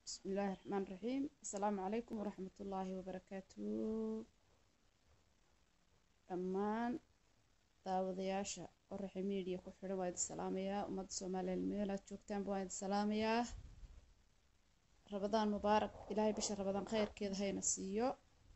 بسم الله الرحمن الرحيم السلام عليكم ورحمة الله وبركاته dhammaan daawadayaasha qoraxa media ku xidhan waa idin salaamayaa ummadda soomaaliyeed meel aad joogtaanba waa idin salaamayaa rabadaan mubaarak ilaahay bisha rabadaan khayrkeeda hayna siiyo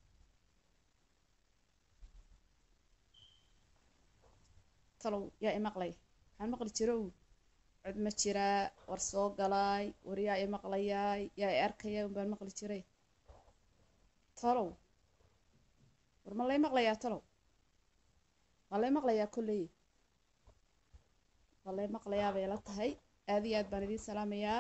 talow yaa imaqlay waxaan maqli jiro uu cod ma jiraa war soo galaay war yaa imaqlayaay yaa i arkaya unbaan maqli jiray talow war ma lay maqlayaa talow waa lay maqlayaa kolley waa lay maqlayaa bay la tahay aad iyo aad baan idiin salaamayaa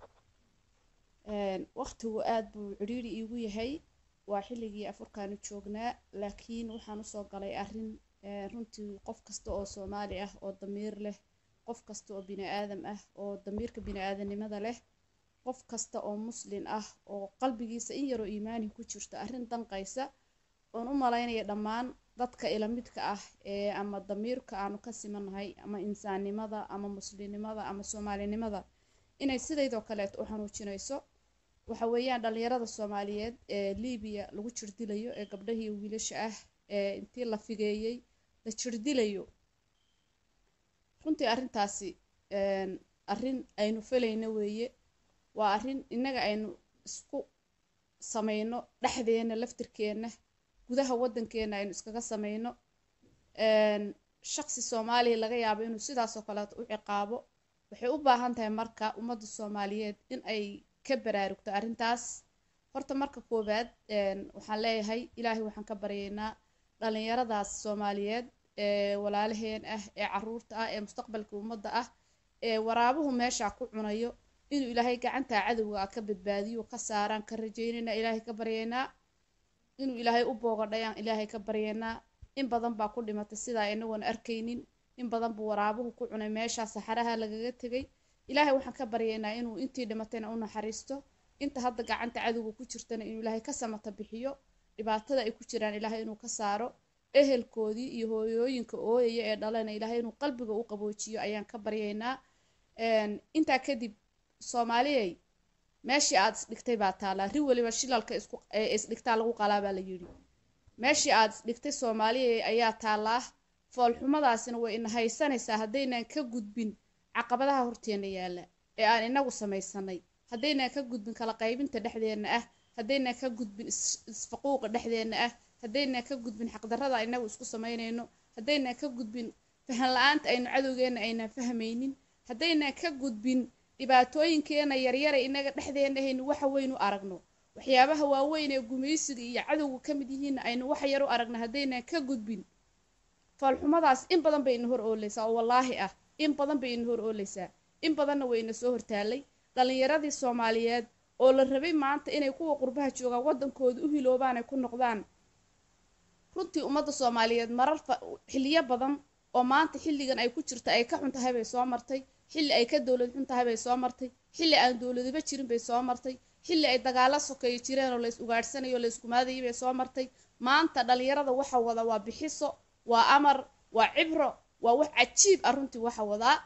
waqtigu aad buu cidhiiri iigu yahay waa xilligii afurkaanu joognaa laakiin waxaan usoo galay arrin runtii qof kasta oo soomaali ah oo damiir leh qof kasta oo bini aadam ah oo damiirka bini aadanimada leh qof kasta oo muslin ah oo qalbigiisa in yaroo iimaani ku jirto arrin danqaysa oon u malaynaya dhammaan dadka ila midka ah ee ama damiirka aanu ka simanahay ama insaannimada ama muslimnimada ama soomaalinimada inay sidaydoo kaleeto u xanuujinayso waxa weeyaan dhalinyarada soomaaliyeed ee libiya lagu jirdilayo ee gabdhahii wiilasha ah ee intii la figeeyey la jirdilayo runtii arrintaasi arrin aynu falayno weeye waa arrin innaga aynu isku samayno dhexdeena laftirkeenna gudaha waddankeena aynu iskaga samayno shaqsi soomaaliya laga yaabo inuu sidaasoo kaleeto u ciqaabo waxay u baahan tahay marka ummadda soomaaliyeed in ay ka baraarugto arrintaas horta marka koowaad waxaan leeyahay ilaahay waxaan ka baryaynaa dhalinyaradaas soomaaliyeed ee walaalaheen ah ee caruurta ah ee mustaqbalka ummadda ah ee waraabuhu meesha ku cunayo inuu ilaahay gacantaa cadowga ka badbaadiyo ka saaraan ka rajaynayna ilaahay ka baryaynaa inuu ilaahay u boogadhayaan ilaahay ka baryaynaa in badan baa ku dhimatay sidaa inagoon arkaynin in badan buu waraabuhu ku cunay meeshaa saxaraha lagaga tegay ilaahay waxaan ka baryaynaa inuu intii dhimatayna u naxariisto inta hadda gacanta cadowga ku jirtana inuu ilaahay ka samata bixiyo dhibaatada ay ku jiraan ilaahay inuu ka saaro ehelkoodii iyo hooyooyinka ooyaya ee dhalana ilaahay inuu qalbiga u qaboojiyo ayaan ka baryaynaa intaa kadib soomaaliyey meeshii aad isdhigtay baa taallaa ri weliba shilalka isku isdhigtaa lagu qalaa baa la yidhi meeshii aad isdhigtay soomaaliya ayaa taallaa foolxumadaasina way ina haysanaysaa haddaynan ka gudbin caqabadaha horteena yaalla ee aan inagu samaysanay haddaynan ka gudbin kala qaybinta dhexdeenna ah haddaynan ka gudbin isfaquuqa dhexdeenna ah haddaynan ka gudbin xaqdarrada inagu isku samaynayno haddaynan ka gudbin fahan la-aanta aynu cadowgeenna aynan fahmaynin haddaynan ka gudbin dhibaatooyinkeena yaryara inaga dhexdeena haynu waxa weyn u aragno waxyaabaha waaweyn ee gumaysiga iyo cadowga ka mid yihiinna aynu wax yar u aragno haddaynan ka gudbin foolxumadaas in badan bay ina hor ooleysaa oo wallaahi ah in badan bay ina hor ooleysaa in badanna way ina soo hortaalay dhalinyaradii soomaaliyeed oo la rabay maanta inay kuwa qurbaha joogaan waddankooda u hiloobaan ay ku noqdaan runtii ummadda soomaaliyeed marar xiliyo badan oo maanta xilligan ay ku jirta ay ka xun tahay bay soo martay xilli ay ka dowlad xun tahay bay soo martay xilli aan dowladiba jirin bay soo martay xilli ay dagaalo sokeeyo jireen oo lays ugaadhsanayo lays kumaadayay bay soo martay maanta dhalinyarada waxa wada waa bixiso waa amar waa cibro waa wax cajiib ah runtii waxa wadaa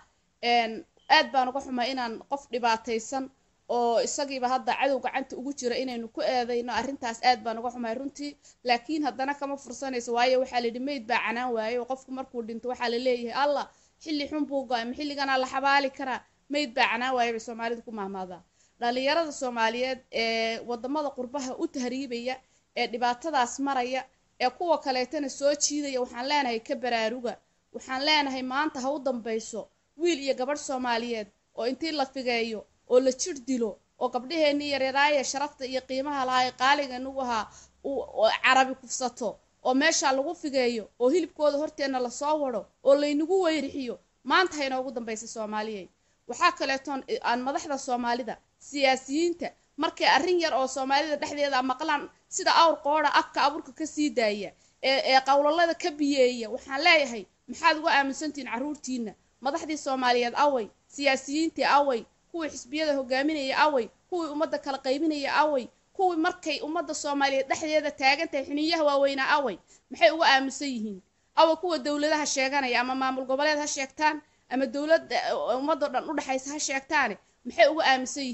aad baan uga xumaa inaan qof dhibaataysan oo isagiiba hadda cadow gacanta ugu jira inaynu ku eedayno arrintaas aad baan uga xumahay runtii laakiin haddana kama fursanayso waayo waxaa layidhi meyd baa canaan waaye oo qofku markuu dhinto waxaa la leeyahay allah xilli xun buu go-ay ma xilliganaa la xabaali karaa meyd baa canaan waaye bay soomaalida ku mahmaadaa dhalinyarada soomaaliyeed ee wadamada qurbaha u tahriibaya ee dhibaatadaas maraya ee kuwa kaleetana soo jiidaya waxaan leenahay ka baraaruga waxaan leenahay maanta ha u dambayso wiil iyo gabadh soomaaliyeed oo intii la figeeyo oo la jir dilo oo gabdhaheenii yaryaraaya sharafta iyo qiimaha lahaa ee qaaliga inagu ahaa carabi kufsato oo meesha lagu figeeyo oo hilibkooda horteenna lasoo wado oo laynagu weyrixiyo maanta ha inoogu dambaysa soomaaliyeed waxaa kaleetoon aan madaxda soomaalida siyaasiyiinta markay arrin yar oo soomaalida dhexdeeda maqlaan sida awr qoodha afka abuurka kasii daaya ee ee qowlalada ka biyeeya waxaan leeyahay maxaad uga aaminsantihiin carruurtiina madaxdii soomaaliyeed away siyaasiyiintii away kuwii xisbiyada hogaaminaya away kuwii ummadda kala qaybinaya away kuwii markay ummadda soomaaliyeed dhexdeeda taagan tahay xiniyaha waaweynaa away maxay uga aaminsan yihiin away kuwa dowladaha sheeganaya ama maamul goboleed ha sheegtaan ama dowladda ummadoo dhan u dhexaysa ha sheegtaane maxay uga aaminsan yihiin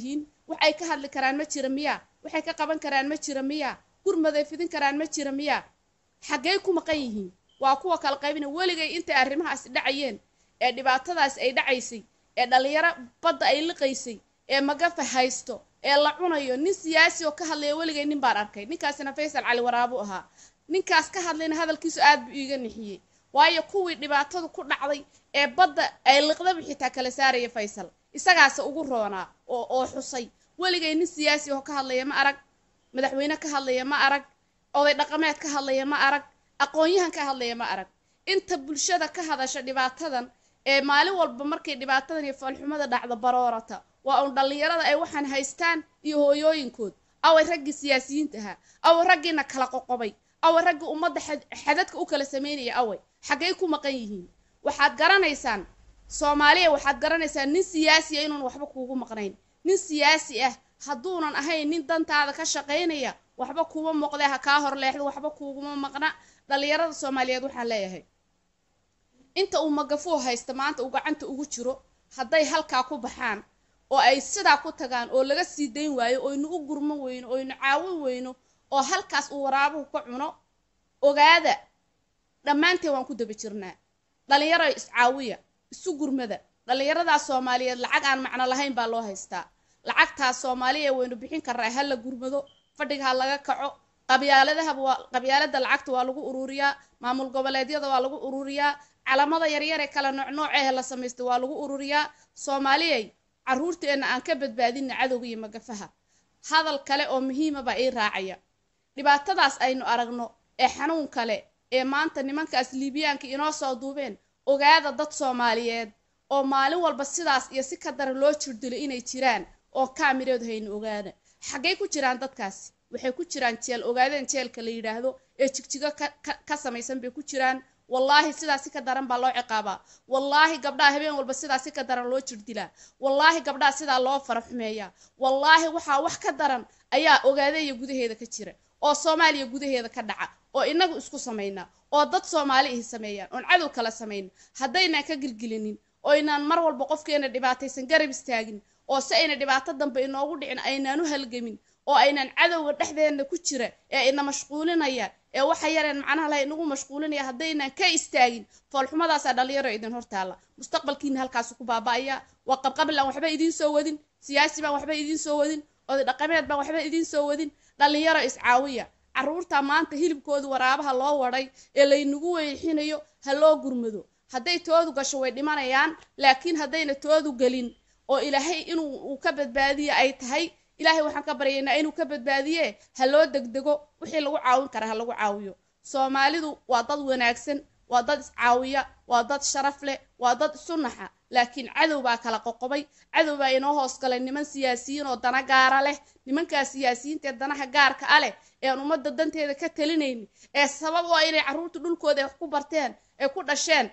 waxay ka hadli karaan ma jira miya waxay ka qaban karaan ma jira miya gurmaday fidin karaan ma jira miya xaggey ku maqan yihiin waa kuwa kala qaybina weligay intay arrimahaasi dhacayeen ee dhibaatadaas ay dhacaysay ee dhallinyaro badda ay liqaysay ee magafa haysto ee la cunayo nin siyaasi oo ka hadlaya weligay nin baan arkay ninkaasina faysal cali waraabu ahaa ninkaas ka hadlayna hadalkiisu aad buu iiga nixiyey waayo kuwii dhibaatadu ku dhacday ee badda ay liqdaba xitaa kala saaraya faysal isagaase ugu roonaa oo oo xusay weligay nin siyaasi oo ka hadlaya ma arag madaxweyne ka hadlaya ma arag oday dhaqameed ka hadlaya ma arag aqoon-yahan ka hadlaya ma arag inta bulshada ka hadasha dhibaatadan ee maalin walba markay dhibaatadan iyo foolxumada dhacdo baroorata waa uun dhallinyarada ay waxaan haystaan iyo hooyooyinkood away raggii siyaasiyiinta ahaa away raggiina kala qoqobay away raggii ummadda xadadka u kala sameynaya away xaggay ku maqan yihiin waxaad garanaysaan soomaaliya waxaad garanaysaan nin siyaasi ah inuun waxba kuugu maqnayn nin siyaasi ah hadduunan ahayn nin dantaada ka shaqaynaya waxba kuuma muuqdee ha kaa hor leexdo waxba kuuguma maqna dhallinyarada soomaaliyeed waxaan leeyahay inta uu magafuu haysta maanta uu gacanta ugu jiro hadday halkaa ku baxaan oo ay sidaa ku tagaan oo laga sii dayn waayo oynu u gurman weyno oynu caawin weyno oo halkaas uu waraabuhu ka cuno ogaada dhammaanteen waan ku daba jirnaa dhalinyaro iscaawiya isu gurmada dhallinyaradaas soomaaliyeed lacag aan macno lahayn baa loo haystaa lacagtaas soomaaliya waynu bixin karnaa ha la gurmado fadhiga ha laga kaco qabyaaladahaba waa qabyaalada lacagta waa lagu ururiyaa maamul goboleedyada waa lagu ururiyaa calamada yaryar ee kala noocnoocehe la samaysta waa lagu ururiyaa soomaaliyay caruurteenna aan ka badbaadina cadowga iyo magafaha hadal kale oo muhiima baa ii raacaya dhibaatadaas aynu aragno ee xanuun kale ee maanta nimankaas liibiyaanka inoo soo duubeen ogaada dad soomaaliyeed oo maalin walba sidaas iyo si ka daran loo jirdilo inay jiraan oo kaamireed haynu ogaada xaggay ku jiraan dadkaasi waxay ku jiraan jeel ogaadeen jeelka la yidhaahdo ee jigjigo ka samaysan bay ku jiraan wallaahi sidaa si ka daran baa loo ciqaabaa wallaahi gabdhaha habeen walba sidaa si ka daran loo jirdilaa wallaahi gabdhaha sidaa loo fara xumeeyaa wallaahi waxaa wax ka daran ayaa ogaadeeya gudaheeda ka jira oo soomaaliya gudaheeda ka dhaca oo inagu isku samaynaa oo dad soomaali ihi sameeyaan oon cadow kala samayna haddaynaan ka gilgilinin oynaan mar walba qofkeena dhibaataysan garab istaagin oo si ayna dhibaato dambe inoogu dhicin aynaan u halgamin oo aynaan cadowga dhexdeena ku jira ee ina mashquulinaya ee waxa yareen macnaha laha inagu mashquulinaya haddaynaan ka istaagin foolxumadaasaa dhalinyaro idin hortaalla mustaqbalkiina halkaasu ku baaba'aya waa qabqabil aan waxba idiin soo wadin siyaasi baan waxba idiin soo wadin oday dhaqameed baan waxba idiin soo wadin dhalinyaro iscaawiya carruurta maanta hilibkooda waraabaha loo wadhay ee laynagu weexinayo ha loo gurmado hadday toodu gasho way dhimanayaan laakiin haddayna toodu gelin oo ilaahay inuu uu ka badbaadiye ay tahay ilaahay waxaan ka baryaynaa inuu ka badbaadiye ha loo degdego wixii lagu caawin kara ha lagu caawiyo soomaalidu waa dad wanaagsan waa dad iscaawiya waa dad sharaf leh waa dad isu naxa laakiin cadow baa kala qoqobay cadow baa inoo hoos galay niman siyaasiyiin oo dana gaara leh nimankaas siyaasiyiinta ee danaha gaarka a leh eean ummadda danteeda ka talinaynin ee sabab oo inay carruurta dhulkooda ay wax ku barteen ee ku dhasheen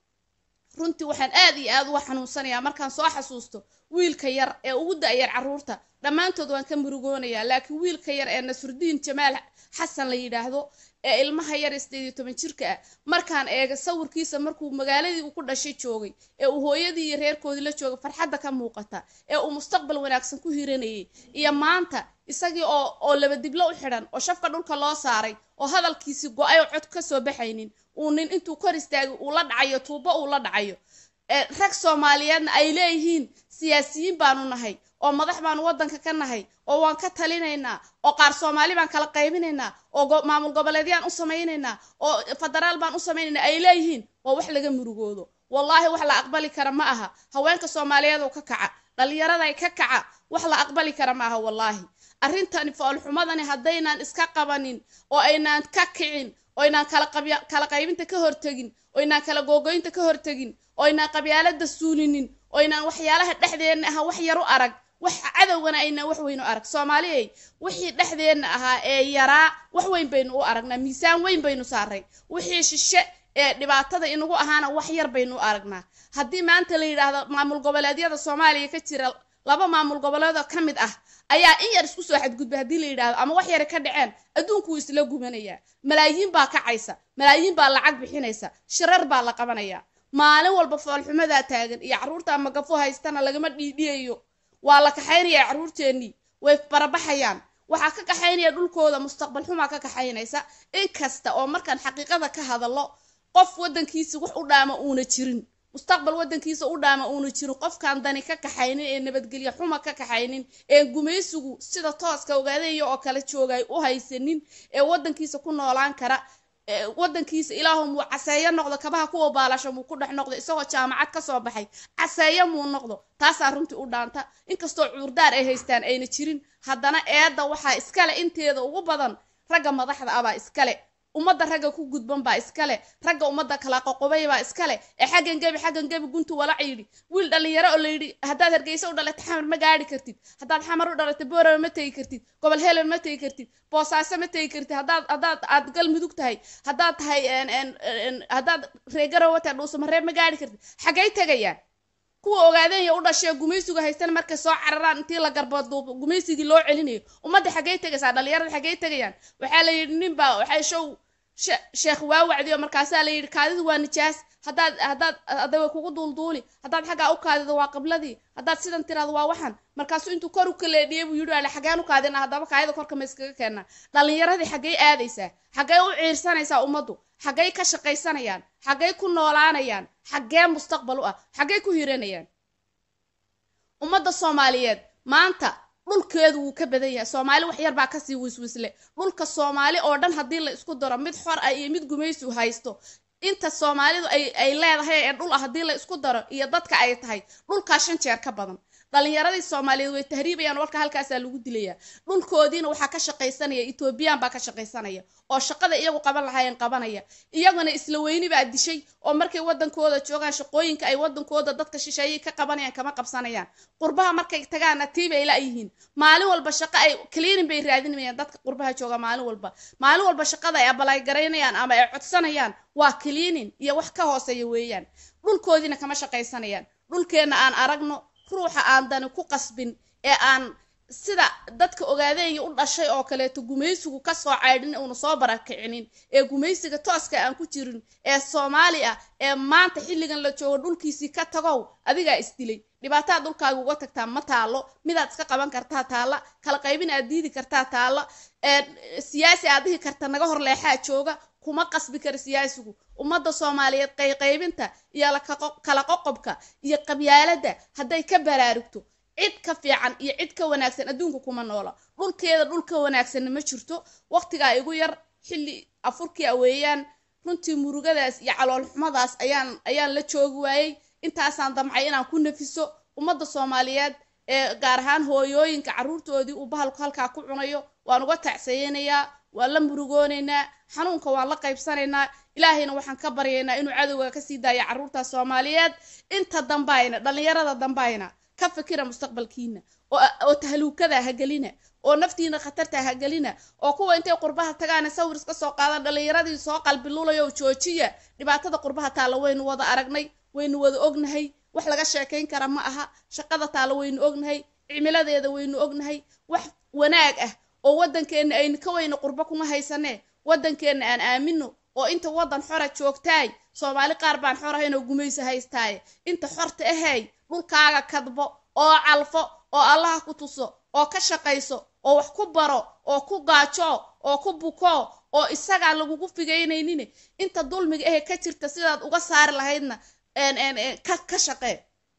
runtii waxaan aad iyo aad uga xanuunsanayaa markaan soo xasuusto wiilka yar ee ugu da-yar carruurta dhammaantood waan ka murugoonayaa laakiin wiilka yar ee nasrudiin jamaal xasan la yidhaahdo ee ilmaha yar sideed iyo toban jirka ah markaan eega sawirkiisa markuu magaaladii uu ku dhashay joogay ee uu hooyadii iyo reerkoodii la joogay farxadda ka muuqata ee uu mustaqbal wanaagsan ku hiranayay iyo maanta isagii oo oo laba diblo u xidhan oo shafka dhulka loo saaray oo hadalkiisi go-ay oo cod ka soo baxaynin uu nin intuu kor istaagay uu la dhacayo tuubo uu la dhacayo rag soomaaliyeedna ay leeyihiin siyaasiyiin baanu nahay oo madax baanu waddanka ka nahay oo waan ka talinaynaa oo qaar soomaali baan kala qaybinaynaa oo maamul goboleedyaan u samaynaynaa oo federaal baan u samaynaynaa ay leeyihiin waa wax laga murugoodo wallaahi wax la aqbali kara ma aha haweenka soomaaliyeed oo ka kaca dhallinyaraday ka kaca wax la aqbali kara ma aha wallaahi arrintani foolxumadani haddaynaan iska qabanin oo aynaan ka kicin oo aynaan kala qaybinta ka hortegin oo aynaan kala googoynta ka hortegin oo aynaan qabyaalada suulinin oo aynaan waxyaalaha dhexdeenna aha wax yar u arag wax cadowgana aynaan wax weyn u arag soomaaliyay wixii dhexdeenna ahaa ee yaraa wax weyn baynu u aragnaa miisaan weyn baynu saaray wixii shishe ee dhibaatada inagu ahaana wax yar baynu u aragnaa haddii maanta la yidhaahdo maamul goboleedyada soomaaliya ka jira laba maamul goboleedoo ka mid ah ayaa in yar isku soo xadgudbay haddii la yidhaahdo ama wax yara ka dhaceen adduunku wuu isla gubanayaa malaayiin baa kacaysa malaayiin baa lacag bixinaysa shirar baa la qabanayaa maalin walba foolxumadaa taagan iyo carruurta magafo haystana lagama dhiidhiyayo waa la kaxaynaya carruurteennii way barabaxayaan waxaa ka kaxaynaya dhulkooda mustaqbal xumaa ka kaxaynaysa inkasta oo markaan xaqiiqada ka hadallo qof waddankiisa wax u dhaama uuna jirin mustaqbal waddankiisa u dhaama uuna jirin qofkaan dani ka kaxaynin ee nabadgelya xuma ka kaxaynin ee gumaysigu sida tooska ogaadaya oo kale joogay u haysanin ee waddankiisa ku noolaan kara waddankiisa ilaahu muu caseeyo noqdo kabaha kuwa baalasho muu ku dhex noqdo isagoo jaamacad ka soo baxay caseeyo muu noqdo taasaa runtii u dhaanta inkastoo cuurdaar ay haystaan ayna jirin haddana eedda waxaa iskale inteeda ugu badan ragga madaxda ah baa iskale ummadda ragga ku gudban baa iskale ragga ummadda kala qoqobay baa iskale ee xaggan gebi xaggan gebi guntu walac yidhi wiil dhallinyaro oo la yidhi haddaad hargeysa u dhalatay xamar ma gaari kartid haddaad xamar u dhalatay boorama ma tegi kartid gobol helen ma tegi kartid boosaaso ma tegi kartid haddaad haddaad aad galmudug tahay haddaad tahay haddaad reegarowataa dhuusamareeb ma gaari kartid xaggay tegayaan kuwa ogaadenya u dhashee gumaysiga haystan markay soo cararaan intii la garboodduubo gumaysigii loo celinayo ummadda xaggay tegaysaa dhallinyarada xaggay tegayaan waxaa la yidhi ninbaa waxay show sheekh waa wacdiyo markaasaa la yidhi kaadidu waa nijaas haddaad haddaad hadday way kugu duulduuli haddaad xaggaa u kaadido waa qibladii haddaad sidan tiraado waa waxan markaasuu intuu kor u kaleedhiyey buu yidhi ale xaggeen u kaadina haddaba kaayada korka ma iskaga keennaa dhallinyaradii xaggay aadaysaa xaggay u ciirsanaysaa ummaddu xaggay ka shaqaysanayaan xaggay ku noolaanayaan xaggee mustaqbal u ah xaggay ku hiranayaan ummadda soomaaliyeed maanta dhulkeedu wuu ka badan yahay soomaali wax yar baa kasii wiswisle dhulka soomaali oo dhan haddii la isku daro mid xor ah iyo mid gumaysigu haysto inta soomaalidu ay ay leedahay ee dhul ah haddii la isku daro iyo dadka ay tahay dhulkaa shan jeer ka badan dhallinyaradii soomaaliyeed way tahriibayaan walka halkaasaa lagu dilayaa dhulkoodiina waxaa ka shaqaysanaya etoobiyaan baa ka shaqaysanaya oo shaqada iyagu qaban lahaayeen qabanaya iyaguna isla weyni baa dishay oo markay waddankooda joogaan shaqooyinka ay waddankooda dadka shisheeyay ka qabanayaan kama qabsanayaan qurbaha markay tagaana tiibay la-yihiin maalin walba shaqo ay kaliinin bay raadinayaan dadka qurbaha jooga maalin walba maalin walba shaqada ay abalaygaraynayaan ama ay codsanayaan waa kaliinin iyo wax ka hooseeya weeyaan dhulkoodiina kama shaqaysanayaan dhulkeenna aan aragno ruuxa aan dani ku qasbin ee aan sida dadka ogaadeenya u dhashay oo kaleeto gumaysigu kasoo caydhin uuna soo barakicinin ee gumaysiga tooska aan ku jirin ee soomaali ah ee maanta xilligan la joogo dhulkiisii ka tagow adigaa isdilay dhibaataad dhulkaaga uga tagtaa ma taalo midaad iska qaban kartaa taalla kala qaybin aad diidi kartaa taalla siyaasi aad dhihi karta naga hor leexaa jooga kuma qasbi kara siyaasigu ummadda soomaaliyeed qayqaybinta iyo kala qoqobka iyo qabyaaladda hadday ka baraarugto cid ka fiican iyo cid ka wanaagsan adduunka kuma noola dhulkeeda dhul ka wanaagsanna ma jirto waqtigaa igu yar xilli afurkii a weeyaan runtii murugadaas iyo caloolxumadaas ayaan ayaan la joogi waayey intaasaan damcay inaan ku nafiso ummadda soomaaliyeed ee gaar ahaan hooyooyinka carruurtoodii uu bahalku halkaa ku cunayo waan uga tacsayeynayaa waan la murugoonaynaa xanuunka waan la qaybsanaynaa ilaahayna waxaan ka baryaynaa inuu cadowga kasii daayo carruurta soomaaliyeed inta dambayna dhallinyarada dambayna ka fikira mustaqbalkiina oo tahluukada hagelina oo naftiina khatarta hagelina oo kuwa intay qurbaha tagaana sawir iska soo qaadan dhallinyaradii soo qalbilulayo joojiya dhibaatada qurbaha taalla waynu wada aragnay waynu wada ognahay wax laga sheekayn kara ma aha shaqada taalla waynu ognahay cimiladeeda waynu ognahay wax wanaag ah oo waddankeenna aynu ka weyna qurbo kuma haysanee waddankeenna aan aamino oo inta waddan xora joogtaay soomaali qaar baan xor ahayn oo gumaysa haystaaye inta xorta ahay dhulkaaga kadbo oo calfo oo allaha ku tuso oo ka shaqayso oo wax ku baro oo ku gaajo oo ku buko oo isagaan lagugu figaynaynin inta dulmiga ahe ka jirta sidaad uga saari lahaydna ka shaqee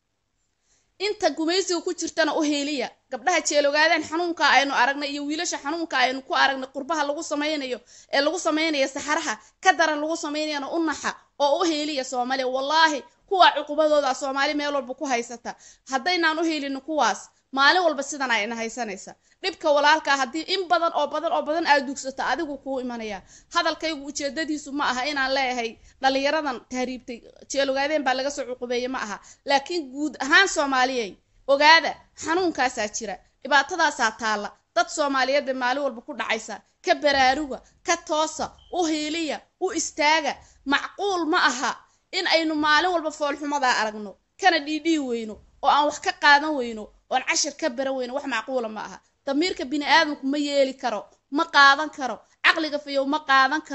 inta gumaysiga ku jirtana u heeliya gabdhaha jeelogaadaan xanuunka aynu aragnay iyo wiilasha xanuunka aynu ku aragnay qurbaha lagu samaynayo ee lagu samaynayo saxaraha ka daran lagu samaynayana u naxa oo u heeliya soomaaliya wallaahi kuwa cuqubadooda soomaali meel walba ku haysata haddaynaan u heelin kuwaas maalin walba sidan ayna haysanaysa dhibka walaalkaa haddii in badan oo badan oo badan aad dugsato adigu kuu imanaya hadalkaygu ujeedadiisu ma aha inaan leeyahay dhallinyaradan tahriibtay jeelogaadeen baa laga soo cuqubeeye ma aha laakiin guud ahaan soomaaliyey ogaada xanuunkaasaa jira dhibaatadaasaa taalla dad soomaaliyeed bay maalin walba ku dhacaysa ka baraaruga ka toosa u hiiliya u istaaga macquul ma aha in aynu maalin walba foolxumadaa aragno kana dhiidhii weyno oo aan wax ka qaadan weyno oon cashir ka baran weyno wax macquula ma aha damiirka bini aadamku ma yeeli karo ma qaadan karo caqliga fayow ma qaadan karo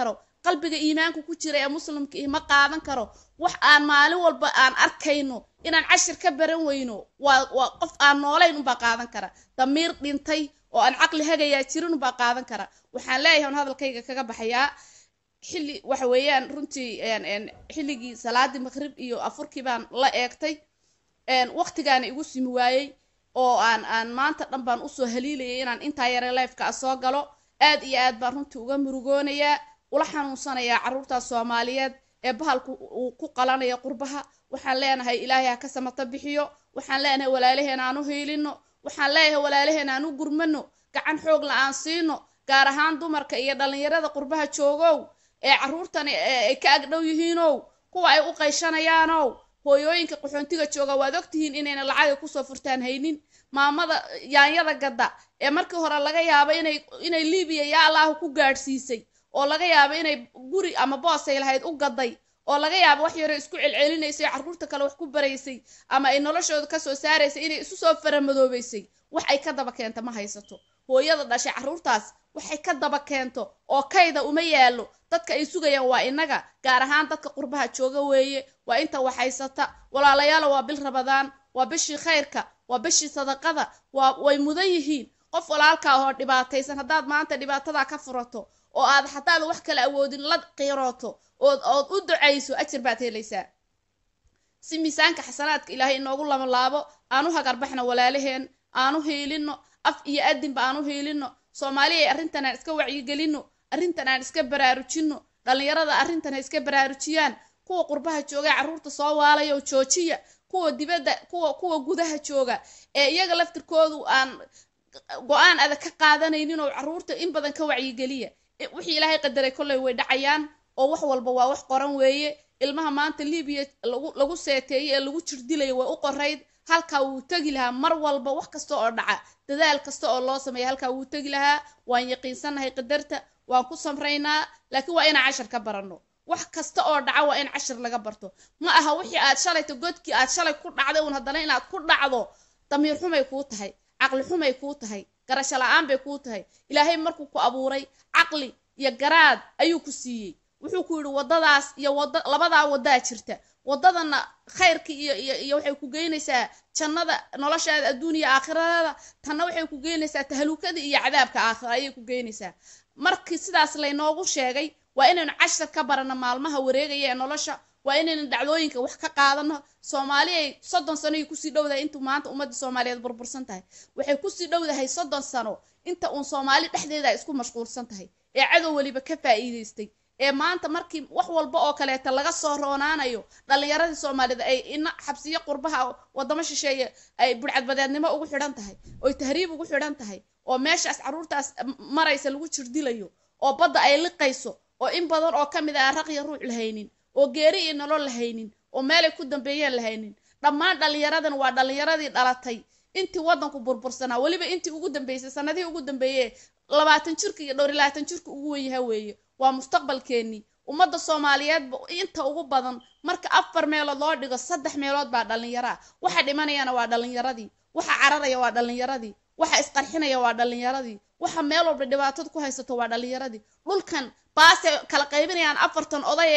qalbiga iimaanka ku jira ee muslimka ih ma qaadan karo wax aan maalin walba aan arkayno inaan cashir ka baran weyno waa waa qof aan noolayn unbaa qaadan kara damiir dhintay oo aan caqli hagayaa jirin unbaa qaadan kara waxaan leeyahay on hadalkayga kaga baxayaa xilli waxa weeyaan runtii xilligii salaadii maqrib iyo afurkii baan la eegtay waqtigaana igu simi waayey oo aan aan maanta dhan baan usoo haliilayay inaan intaa yare lifeka soo galo aad iyo aad baan runtii uga murugoonayaa ula xanuunsanayaa carruurtaas soomaaliyeed ee bahalku uu ku qalanaya qurbaha waxaan leenahay ilaahay ha ka samata bixiyo waxaan leenahay walaalaheen aan u hiilino waxaan leeyahay walaalaheen aan u gurmano gacan xoogla aan siino gaar ahaan dumarka iyo dhallinyarada qurbaha joogow ee carruurtani ay ka agdhow yihiinow kuwa ay u qayshanayaanow hooyooyinka qaxoontiga jooga waad ogtihiin inayna lacaga kusoo furtaan haynin maamada yaanyada gadda ee markii hore laga yaabo inay inay libiya yaa allahu ku gaadhsiisay oo laga yaabo inay guri ama boosay lahayd u gaday oo laga yaabo wax yaro isku celcelinaysay carruurta kale wax ku baraysay ama ay noloshooda kasoo saaraysay inay isu soo faramadoobaysay wax ay ka daba keenta ma haysato hooyada dhashay carruurtaas waxay ka daba keento oo kayda uma yaallo dadka ay sugayaan waa inaga gaar ahaan dadka qurbaha jooga weeye waa inta wax haysata walaalayaalo waa bil rabadaan waa bishii khayrka waa bishii sadaqada waa way mudan yihiin qof walaalkaa oo dhibaataysan haddaad maanta dhibaatadaa ka furato oo aad hadaad wax kala awoodin la qiirooto ood ood u ducayso ajir baad helaysaa si miisaanka xasanaadka ilaahay inoogu lamalaabo aanu hagarbaxno walaalaheen aanu hiilino af iyo adinba aanu hiilino soomaaliya arrintan aan iska wacyigelino arrintan aan iska baraarujino dhallinyarada arrintan ha iska baraarujiyaan kuwa qurbaha jooga carruurta soo waalayo joojiya kuwa dibadda kuwa kuwa gudaha jooga ee iyaga laftirkoodu aan go-aan adag ka qaadanaynin oo carruurta in badan ka wacyigeliya wixii ilaahay qadaray kolley way dhacayaan oo wax walba waa wax qoran weeye ilmaha maanta libiya lagu lagu seeteeyey ee lagu jirdilayo way u qorayd halkaa wuu tegi lahaa mar walba wax kasta oo dhaca dadaal kasta oo loo sameeya halkaa wuu tegi lahaa waan yaqiinsannahay qadarta waan ku samraynaa laakiin waa inaan cashar ka baranno wax kasta oo dhaca waa in cashar laga barto ma aha wixii aad shalayto godkii aad shalay ku dhacday uun haddana inaad ku dhacdo damiir xumay kuu tahay caqli xumay kuu tahay garasho la-aan bay kuu tahay ilaahay markuu ku abuuray caqli iyo garaad ayuu ku siiyey wuxuu ku yidhi waddadaas iyo wada labadaa waddaa jirta waddadana khayrka iyo iyo iyo waxay ku geynaysaa jannada noloshaada adduuniya aakhirada tanna waxay ku geynaysaa tahalukada iyo cadaabka aakhira ayay ku geynaysaa markii sidaas laynoogu sheegay waa inaynu cashar ka barano maalmaha wareegaya ee nolosha waa inaynu dhacdooyinka wax ka qaadano soomaaliyay soddon sano ay kusii dhowdahay intuu maanta ummadda soomaaliyeed burbursan tahay waxay kusii dhowdahay soddon sano inta uun soomaali dhexdeeda ay isku mashquulsan tahay ee cadow weliba ka faa'iidaystay ee maanta markii wax walba oo kaleeta laga soo roonaanayo dhallinyaradii soomaaliyed ay ina xabsiyo qurbaha wadamo shisheeye ay budhcadbadeednimo ugu xidhan tahay oy tahriib ugu xidhan tahay oo meeshaas carruurtaas maraysa lagu jirdilayo oo badda ay liqayso oo in badan oo ka mid ah raqiya ruuc lahaynin oo geeri iyo nolol lahaynin oo meelay ku dambeeyeen lahaynin dhammaan dhallinyaradan waa dhallinyaradii dhalatay intii waddanku burbursanaa weliba intii ugu dambeysay sanadihii ugu dambeeyey labaatan jirka iyo dhowr iyo labaatan jirka ugu wenyaha weeye waa mustaqbalkeennii ummadda soomaaliyeed inta ugu badan marka afar meelood loo dhigo saddex meelood baa dhallinyaro ah waxa dhimanayana waa dhallinyaradii waxa cararaya waa dhallinyaradii waxa isqarxinaya waa dhallinyaradii waxa meel walba dhibaatada ku haysato waa dhallinyaradii dhulkan baase kala qaybinayaan afartan oday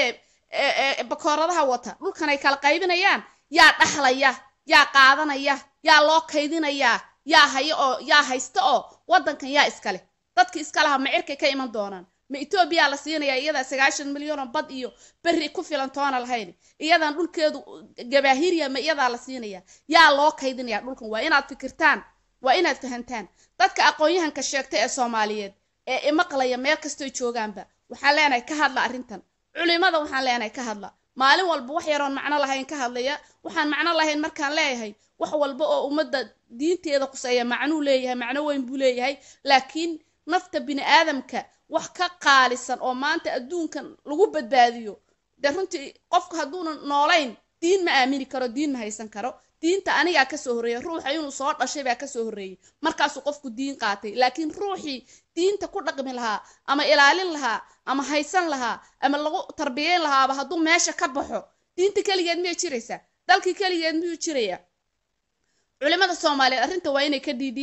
ee bakooradaha wata dhulkan ay kala qaybinayaan yaa dhaxlaya yaa qaadanaya yaa loo kaydinayaa yaa haya oo yaa haysta oo waddankan yaa iskale dadki iska laha macirkay ka iman doonaan ma etoobiyaa la siinaya iyadaa sagaashan milyan oo bad iyo berri ku filan toona lahayn iyadan dhulkeedu gabaahiriya ma iyadaa la siinaya yaa loo kaydinaya dhulkan waa inaad fikirtaan waa inaad fahantaan dadka aqoon-yahanka sheegta ee soomaaliyeed ee imaqlaya meel kastoy joogaanba waxaan leenahay ka hadla arrintan culimada waxaan leenahay ka hadla maalin walba wax yaroon macno lahayn ka hadlaya waxaan macno lahayn markaan leeyahay wax walba oo ummadda diinteeda quseeya macnuu leeyahay macno weyn buu leeyahay laakiin nafta bini aadamka wax ka qaalisan oo maanta adduunkan lagu badbaadiyo dee runtii qofku hadduuna noolayn diin ma aamini karo diin ma haysan karo diinta anigaa kasoo horreeya ruuxa inuu soo dhashay baa kasoo horreeyey markaasuu qofku diin qaatay laakiin ruuxii diinta ku dhaqmi lahaa ama ilaalin lahaa ama haysan lahaa ama lagu tarbiyeyn lahaaba hadduu meesha ka baxo diinta keligeed miyay jiraysaa dalkii keligeed miyuu jiraya culimada soomaaliyeed arrinta waa inay ka dhiidhiyaan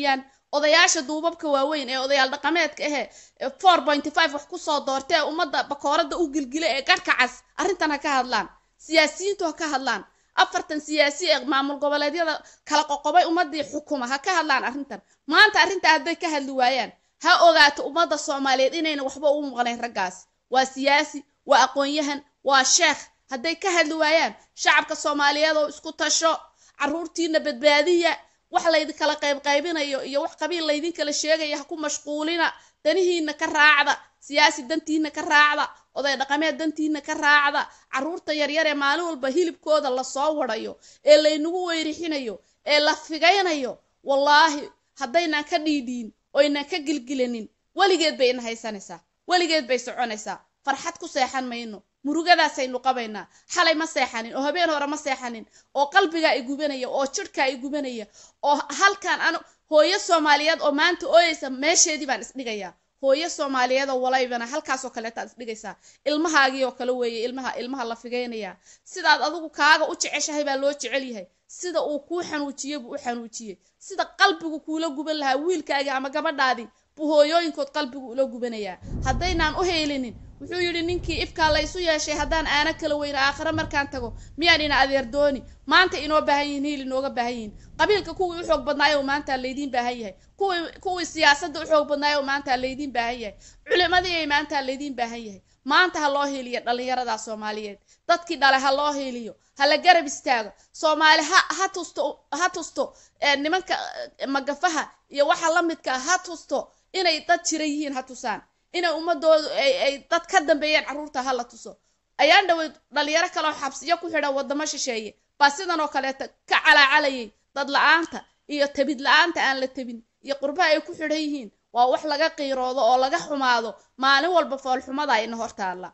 odayaasha duubabka waaweyn ee odayaal dhaqameedka ahe four pointy five wax kusoo doortee ummadda bakoorada u gilgila ee garhka cas arrintan ha ka hadlaan siyaasiyiintu ha ka hadlaan afartan siyaasi ee maamul goboleedyada kala qoqobay ummadii xukuma ha ka hadlaan arrintan maanta arrinta hadday ka hadli waayaan ha ogaato ummadda soomaaliyeed inayna waxba ugu maqnayn raggaas waa siyaasi waa aqoon-yahan waa sheekh hadday ka hadli waayaan shacabka soomaaliyeed oo isku tasho carruurtiina badbaadiya wax laydinkala qaybqaybinayo iyo wax qabiil laydinkala sheegaya ha ku mashquulina danihiina ka raacda siyaasi dantiina ka raacda oday dhaqameed dantiina ka raacda carruurta yaryar ee maalin walba hilibkooda lasoo wadayo ee laynagu weyrixinayo ee la figaynayo wallaahi haddaynaan ka dhiidhiin oynan ka gilgilanin weligeed bay ina haysanaysaa weligeed bay soconaysaa farxad ku seexan mayno murugadaasaynu qabaynaa xalay ma seexanin oo habeen hore ma seexanin oo qalbigaa i gubanaya oo jidhkaa i gubanaya oo halkan an hooyo soomaaliyeed oo maanta ooyeysa meesheedii baan isdhigayaa hooyo soomaaliyeed oo walaybana halkaasoo kaleetaad isdhigaysaa ilmahaagii oo kale weeye ilmaha ilmaha la figaynayaa sidaad adigu kaaga u jeceshahay baa loo jecel yahay sida uu kuu xanuujiyey buu u xanuujiyey sida qalbigu kuula guban lahaa wiilkaagii ama gabadhaadii buu hooyooyinkood qalbigu ula gubanayaa haddaynaan u heelinin wuxuu yidhi ninkii ifkaa la isu yeeshay haddaan aana kala weyno aakhire markaan tago miyaan ina adeer dooni maanta inoo baahan yihin hiil inooga baahan yihin qabiilka kuwii u xoog badnaayo maanta laydiin baahan yahay kuwii kuwii siyaasadda u xoog badnaayo maanta laydiin baahan yahay culimadii ay maanta laydiin baahan yahay maanta ha loo hiiliyo dhallinyarada soomaaliyeed dadkii dhale ha loo hiiliyo ha la garab istaago soomaali ha ha tusto ha tusto nimanka magafaha iyo waxa la midka ha tusto inay dad jira yihiin ha tusaan inay ummadoodu ay dad ka dambeeyeen carruurta ha la tuso ayaan dhaweyd dhalinyaro kaleo xabsiyo ku xidhan waddamo shisheeye baa sidan oo kaleeta ka calaacalayay dad la-aanta iyo tabid la-aanta aan la tabin iyo qurbaha ay ku xidhan yihiin waa wax laga qiiroodo oo laga xumaado maalin walba foolxumada ina hortaalla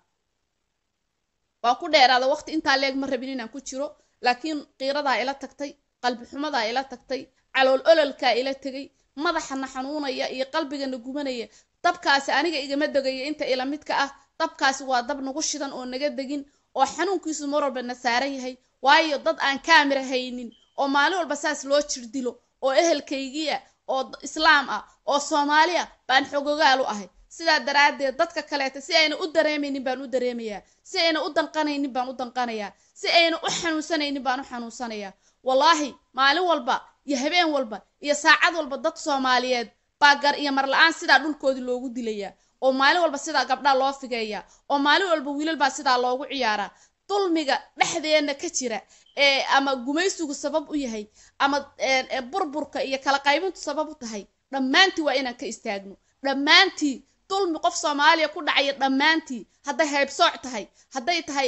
waan ku dheeraada waqti intaa leeg ma rabin inaan ku jiro laakiin qiiradaa ila tagtay qalbi xumadaa ila tagtay calool ololkaa ila tegay madaxana xanuunaya iyo qalbigana gubanaya dabkaasi aniga igama degaya inta ila midka ah dabkaasi waa dab nagu shidan oo naga degin oo xanuunkiisu mar walba na saaran yahay waayo dad aan kaamira haynin oo maalin walba saas loo jirdilo oo ehelkaygiia oo islaam ah oo soomaali ah baan xogogaal u ahay sidaa daraaddeed dadka kaleeta si ayna u dareemaynin baan u dareemayaa si ayna u danqanaynin baan u danqanayaa si ayna u xanuunsanaynin baan u xanuunsanayaa wallaahi maalin walba iyo habeen walba iyo saacad walba dad soomaaliyeed baa gar iyo mar la-aan sidaa dhulkoodii loogu dilayaa oo maalin walba sidaa gabdhaa loo figeeyaa oo maalin walba wiilal baa sidaa loogu ciyaaraa dulmiga dhexdeena ka jira ee ama gumaysigu sabab u yahay ama burburka iyo kala qaybintu sabab u tahay dhammaantii waa inaan ka istaagno dhammaantii dulmi qof soomaaliya ku dhacaya dhammaantii hadday haybsooc tahay hadday tahay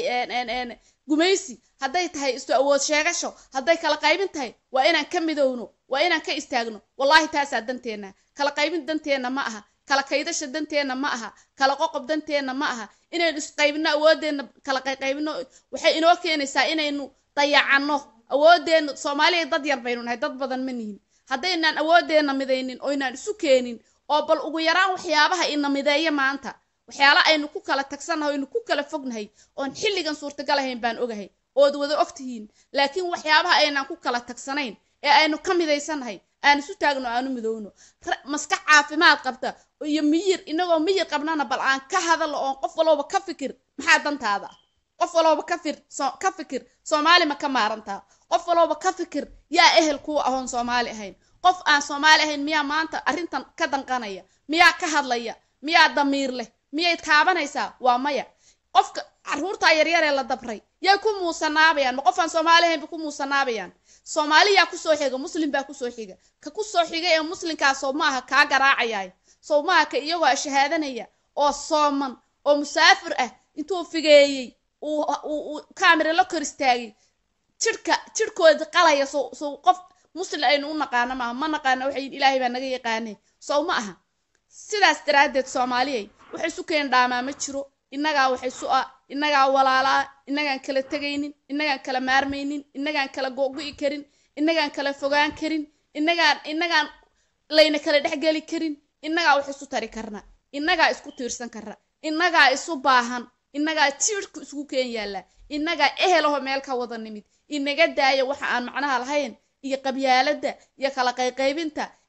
gumaysi hadday tahay isu awood sheegasho hadday kala qaybin tahay waa inaan ka midowno waa inaan ka istaagno wallaahi taasaa danteenna kala qaybin danteenna ma aha kala kaydasha danteenna ma aha kala qoqob danteenna ma aha inaynu isqaybino awoodeenna kala qayqaybino waxay inoo keenaysaa inaynu dayacanno awoodeenna soomaaliya dad yar baynu nahay dad badan ma nihin haddaynaan awoodeenna midaynin oynaan isu keenin oo bal ugu yaraan waxyaabaha ina mideeya maanta waxyaala aynu ku kala tagsannahay oynu ku kala fognahay oon xilligan suurtagal ahayn baan ogahay ood wada og tihiin laakiin waxyaabaha aynaan ku kala tagsanayn ee aynu ka midaysannahay aan isu taagno aanu midowno maskax caafimaad qabta iyo miyir inagoo miyir qabnana bal aan ka hadalno oon qof walooba ka fikir maxaa dantaada qof walooba ka fir ka fikir soomaali ma ka maarantaa qof walooba ka fikir yaa ehel kuwa ahoon soomaali ahayn qof aan soomaali ahayn miyaa maanta arrintan ka danqanaya miyaa ka hadlaya miyaa damiir leh miyay taabanaysaa waa maya qofka carruurtaa yaryaree la dabray yay ku muusanaabayaan ma qof aan soomaali ahayn ba ku muusanaabayaan soomaaliyaa kusoo xiga muslim baa kusoo xiga ka kusoo xiga ee muslimkaasoo maaha kaa garaacayaay sow maaha ka iyagoo shahaadanaya oo sooman oo musaafir ah intuu figeeyey uu kaamira la kor istaagay jidhka jidhkooda qalaya sow sow qof muslim aynu u naqaano maaha ma naqaano waxay ilaahay baa naga yaqaanay sow ma aha sidaas daraaddeed soomaaliyay waxay isu keen dhaamaa ma jiro innagaa waxay su ah innagaa walaalaa innagaan kala tegaynin innagaan kala maarmaynin innagaan kala go'go'i karin innagaan kala fogaan karin innagaan innagaan layna kala dhexgeli karin innagaa wax isu tari karna innagaa isku tiirsan karna innagaa isu baahan innagaa jiirhku isugu keen yaallaa innagaa ehelaho meel ka wada nimid inaga daaya waxa aan macnaha lahayn iyo qabyaaladda iyo kala qayqaybinta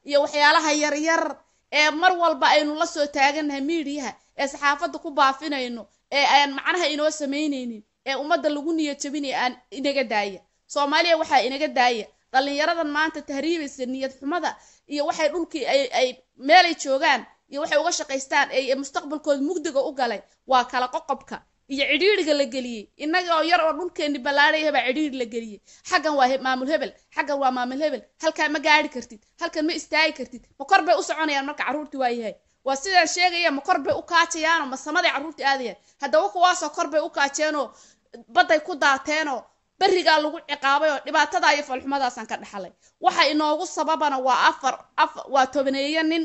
iyo waxyaalaha yaryar ee mar walba aynu la soo taagannahay miidiyaha ee saxaafadda ku baafinayno ee aan macnaha inoo samaynaynin ee ummadda lagu niyad jabinaya aan inaga daaya soomaaliya waxaa inaga daaya dhallinyaradan maanta tahriibaysa niyad xumada iyo waxay dhulkii ay ay meelay joogaan iyo waxay uga shaqaystaan ee mustaqbalkooda mugdiga u galay waa kala qoqobka iyo cidhiidriga la geliyey innaga oo yar oo dhulkeenni ballaadhaya baa cidhiidri la geliyey xaggan waa maamul hebel xaggan waa maamul hebel halkaa ma gaari kartid halkan ma istaagi kartid ma kor bay u soconayaan marka carruurtii waa yahay waa sidaan sheegaya ma kor bay u kaajayaanoo ma samaday carruurtii aadayaan haddaba kuwaasoo kor bay u kaajeenoo badday ku daateenoo berigaa lagu ciqaabay oo dhibaatada iyo falxumadaasaan ka dhaxlay waxa inoogu sababana waa afar afar waa tobaneeyo nin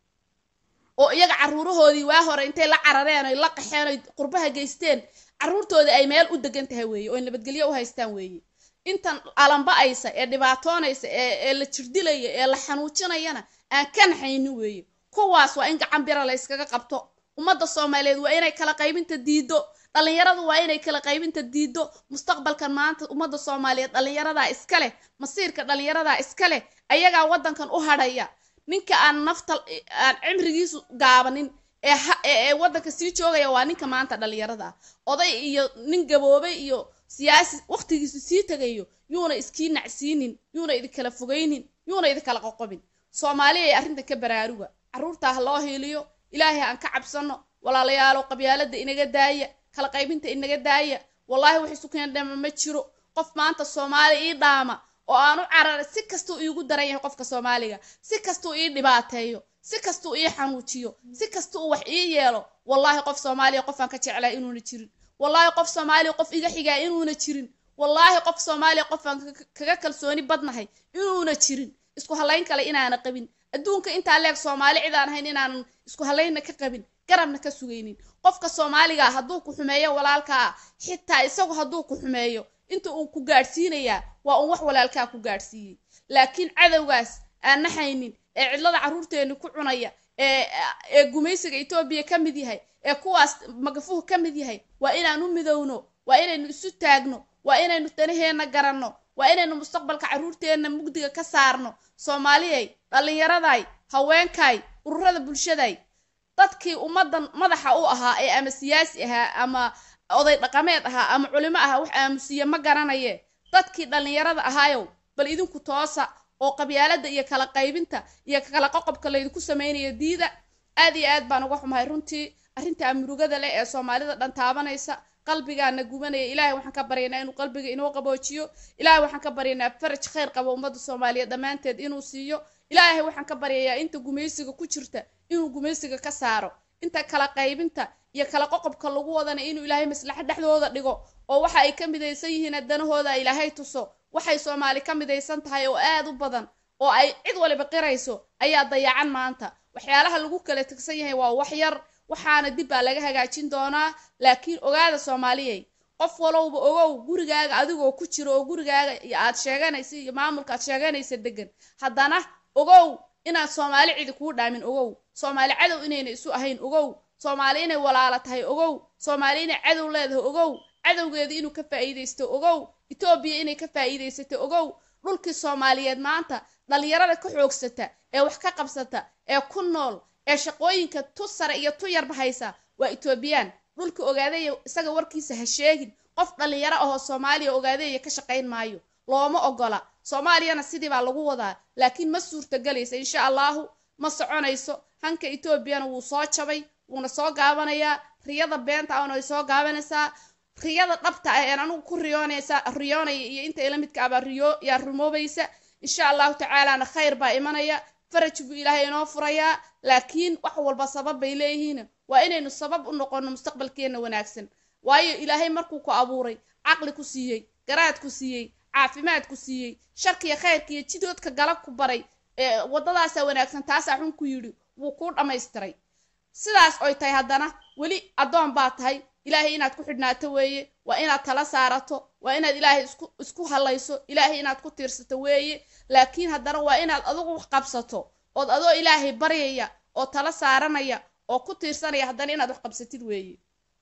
oo iyaga carruurahoodii waa hore intay la carareen oy la qaxeen oy qurbaha geysteen carruurtoodii ay meel u degan tahay weeye oy nabadgelyo u haystaan weeye intan alamba'aysa ee dhibaatoonaysa ee ee la jirdilaya ee la xanuujinayana aan ka naxaynin weeye kuwaas waa in gacan bira la yskaga qabto ummadda soomaaliyeed waa inay kala qaybinta diido dhallinyaradu waa inay kala qaybinta diido mustaqbalkan maanta ummadda soomaaliyeed dhallinyaradaa iska leh masiirka dhallinyaradaa iska leh ayagaa waddankan u hadhaya ninka aan nafta aan cimrigiisu gaabanin ee ee waddanka sii joogaya waa ninka maanta dhallinyarada ah oday iyo nin gaboobay iyo siyaasi waqtigiisu sii tegayo yuuna iskii nacsiinin yuuna idinkala fogaynin yuuna idinkala qoqobin soomaaliya ay arrintan ka baraaruga carruurtaa ha loo hiiliyo ilaahay aan ka cabsano walaalayaalo qabyaalada inaga daaya kala qaybinta inaga daaya wallaahi wax isu keen dhama ma jiro qof maanta soomaali ii dhaama oo aan u cararay si kastuu iigu daran yahay qofka soomaaliga si kastuu ii dhibaateeyo si kastuu ii xanuujiyo si kastuu wax ii yeelo wallaahi qof soomaaliya qofaan ka jeclaa inuuna jirin wallaahi qof soomaaliya qof iga xigaa inuuna jirin wallaahi qof soomaaliya qofaan kaga kalsooni badnahay inuuna jirin isku hallayn kale inaana qabin adduunka intaa leeg soomaali cid aan ahayn inaanan isku hallaynna ka qabin garabna ka sugaynin qofka soomaaliga hadduu ku xumeeyo walaalkaa xitaa isagu hadduu ku xumeeyo inta uu ku gaadhsiinayaa waa uun wax walaalkaa ku gaadhsiiyey laakiin cadowgaas aan naxaynin ee cidlada carruurteenni ku cunaya ee ee gumaysiga etoobiya ka mid yahay ee kuwaas magafuhu ka mid yahay waa inaan u midowno waa inaynu isu taagno waa inaynu danaheenna garanno waa inaynu mustaqbalka carruurteenna mugdiga ka saarno soomaaliyay dhallinyaraday haweenkay ururada bulshaday dadkii ummaddan madaxa u ahaa ee ama siyaasi ahaa ama oday dhaqameed ahaa ama culimo ahaa wax aamusiye ma garanaye dadkii dhallinyarada ahaayow bal idinku toosa oo qabyaalada iyo kala qaybinta iyo kala qoqobka laydinku samaynayo diida aad iyo aad baan uga xumahay runtii arrintaa murugada leh ee soomaalida dhan taabanaysa qalbigaana gubanaya ilaahay waxaan ka baryaynaa inuu qalbiga inoo qaboojiyo ilaahay waxaan ka baryaynaa faraj khayr qabo ummadda soomaaliyeed dhammaanteed inuu siiyo ilaahay waxaan ka baryayaa inta gumaysiga ku jirta inuu gumaysiga ka saaro inta kala qaybinta iyo kala qoqobka lagu wadana inuu ilaahay maslaxa dhexdooda dhigo oo waxa ay ka midaysan yihiin danahooda ilaahay tuso waxay soomaali ka midaysan tahay oo aad u badan oo ay cid waliba qirayso ayaa dayacan maanta waxyaalaha lagu kala tegsan yahay waa wax yar waxaana dib baa laga hagaajin doonaa laakiin ogaada soomaaliyey qof walowba ogow gurigaaga adigoo ku jiro oo gurigaaga aad sheeganaysa iyo maamulka aad sheeganaysa degan haddana ogow inaad soomaali cidi kuu dhaamin ogow soomaali cadow inayna isu ahayn ogow soomaali inay walaala tahay ogow soomaali inay cadow leedahay ogow cadowgeeda inuu ka faa'iidaysto ogow etoobiya inay ka faa'iidaysato ogow dhulkii soomaaliyeed maanta dhallinyarada ka xoogsata ee wax ka qabsata ee ku nool ee shaqooyinka tu sare iyo tu yarba haysa waa etoobiyaan dhulka ogaadaya isaga warkiisa ha sheegin qof dhallinyaro ahoo soomaaliya ogaadaya ka shaqayn maayo looma ogola soomaaliyana sidii baa lagu wadaa laakiin ma suurtagelaysa insha allahu ma soconayso hanka etoobiyana wuu soo jabay wuuna soo gaabanayaa riyada beenta ahna way soo gaabanaysaa riyada dhabta ah een anugu ku riyoonaysa riyoonaya iyo inta ila midka abaa riyo yaa rumoobaysa insha allahu tacaalana khayr baa imanaya faraj buu ilaahay inoo furayaa laakiin wax walba sabab bay leeyihiin waa inaynu sabab u noqono mustaqbalkeenna wanaagsan waayo ilaahay markuu ku abuuray caqli ku siiyey garaad ku siiyey caafimaad ku siiyey sharkiya khayrka iyo jidoodka gala ku baray ee waddadaasaa wanaagsan taasaa xun ku yidhi wuu kuu dhammaystiray sidaas oy tahay haddana weli addoon baa tahay ilaahay inaad ku xidhnaato weeye waa inaad tala saarato waa inaad ilaahay isku isku hallayso ilaahay inaad ku tiirsato weeye laakiin haddana waa inaad adigu wax qabsato ood adoo ilaahay baryaya oo tala saaranaya oo ku tiirsanaya haddana inaad wax qabsatid weeye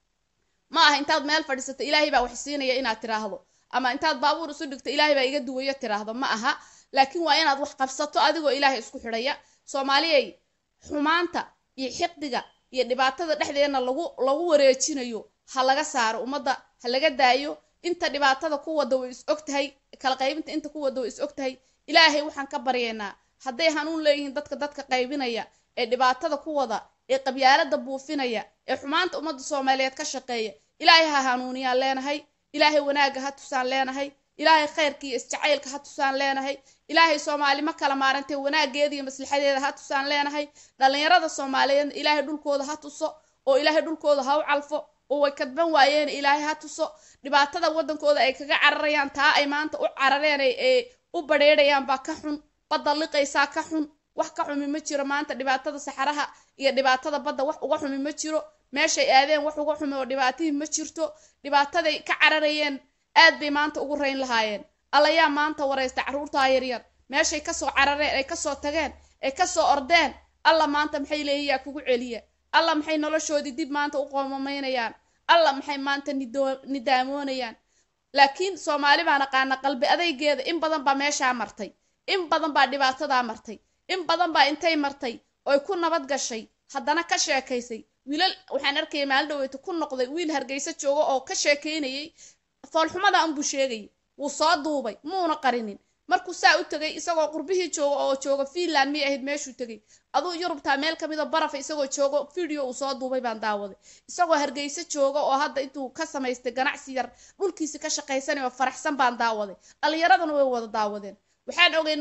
ma aha intaad meel fadhiisato ilaahay baa wax siinaya inaad tiraahdo ama intaad baabuur isu dhigto ilaahay baa iga duwayo tiraahdo ma aha laakiin waa inaad wax qabsato adigoo ilaahay isku xidhaya soomaaliyay xumaanta iyo xiqdiga iyo dhibaatada dhexdeedna lagu lagu wareejinayo ha laga saaro ummadda ha laga daayo inta dhibaatada ku wada way is og tahay kala qaybinta inta ku wada way is og tahay ilaahay waxaan ka baryaynaa hadday hanuun leeyihiin dadka dadka qaybinaya ee dhibaatada ku wada ee qabyaalada buufinaya ee xumaanta ummadda soomaaliyeed ka shaqeeya ilaahay ha hanuuniyaan leenahay ilaahay wanaagga ha tusaan leenahay ilaahay khayrka iyo isjacaylka ha tusaan leenahay ilaahay soomaali ma kala maarantay wanaageeda iyo maslaxadeeda ha tusaan leenahay dhallinyarada soomaaliyeedna ilaahay dhulkooda ha tuso oo ilaahay dhulkooda ha u calfo oo way kadban waayeen ilaahay ha tuso dhibaatada waddankooda ay kaga cararayaan taa ay maanta u carareen ee u badheedhayaan baa ka xun badda liqaysaa ka xun wax ka xumi ma jiro maanta dhibaatada saxaraha iyo dhibaatada badda wax uga xumi ma jiro meeshay aadeen wax uga xumi oo dhibaatihii ma jirto dhibaataday ka cararayeen aad bay maanta ugu rayn lahaayeen allayaa maanta waraysta carruurtaa yaryar meeshay kasoo carareen ay kasoo tageen ay kasoo ordeen alla maanta maxay leeyiyaa kugu celiya alla maxay noloshoodii dib maanta u qoomamaynayaan alla maxay maanta nidaamoonayaan laakiin soomaali baan aqaana qalbi adaygeeda in badan baa meeshaa martay in badan baa dhibaatadaa martay in badan baa intay martay oy ku nabad gashay haddana ka sheekaysay wiilal waxaan arkaya maalin dhaweyta ku noqday wiil hargeysa jooga oo ka sheekaynayay foolxumada unbuu sheegayay wuu soo duubay muuna qarinin markuu saa u tegay isagoo qurbihii jooga oo jooga fiinland miyay ahayd meeshuu tegay aduu yurubtaa meel kamid a barafa isagoo joogo video uu soo duubay baan daawaday isagoo hargeysa jooga oo hadda intuu ka samaystay ganacsi yar dhulkiisi ka shaqaysanay oo faraxsan baan daawaday dhallinyaradana way wada daawadeen waxaan ogeyn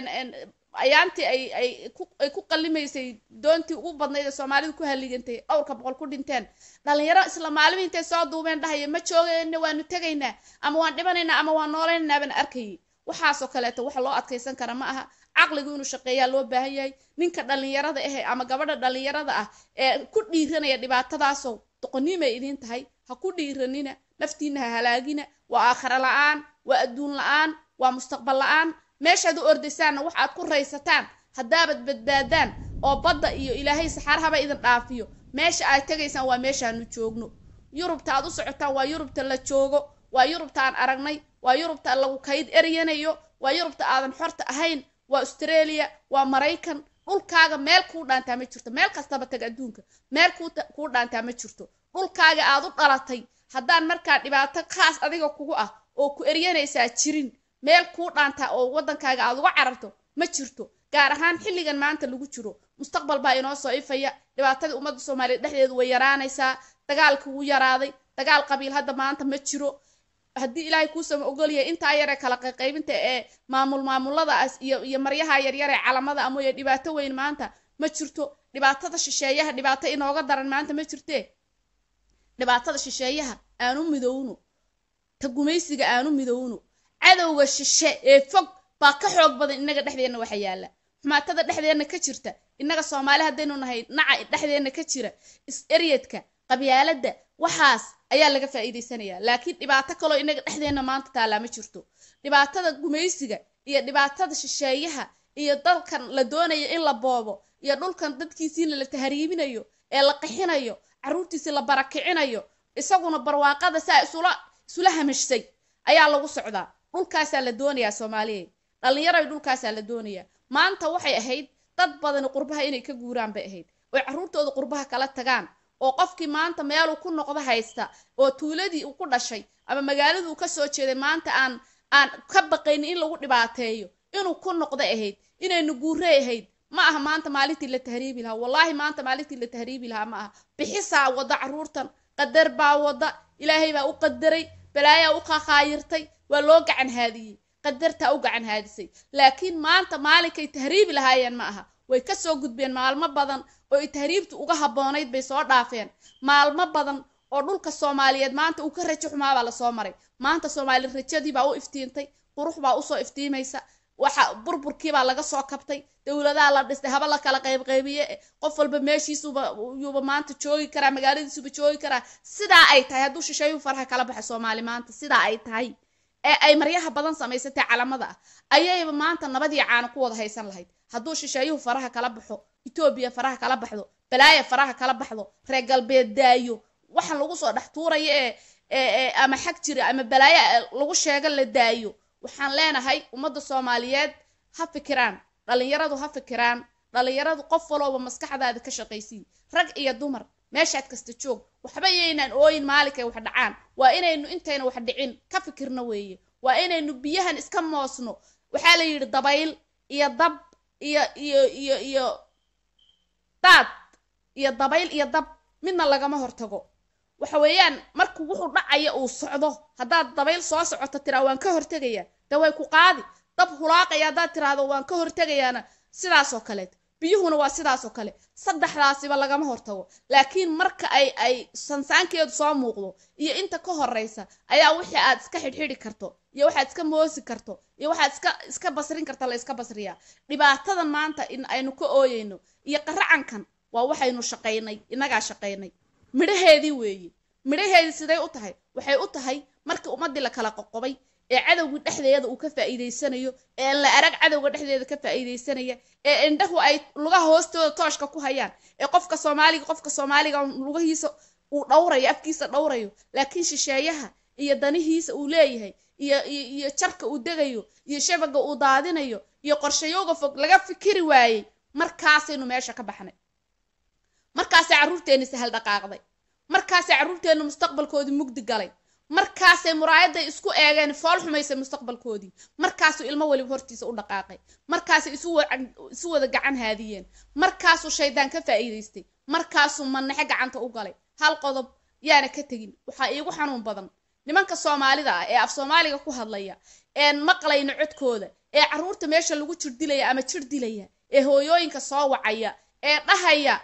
ayaantii ay ay ku ay ku qallimaysay doontii ugu badnayd ee soomaalidu ku halligantay dhowrka boqol ku dhinteen dhalinyaro isla maalimihi intay soo duubeen dhahaya ma joogayna waanu tegaynaa ama waan dhibanaynaa ama waan noolaynaynaa baan arkayay waxaasoo kaleeto waxa loo adkaysan kara ma aha caqligu inuu shaqeeyaa loo baahan yahay ninka dhallinyarada ahe ama gabadha dhallinyarada ah ee ku dhiiranaya dhibaatadaasow doqoniimay idiin tahay ha ku dhiiranina naftiina ha halaagina waa aakhira la-aan waa adduun la-aan waa mustaqbal la-aan meeshaad u ordaysaanna wax aad ku raysataan haddaabad badbaadaan oo badda iyo ilaahay saxaarahaba idin dhaafiyo meesha aad tegaysaan waa meeshaanu joogno yurubta aad u socotaan waa yurubta la joogo waa yurubta aan aragnay waa yurubta lagu kayd eryanayo waa yurubta aadan xorta ahayn waa australia waa maraykan dhulkaaga meel kuu dhaantaa ma jirto meel kastaba tag adduunka meel kuu dhaantaa ma jirto dhulkaaga aad u dhalatay haddaan markaa dhibaato khaas adiga kugu ah oo ku eryanaysaa jirin meel kuu dhaantaa oo waddankaaga aad uga cararto ma jirto gaar ahaan xilligan maanta lagu jiro mustaqbal baa inoo soo ifaya dhibaatadii ummadda soomaaliyeed dhexdeedu way yaraanaysaa dagaalka wuu yaraaday dagaal qabiil hadda maanta ma jiro haddii ilaahay kuusama ogolyahay intaa yaree kala qayqaybinta ee maamul maamuladaas iyo iyo maryaha yaryar ee calamada amoye dhibaato weyn maanta ma jirto dhibaatada shisheeyaha dhibaato inooga daran maanta ma jirtee dhibaatada shisheeyaha aanu midowno ta gumaysiga aanu midowno cadowga shishe ee fog baa ka xoog badan innaga dhexdeenna waxa yaalla xumaatada dhexdeenna ka jirta innaga soomaali haddaynu nahay naca dhexdeenna ka jira is-eryadka qabyaaladda waxaas ayaa laga faa'iidaysanayaa laakiin dhibaato kaloo innaga dhexdeenna maanta taallaa ma jirto dhibaatada gumaysiga iyo dhibaatada shisheeyaha iyo dalkan la doonayo in la boobo iyo dhulkan dadkiisiina la tahriibinayo ee la qixinayo carruurtiisi la barakicinayo isaguna barwaaqada saa isula isula hamashsay ayaa lagu socdaa dhulkaasaa la doonayaa soomaaliyeed dhallinyaroy dhulkaasaa la doonayaa maanta waxay ahayd dad badani qurbaha inay ka guuraan bay ahayd oy carruurtooda qurbaha kala tagaan oo qofkii maanta meeluu ku noqdo haysta oo tuuladii uu ku dhashay ama magaaladii uu kasoo jeeday maanta aan aan ka baqaynin in lagu dhibaateeyo inuu ku noqdo ahayd inaynu guurey ahayd ma aha maanta maalintii la tahriibi lahaa wallaahi maanta maalintii la tahriibi lahaa ma aha bixisaa wada carruurtan qadar baa wada ilaahay baa u qadaray balaayaa u qaqaayirtay waa loo gacan haadiyey qadartaa u gacan haadisay laakiin maanta maalinkay tahriibi lahaayeen ma aha way kasoo gudbeen maalmo badan oo ay tahriibtu uga habboonayd bay soo dhaafeen maalmo badan oo dhulka soomaaliyeed maanta uu ka rajo xumaabaa lasoo maray maanta soomaali rajadii baa u iftiintay qurux baa usoo iftiimaysa waxa burburkiibaa laga soo kabtay dowladaha la dhistay haba la kala qaybqaybiye qof walba meeshiisuba yuuba maanta joogi karaa magaaladiisuba joogi karaa sidaa ay tahay hadduu shisheeyuu faraha kala baxa soomaali maanta sidaa ay tahay ee ay maryaha badan samaysatay calamada ah ayayba maanta nabadii caana ku wada haysan lahayd hadduu shisheeyuhu faraha kala baxo etoobiya faraha kala baxdo balaaya faraha kala baxdo reer galbeed daayo waxaan lagu soo dhex tuuraya ee ama xag jira ama balaaya lagu sheega la daayo waxaan leenahay ummadda soomaaliyeed ha fikiraan dhalinyaradu ha fikiraan dhalinyaradu qof walooba maskaxdaada ka shaqaysii rag iyo dumar meeshaad kasta joog waxba yaynaan ooyin maalinkay wax dhacaan waa inaynu intayna wax dhicin ka fikirno weeye waa inaynu biyahan iska moosno waxaa la yidhi dabayl iyo dab iyo iyo iyo iyo daad iyo dabayl iyo dab midna lagama hortago waxa weeyaan markuu wuxuu dhacaya uu socdo haddaad dabayl soo socoto tiraa waan ka hortegaya de way ku qaadi dab hulaaqaya haddaad tiraahdo waan ka hortegayaana sidaas oo kaleet biyuhuna waa sidaas oo kale saddexdaasiba lagama hortago laakiin marka ay ay sansaankeedu soo muuqdo iyo inta ka horeysa ayaa wixii aad iska xidhxidhi karto iyo waxaad iska moosi karto iyo waxaad iska iska basrin karta la iska basriyaa dhibaatadan maanta in aynu ka ooyeyno iyo qaracankan waa waxaynu shaqaynay innagaa shaqaynay midhaheedii weeye midhaheedii siday u tahay waxay u tahay markii ummaddii la kala qoqobay ee cadowgii dhexdeeda uu ka faa'iidaysanayo ee la arag cadowga dhexdeeda ka faa'iidaysanaya ee indhahu ay lugaha hoostooda tooshka ku hayaan ee qofka soomaaliga qofka soomaaliga lugahiisa uu dhowrayo afkiisa dhowrayo laakiin shisheeyaha iyo danihiisa uu leeyahay iyo iyo iyo jarka uu degayo iyo shabaga uu daadinayo iyo qorshayooga fog laga fikiri waayey markaasaynu meesha ka baxnay markaasay carruurteenni sahal dhaqaaqday markaasay carruurteennu mustaqbalkoodii mugdi galay markaasay muraayaday isku eegeen fool xumaysay mustaqbalkoodii markaasuu ilmo weliba hortiisa u dhaqaaqay markaasay isu wada gacan haadiyeen markaasuu shaydaan ka faa'iidaystay markaasuu manaxe gacanta u galay hal qodob yaana ka tegin waxaa iigu xanuun badan nimanka soomaalida ah ee af soomaaliga ku hadlaya een maqlayna codkooda ee carruurta meesha lagu jir dilaya ama jir dilaya ee hooyooyinka soo wacaya ee dhahaya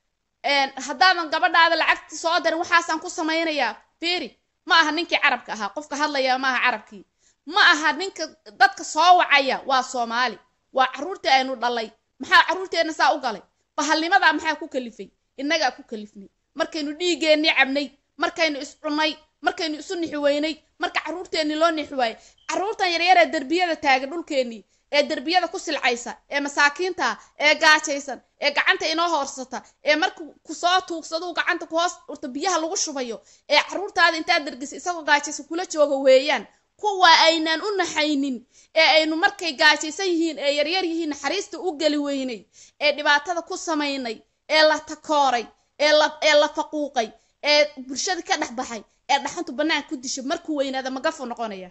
haddaadan gabadhaada lacagti soo darin waxaasaan ku samaynayaa fiiri ma aha ninkii carabka ahaa qofka hadlaya ma aha carabkii ma aha ninka dadka soo wacaya waa soomaali waa carruurtii aynu dhalay maxaa carruurteenna saa u galay bahalnimadaa maxaa ku kalifay innagaa ku kalifnay markaynu dhiigeennii cabnay markaynu is cunnay markaynu isu nixi weynay marka carruurteennii loo nixi waayey carruurtan yaryaree derbiyada taagan dhulkeennii ee derbiyada ku silcaysa ee masaakiinta ee gaajaysan ee gacanta inoo hoorsata ee marka kusoo tuugsaduu gacanta ku hoos urta biyaha lagu shubayo ee carruurtaada intaad dergisa isagoo gaajaysan kula jooga weeyaan kuwa aynaan u naxaynin ee aynu markay gaajaysan yihiin ee yaryar yihiin naxariista u geli weynay ee dhibaatada ku samaynay ee la takooray ee la ee la faquuqay ee bulshada ka dhex baxay ee dhaxantu bannaan ku disha markuu weynaada magafu noqonaya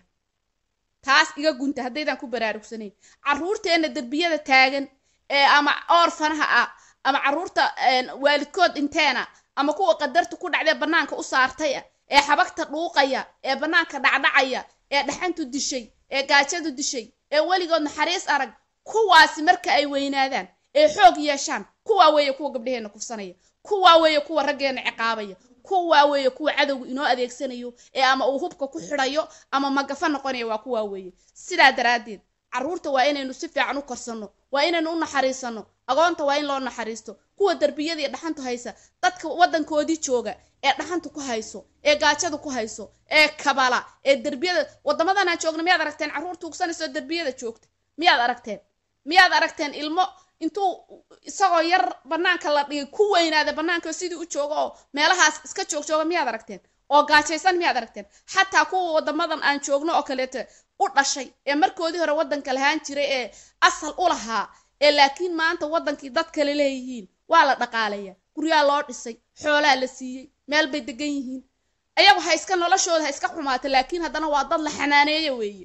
taas iga gunta haddaydaan ku baraarugsanayn carruurteenna derbiyada taagan ee ama oorfanaha ah ama carruurta waalidkood dhinteena ama kuwa qadarta ku dhacdee bannaanka u saartay ah ee xabagta dhuuqaya ee bannaanka dhacdhacaya ee dhaxantu dishay ee gaajadu dishay ee weligood naxariis arag kuwaasi marka ay weynaadaan ee xoog yeeshaan kuwaa weeye kuwa gabdhaheenna kufsanaya kuwaa weeye kuwa raggeenna ciqaabaya kuwaa weeye kuwa cadowgu inoo adeegsanayo ee ama uu hubka ku xidhayo ama magafa noqonaya waa kuwaa weeye sidaa daraaddeed carruurta waa inaynu si fiican u korsanno waa inaynu u naxariisanno agoonta waa in loo naxariisto kuwa derbiyada iyo dhaxantu haysa dadka waddankoodii jooga ee dhaxantu ku hayso ee gaajadu ku hayso ee kabala ee derbiyada waddamadan aan joogna miyaad aragteen carruur tuugsanayso derbiyada joogta miyaad aragteen miyaad aragteen ilmo intuu isagoo yar bannaanka la dhigay ku weynaada bannaanka sidii u jooga oo meelahaas iska joog jooga miyaad aragteen oo gaajaysan miyaad aragteen xataa kuwa waddamadan aan joogno oo kaleeto u dhashay ee markoodii hore waddanka lahaan jiray ee asal u lahaa ee laakiin maanta waddankii dad kale leeyihiin waa la dhaqaalaya guryaa loo dhisay xoolaa la siiyey meel bay degan yihiin ayagu ha iska noloshooda ha iska xumaata laakiin haddana waa dad la xanaaneeya weeye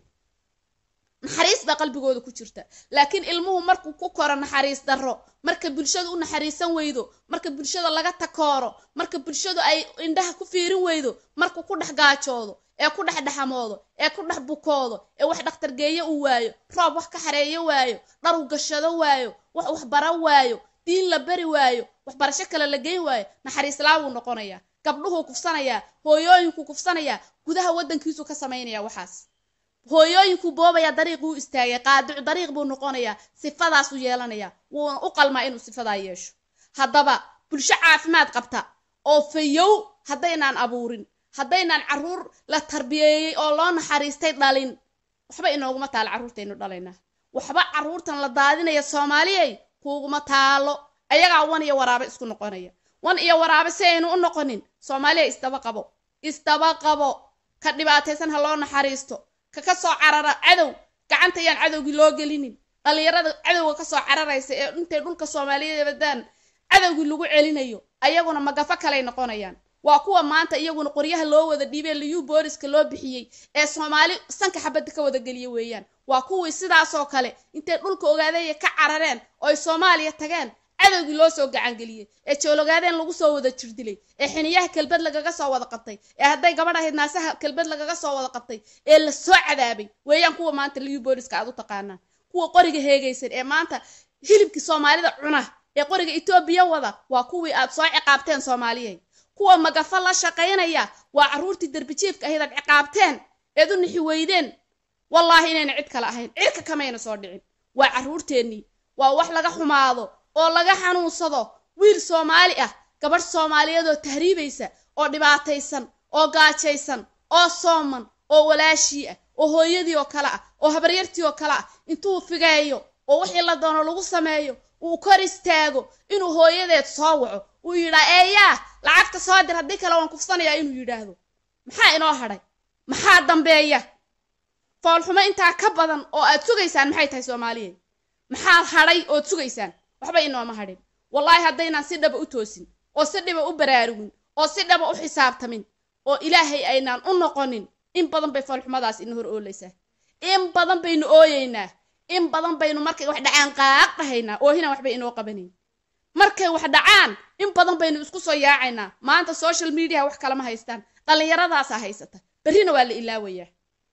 naxariis baa qalbigooda ku jirta laakiin ilmuhu markuu ku koro naxariis darro marka bulshadu u naxariisan weydo marka bulshada laga takooro marka bulshadu ay indhaha ku fiirin weydo markuu ku dhex gaajoodo ee ku dhex dhexamoodo ee ku dhex bukoodo ee wax dhakhtargeeyo uu waayo roob wax ka xareeyo waayo dhar u gashado waayo wax wax bara waayo diin la bari waayo waxbarasho kale la geyn waayo naxariislaa wuu noqonayaa gabdhuhuu kufsanayaa hooyooyinkuu kufsanayaa gudaha waddankiisuu ka samaynaya waxaas hooyooyinkuu boobaya dariiquu istaagay qaadicu dariiq buu noqonayaa sifadaasuu yeelanayaa wuuna u qalmaa inuu sifadaa yeesho haddaba bulsho caafimaad qabta oo fayow haddaynaan abuurin haddaynaan carruur la tarbiyeeyey oo loo naxariistay dhalin waxba inooguma taalo carruurtaynu dhalaynaa waxba carruurtan la daadinaya soomaaliyay kuuguma taalo ayagaa wan iyo waraabe isku noqonaya wan iyo waraabe si aynu u noqonin soomaaliya isdaba qabo isdaba qabo ka dhibaataysan ha loo naxariisto ka ka soo carara cadow gacanta yaan cadowgii loo gelinin dhallinyarada cadowga kasoo cararaysa ee intay dhulka soomaaliyeed badaan cadowgii lagu celinayo ayaguna magafo kaley noqonayaan waa kuwa maanta iyaguna qoryaha loo wada dhiibay liyu booliska loo bixiyey ee soomaali sanka xabadda ka wada geliya weeyaan waa kuwii sidaasoo kale intay dhulka ogaadaya ka carareen oo ay soomaaliya tageen cadowgii loo soo gacangeliyey ee joologaadeen lagu soo wada jirdilay ee xiniyaha kelbad lagaga soo wada qabtay ee hadday gabadh ahayd naasaha kelbad lagaga soo wada qabtay ee la soo cadaabay weeyaan kuwa maanta liyu booliska aad u taqaanaan kuwa qoriga heegaysan ee maanta hilibkii soomaalida cuna ee qoriga etoobiya wada waa kuwii aad soo ciqaabteen soomaaliyeed kuwa magafo la shaqaynaya waa carruurtii derbijiifka ahayd aad ciqaabteen eed u nixi weydeen wallaahi inayna cid kale ahayn cirka kamayna soo dhicin waa carruurteennii waa wax laga xumaado oo laga xanuunsado wiil soomaali ah gabadh soomaaliyeed oo tahriibaysa oo dhibaataysan oo gaajaysan oo sooman oo walaashii ah oo hooyadii oo kale ah oo habaryartii oo kale ah intuu figeeyo oo wixii la doono lagu sameeyo uu kor istaago inuu hooyadeed soo waco uu yidhaa eeyaa lacagta soo dir haddii kale waan kufsanayaa inuu yidhaahdo maxaa inoo hadhay maxaa dambeeya foolxumo intaa ka badan oo aad sugaysaan maxay tahay soomaaliyeed maxaa hadhay ood sugaysaan waxba inooma hadhin wallaahi haddaynaan si dhaba u toosin oo si dhiba u baraarugin oo si dhaba u xisaabtamin oo ilaahay aynaan u noqonin in badan bay foolxumadaas ina hor oolaysaa in badan baynu ooyeynaa in badan baynu markay wax dhacaan qaaq dhahaynaa oohinaan waxbay inoo qabanayn markay wax dhacaan in badan baynu isku soo yaacaynaa maanta social mediaha wax kalama haystaan dhallinyaradaasaa haysata berrina waa la ilaawayaa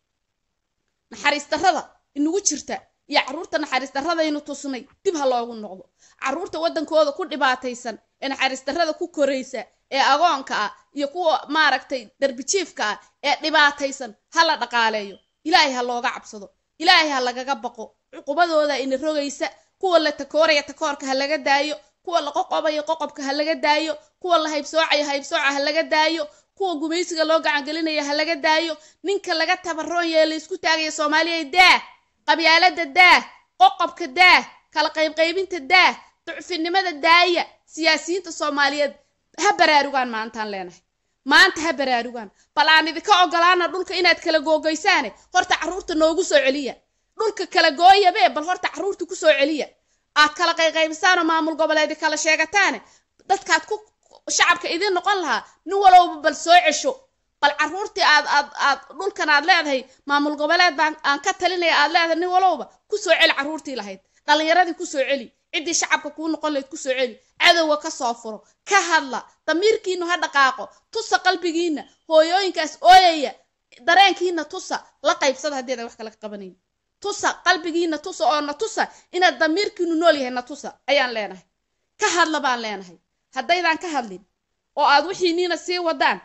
naxariis darrada inugu jirta iyo carruurta naxariis darradaynu tusnay dib ha loogu noqdo carruurta waddankooda ku dhibaataysan ee naxariis darrada ku koraysa ee agoonka ah iyo kuwa maaragtay darbijiifka ah ee dhibaataysan ha la dhaqaaleeyo ilaahay ha looga cabsado ilaahay ha lagaga baqo cuqubadooda ina rogaysa kuwa la takooraya takoorka ha laga daayo kuwa la qoqobayo qoqobka ha laga daayo kuwa la haybsoocayo haybsooca ha laga daayo kuwa gumaysiga loo gacangelinaya ha laga daayo ninka laga tabaroon yee la isku taagaya soomaaliya daah qabyaalada daah qoqobka daah kala qaybqaybinta daah ducfinimada daaya siyaasiyiinta soomaaliyeed ha baraarugaan maantaan leenahay maanta ha baraarugaan bal aan idinka ogolaana dhulka inaad kala googaysaane horta carruurta noogu soo celiya dhulka kala gooyabe bal horta carruurta ku soo celiya aad kala qayqaybisaanoo maamul goboleedi kala sheegataane dadkaad ku shacabka idiin noqon lahaa nin walowba bal soo cesho bal carruurtii aad aad aad dhulkan aad leedahay maamul goboleed baan aan ka talinaya aad leedahay nin walowba ku soo celi carruurtii lahayd dhallinyaradii ku soo celi ciddii shacabka kuu noqon lahayd ku soo celi cadowga ka soo furo ka hadla damiirkiinu ha dhaqaaqo tusa qalbigiina hooyooyinkaas ooyaya dareenkiina tusa la qaybsada haddii adan wax kala qabanayn tusa qalbigiina tusa oo na tusa inaad damiirkiinu nool yahay na tusa ayaan leenahay ka hadla baan leenahay haddaydaan ka hadlin oo aad wixiiniina sii wadaan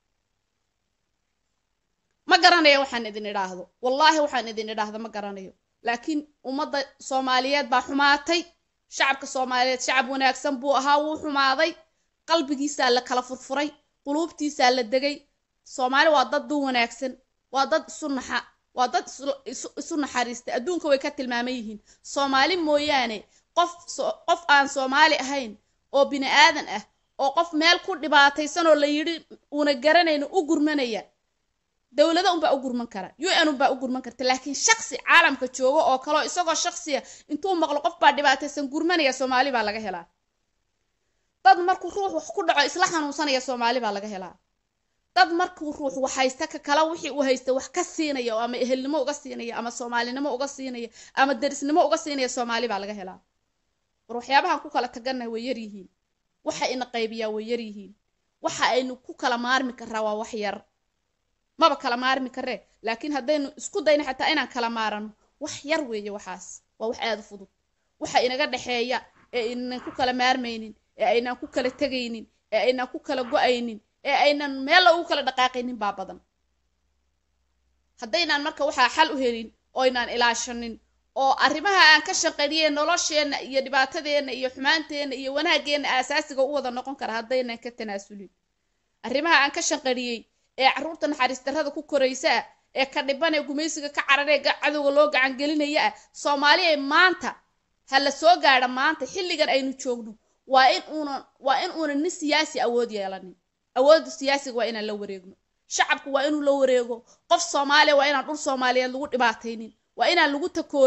ma garanayo waxaan idin idhaahdo wallaahi waxaan idin idhaahdo ma garanayo laakiin ummadda soomaaliyeed baa xumaatay shacabka soomaaliyeed shacab wanaagsan buu ahaa wuu xumaaday qalbigiisaa la kala furfuray quluubtiisaa la degay soomaali waa dad duu wanaagsan waa dad isu naxa waa dad isu naxariista adduunka way ka tilmaaman yihiin soomaali mooyaane qof qof aan soomaali ahayn oo bini aadan ah oo qof meel ku dhibaataysan oo la yidhi uuna garanayno u gurmanaya dowlada unbaa u gurman kara u n unbaa u gurman karta laakiin shaksi caalamka joogo oo kaleo isagoo shaksiya intuu maqlo qof baa dhibaataysan gurmanaya soomaali baa laga helaa dad markuu ruux wax ku dhaco isla xanuunsanaya soomaali baa laga helaa dad markuu ruux wax haysta ka kala wixii uu haysta wax ka siinaya oo ama ehelnimo uga siinaya ama soomaalinimo uga siinaya ama derisnimo uga siinaya soomaali baa laga helaa war waxyaabahan ku kala tagannahay way yaryihiin waxa ina qaybiyaa way yaryihiin waxa aynu ku kala maarmi karaa waa wax yar maba kala maarmi karee laakiin haddaynu isku dayna xataa inaan kala maarano wax yar weeye waxaas waa wax aada u fudud waxa inaga dhexeeya ee aynan ku kala maarmaynin ee aynaan ku kala tegaynin ee aynaan ku kala go-aynin ee aynan meel ugu kala dhaqaaqaynin baa badan haddaynaan marka waxaa xal u helin oo aynaan ilaashanin oo arrimaha aan ka shaqeyniyey nolosheenna iyo dhibaatadeenna iyo xumaanteenna iyo wanaageenna aasaasiga u wada noqon kara haddaynan ka tanaasulin arrimaha aan ka shaqariyey ee carruurta naxariis darrada ku koraysa ah ee ka dhiban ee gumaysiga ka cararee cadowga loo gacangelinaya ah soomaaliya maanta ha la soo gaadha maanta xilligan aynu joogno waa in uunan waa in uunan nin siyaasi awood yeelanin awoodda siyaasiga waa inaan la wareegno shacabku waa inuu la wareego qof soomaaliya waa inaan dhul soomaaliyeed lagu dhibaataynin waa inaan lagu takoorin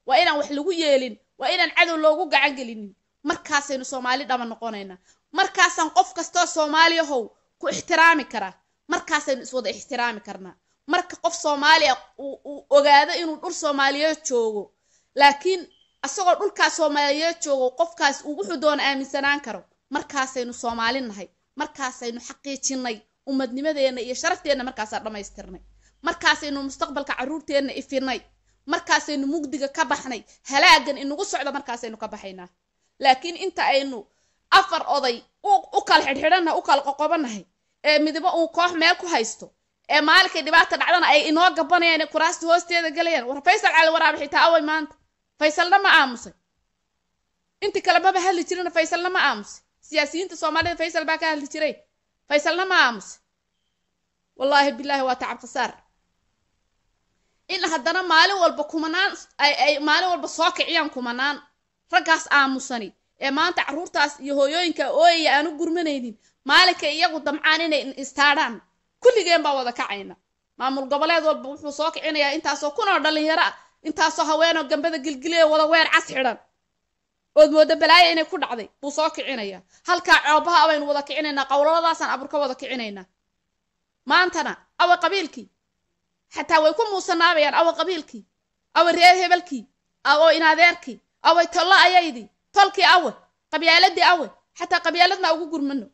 waa inaan wax lagu yeelin waa inaan cadow loogu gacan gelinin markaasaynu soomaali dhaba noqonaynaa markaasaan qof kastoo soomaaliyahow ku ixtiraami karaa markaasaynu iswada ixtiraami karnaa marka qof soomaaliya uu ogaado inuu dhul soomaaliyeed joogo laakiin asagoo dhulkaas soomaaliyeed joogo qofkaas uu wuxuu doona aaminsanaan karo markaasaynu soomaali nahay markaasaynu xaqiijinay ummadnimadeenna iyo sharafteenna markaasaa dhammaystirnay markaasaynu mustaqbalka carruurteenna ifinay markaasaynu mugdiga ka baxnay halaagan inagu socda markaasaynu ka baxaynaa laakiin inta aynu afar oday u kala xidhxidhannahay u kala qoqobanahay ee midba uu koox meel ku haysto ee maalinkay dhibaata dhacdana ay inoo gabanayaan ee kuraasta hoosteeda galayaan war faysal cali waraabe xitaa away maanta faysalna ma aamusay inti kale maba hadli jirina faysalna ma aamusay siyaasiyiinta soomaalida faysal baa ka hadli jiray faysalna ma aamusay wallaahi bilaahi waa tacab khasaar in haddana maalin walba kumanaan ay maalin walba soo kiciyaan kumanaan raggaas aamusani ee maanta carruurtaas iyo hooyooyinka ooyaya aan u gurmanaynin maalinkay iyagu damcaan inay istaadhaan kulligeen baa wada kacayna maamul goboleed walba wuxuu soo kicinayaa intaasoo kunoo dhallinyaro ah intaasoo haweenoo gambada gilgiliya wada weer cas xidhan ood mooda balaaya inay ku dhacday buu soo kicinayaa halkaa coobaha abaynu wada kicinaynaa qowladaasaan abur ka wada kicinaynaa maantana awa qabiilkii xataa way ku muusanaabayaan awa qabiilkii awa reer hebelkii awo inadeerkii away tollo ayaydii tolkii awe qabyaaladii awe xataa qabyaaladna ugu gurmano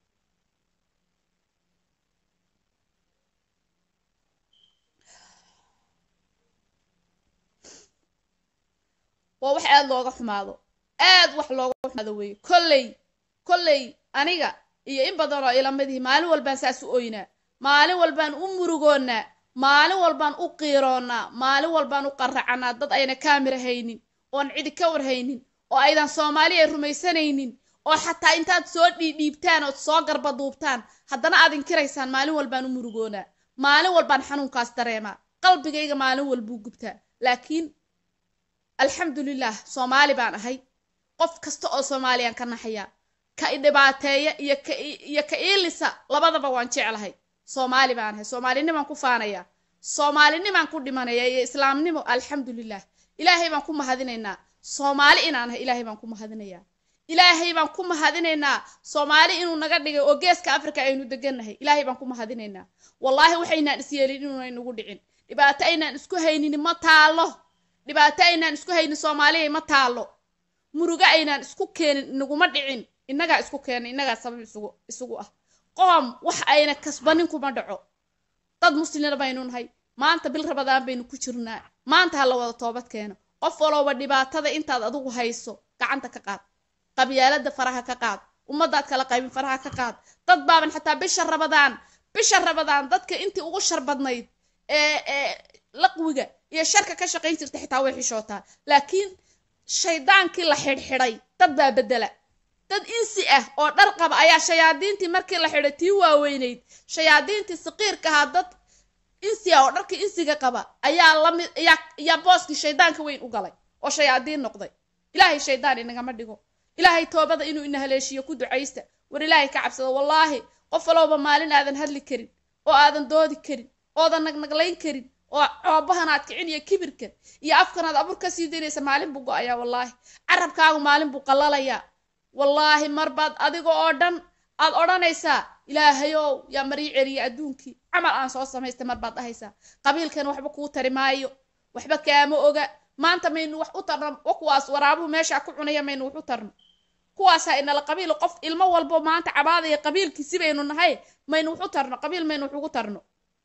waa wax aad looga xumaado aad wax looga xumaado weeye kolley kolley aniga iyo in badan oo ilamadihi maalin walbaan saas u oynaa maalin walbaan u murugoonnaa maalin walbaan u qiiroonnaa maalin walbaan u qarracanaa dad ayna kaamira haynin oon cidi ka warhaynin oo aydan soomaali ay rumaysanaynin oo xataa intaad soo dhiidhiibtaan ood soo garba duubtaan haddana aad inkiraysaan maalin walbaan u murugoonaa maalin walbaan xanuunkaas dareemaa qalbigayga maalin walbuu gubtaa laakiin alxamdulilah soomaali baan ahay qof kasta oo soomaaliyaan ka naxayaa ka idhibaateeya iyo ka iilisa labadaba waan jeclahay soomaali baan ahay soomaalinimaan ku faanayaa soomaalinimaan ku dhimanaya iyo islaamnimo alxamdulilah ilaahay baan ku mahadinaynaa soomaali inaan ahay ilaahay baan ku mahadinayaa ilaahay baan ku mahadinaynaa soomaali inuu naga dhigay oo geeska africa aynu degannahay ilaahay baan ku mahadinaynaa wallaahi waxaynaan isyeelin inuunay nagu dhicin dhibaato aynaan isku haynin ma taalo dhibaato aynaan isku haynin soomaaliya ma taalo murugo aynaan isku keenin inaguma dhicin innagaa isku keenay innagaa sabab isugu isugu ah qoom wax ayna kasbanin kuma dhaco dad muslina baynu nahay maanta bil rabadaan baynu ku jirnaa maanta ha la wada toobad keeno qof walooba dhibaatada intaad adigu hayso gacanta ka qaad qabyaalada faraha ka qaad ummadaad kala qaybin faraha ka qaad dad baaban xataa bisha rabadaan bisha rabadaan dadka intii ugu shar badnayd ee ee laqwiga iyo sharka ka shaqayn jirta xitaa way xishootaa laakiin shaydaankii la xidhxidhay dad baa bedela dad insi ah oo dhar qaba ayaa shayaadiintii markii la xidhay tii waaweynayd shayaadiintii saqiirka ahaa dad insi ah oo dharkii insiga qaba ayaa lamid ayaa ayaa booskii shaydaanka weyn u galay oo shayaadiin noqday ilaahay shaydaan inagama dhigo ilaahay toobada inuu ina haleeshiyo ku ducaysta war ilaahay ka cabsado wallaahi qof walowba maalin aadan hadli karin oo aadan doodi karin oodan nagnaglayn karin oo coobahanaad kicin iyo kibirka iyo afkanaad abur ka sii daynaysa maalin buu go-ayaa wallaahi carabkaagu maalin buu qallalayaa wallaahi marbaad adiga oo dhan aad odhanaysaa ilaahayow yaa marii celiya adduunkii camal aan soo samaystay marbaad dhahaysaa qabiilkan waxba kuu tari maayo waxba kaama oga maanta maynu wax u tarno wa kuwaas waraabuhu meeshaa ku cunaya maynu wax u tarno kuwaasaa inala qabiil qof ilmo walbo maanta cabaadaya qabiilkiisi baynu nahay maynu wax u tarno qabiil maynu wax ugu tarno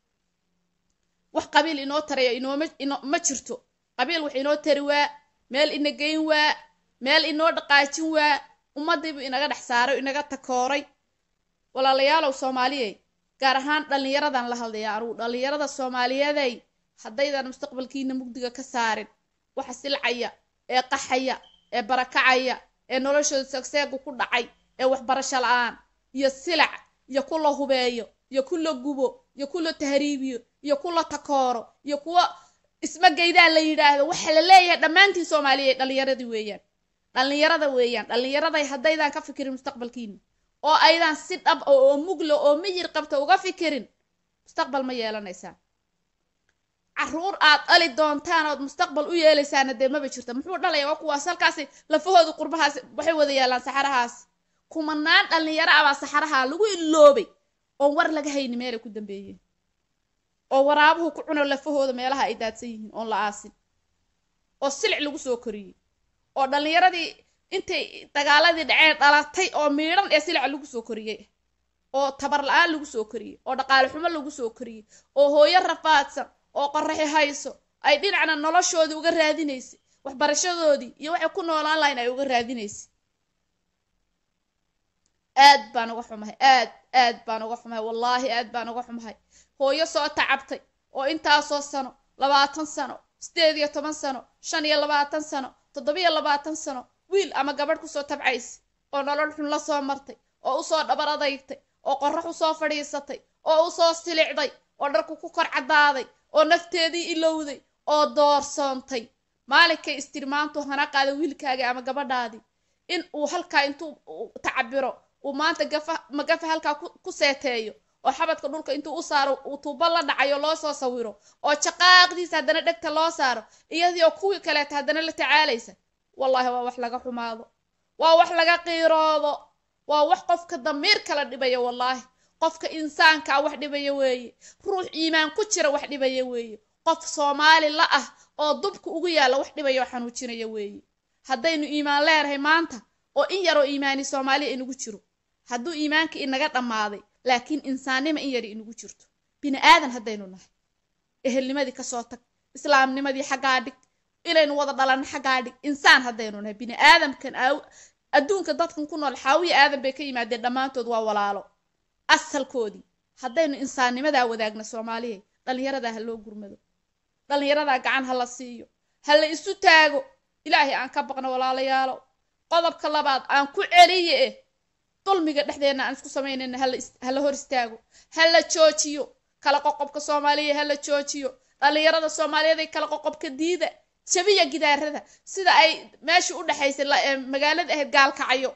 wax qabiil inoo taraya inooma ino ma jirto qabiil wax inoo tari waa meel ina geyn waa meel inoo dhaqaajin waa ummadiibu inaga dhex saaray inaga takooray walaalayaalow soomaaliyey gaar ahaan dhallinyaradan la hadlaya anugu dhallinyarada soomaaliyeeday haddaydan mustaqbalkiina mugdiga ka saarin waxa silcaya ee qaxaya ee barakacaya ee noloshooda segseegu ku dhacay ee waxbarasho la-aan iyo silac iyo ku la hubeeyo iyo ku la gubo iyo ku la tahriibiyo iyo ku la takooro iyo kuwa ismagaydaa la yidhaahdo waxa la leeyahay dhammaantiin soomaaliya dhallinyaradii weeyaan dhallinyarada weeyaan dhallinyaraday haddaydan ka fikirin mustaqbalkiina oo aydan si dhab oo mugla oo miyir qabta uga fikirin mustaqbal ma yeelanaysaan caruur aad dhali doontaan ood mustaqbal u yeelaysaana dee maba jirta muxuu dhalaya waa kuwaas halkaasi lafahooda qurbahaas waxay wada yaalaan saxarahaas kumanaan dhallinyaro abaa saxaraha lagu iloobay oon war laga hayni meelay ku dambeeyeen oo waraabuhu ku cuno lafahooda meelaha ay daadsan yihiin oon la aasin oo silic lagu soo koriyey oo dhallinyaradii intay dagaaladii dhaceen dhalatay oo miidhan ee silica lagu soo koriyey oo tabar la-aan lagu soo koriyey oo dhaqaale xumo lagu soo koriyey oo hooyo rafaadsan oo qoraxi hayso ay dhinacna noloshoodii uga raadinaysay waxbarashadoodii iyo waxay ku noolaan lahayn ay uga raadinaysay aad baan uga xumahay aad aad baan uga xumahay wallaahi aad baan uga xumahay hooyo soo tacabtay oo intaasoo sano labaatan sano sideed iyo toban sano shan iyo labaatan sano toddobiyo labaatan sano wiil ama gabadh kusoo tabcaysa oo nolol xun la soo martay oo usoo dhabar adaytay oo qorax usoo fadhiisatay oo usoo silicday oo dharku ku kor caddaaday oo nafteedii ilowday oo doorsoontay maalinkay istirmaantu hana qaada wiilkaagii ama gabadhaadii in uu halkaa intuu tacabiro uu maanta gafa magafa halkaa ku seeteeyo oo xabadka dhulka intuu u saaro uu tuubo la dhacayo loo soo sawiro oo jaqaaqdiisa haddana dhegta loo saaro iyadii oo kuwii kaleeta haddana la tacaalaysa wallaahi waa wax laga xumaado waa wax laga qiiroodo waa wax qofka damiir kala dhibaya wallaahi qofka insaankaa wax dhibaya weeye ruux iimaan ku jira wax dhibaya weeye qof soomaali la ah oo dubka ugu yaalla wax dhibaya oo xanuujinaya weeye haddaynu iimaan leenahay maanta oo in yaroo iimaani soomaaliya inagu jiro hadduu iimaankii inaga dhammaaday laakiin insaannima in yari inagu jirto bini aadan haddaynu nahay ehelnimadii kasoo tag islaamnimadii xaggaa dhig inaynu wada dhalanno xaggaa dhig insaan haddaynu nahay bini aadamkan adduunka dadkan ku nool xaawiya aadan bay ka yimaadeen dhammaantood waa walaalo asalkoodii haddaynu insaannimadaa wadaagna soomaaliya dhallinyaradaa ha loo gurmado dhallinyaradaa gacan ha la siiyo ha la isu taago ilaahay aan ka baqno walaalayaalo qodobka labaad aan ku celiye eh dulmiga dhexdeenna aan isku samaynayna ha la hor istaago ha la joojiyo kala qoqobka soomaaliya ha la joojiyo dhallinyarada soomaaliyeed ay kala qoqobka diida jabiya gidaarada sida ay meeshii u dhexaysay magaalada ahayd gaalkacayo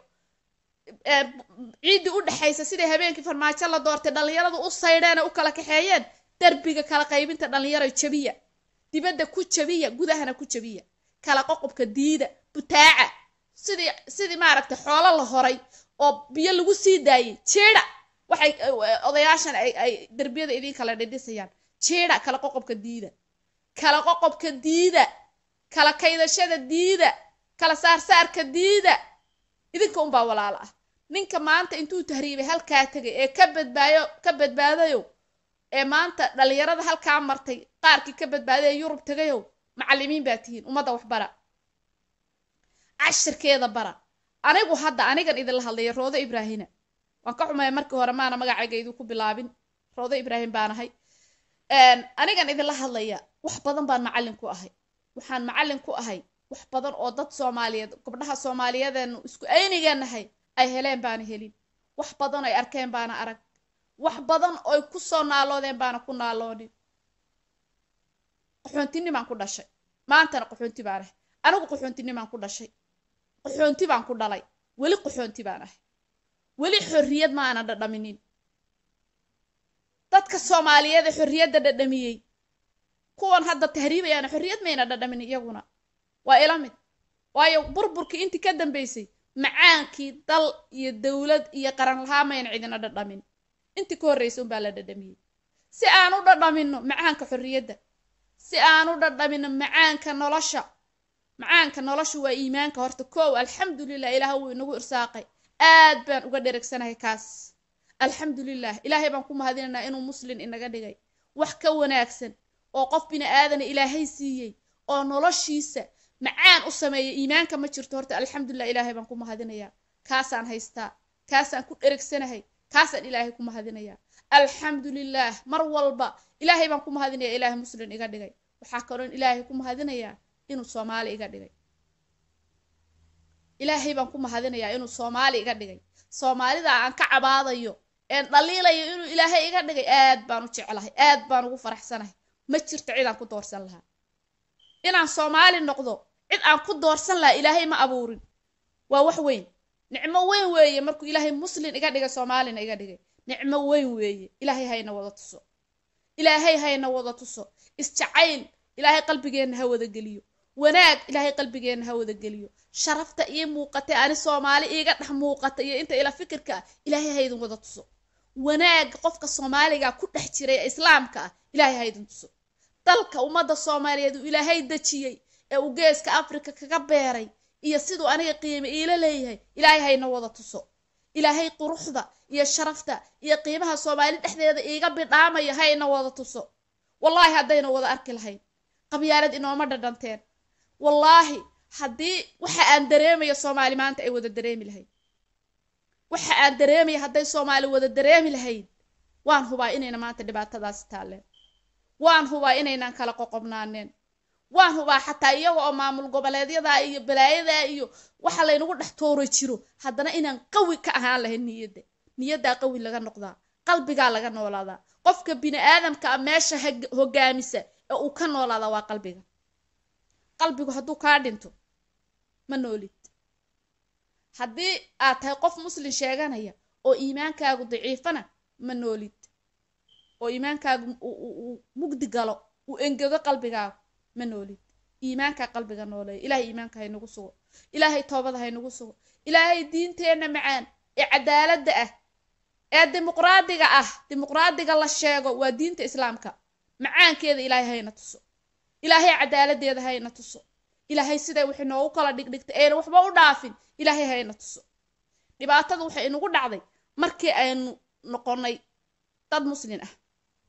ciiddii u dhexaysa siday habeenkii farmaajo la doortay dhallinyaradu u saydheen u kala kaxeeyeen derbiga kala qaybinta dhallinyaro jabiya dibadda ku jabiya gudahana ku jabiya kala qoqobka diida butaaca sidii sidii maaragtay xoolo la horay oo biyo lagu sii daayay jeeda waxay odayaashan ay ay derbiyada idin kala dhidhisayaan jeeda kala qoqobka diida kala qoqobka diida kala kaydashada diida kala saarsaarka diida idinka unbaa walaalo ah ninka maanta intuu tahriibay halkaa tegay ee ka badbaayo ka badbaadayo ee maanta dhallinyarada halkaa martay qaarkii ka badbaaday ee yurub tegayow macallimiin baa tihiin ummadda wax bara cashirkeeda bara anigu hadda anigan idinla hadlaya roodo ibraahina waan ka xumaya markii hore maana magacayga idinku bilaabin roodo ibraahim baan ahay anigan idinla hadlaya wax badan baan macallin ku ahay waxaan macallin ku ahay wax badan oo dad soomaaliyeed gabdhaha soomaaliyadeenu isku aynigeenahay ay heleen baana helin wax badan ay arkeen baana arag wax badan oy ku soo naaloodeen baana ku naaloonin qaxoontinimaan ku dhashay maantana qaxoonti baan ahay anigu qaxoontinimaan ku dhashay qaxoonti baan ku dhalay weli qaxoonti baan ahay weli xorriyad ma aana dhadhaminin dadka soomaaliyeed ee xorriyadda dhadhamiyey kuwan hadda tahriibayaana xorriyad mayna dhadhamin iyaguna waa ila mid waayo burburkii intii ka dambaysay macaankii dal iyo dowlad iyo qaran lahaa mayna cidina dhadhamin intii ka horreysa unbaa la dhadhamiyey si aan u dhadhamino macaanka xorriyadda si aan u dhadhamino macaanka nolosha macaanka nolosha waa iimaanka horta koow alxamdulilah ilaah wuu inagu irsaaqay aad baan uga dheregsanahay kaas alxamdulilah ilaahay baan ku mahadinaynaa inuu muslin inaga dhigay wax ka wanaagsan oo qof bini aadana ilaahay siiyey oo noloshiisa macaan u sameeya iimaanka ma jirto horta alxamdulilah ilaahay baan ku mahadinayaa kaasaan haystaa kaasaan ku dheregsanahay kaasaan ilaahay ku mahadinayaa alxamdulilah mar walba ilaahay baan ku mahadinayaa ilaahay muslin iga dhigay waxaa kaloon ilaahay ku mahadinayaa inuu soomaali iga dhigay ilaahay baan ku mahadinayaa inuu soomaali iga dhigay soomaalida aan ka cabaadayo een dhaliilayo inuu ilaahay iga dhigay aad baan u jeclahay aad baan ugu faraxsanahay ma jirto cid aan ku doorsan lahaa inaan soomaali noqdo cid aan ku doorsan lahaa ilaahay ma abuurin waa wax weyn nicmo weyn weeye markuu ilaahay muslin iga dhigay soomaalina iga dhigay nicmo weyn weeye ilaahay hayna wada tuso ilaahay hayna wada tuso isjacayl ilaahay qalbigeenna ha wada geliyo wanaag ilaahay qalbigeenna ha wada geliyo sharafta ii muuqatay ani soomaali iiga dhex muuqata iyo inta ila fikirka ah ilaahay ha idin wada tuso wanaaga qofka soomaaliga ku dhex jiray ee islaamka ah ilaahay ha idin tuso dalka ummadda soomaaliyeed uu ilaahay dejiyey ee uu geeska afrika kaga beeray iyo siduu aniga qiime iila leeyahay ilaahay hayna wada tuso ilaahay quruxda iyo sharafta iyo qiimaha soomaali dhexdeeda iiga bidhaamaya hayna wada tuso wallaahi haddayna wada arki lahayn qabyaalad inooma dhadhanteen wallaahi haddii waxa aan dareemaya soomaali maanta ay wada dareemi lahayd waxa aan dareemaya hadday soomaali wada dareemi lahayd waan hubaa inayna maanta dhibaatadaasi taalleen waan hubaa inaynan kala qoqobnaaneen waan hubaa xataa iyaga oo maamul goboleedyada iyo balaayadaa iyo waxa laynagu dhex tooro jiro haddana inaan qawi ka ahaan lahayn niyadda niyaddaa qawi laga noqdaa qalbigaa laga noolaadaa qofka bini aadamka a meesha hogaamisa ee uu ka noolaadaa waa qalbiga qalbigu hadduu kaa dhinto ma noolid haddii aad tahay qof muslin sheeganaya oo iimaankaagu daciifana ma noolid oo iimaankaagu uu mugdi galo uu engego qalbigaagu ma noolid iimaankaa qalbiga nooleeya ilaahay iimaanka haynagu sugo ilaahay toobada haynagu sugo ilaahay diinteenna macaan ee cadaaladda ah ee dimuqraadiga ah dimuqraadiga la sheego waa diinta islaamka macaankeeda ilaahay hayna tuso ilaahay cadaaladdeeda hayna tuso ilaahay siday waxay noogu kala dhigdhigtay ayna waxba u dhaafin ilaahay hayna tuso dhibaatada waxay inagu dhacday markii aynu noqonnay dad muslin ah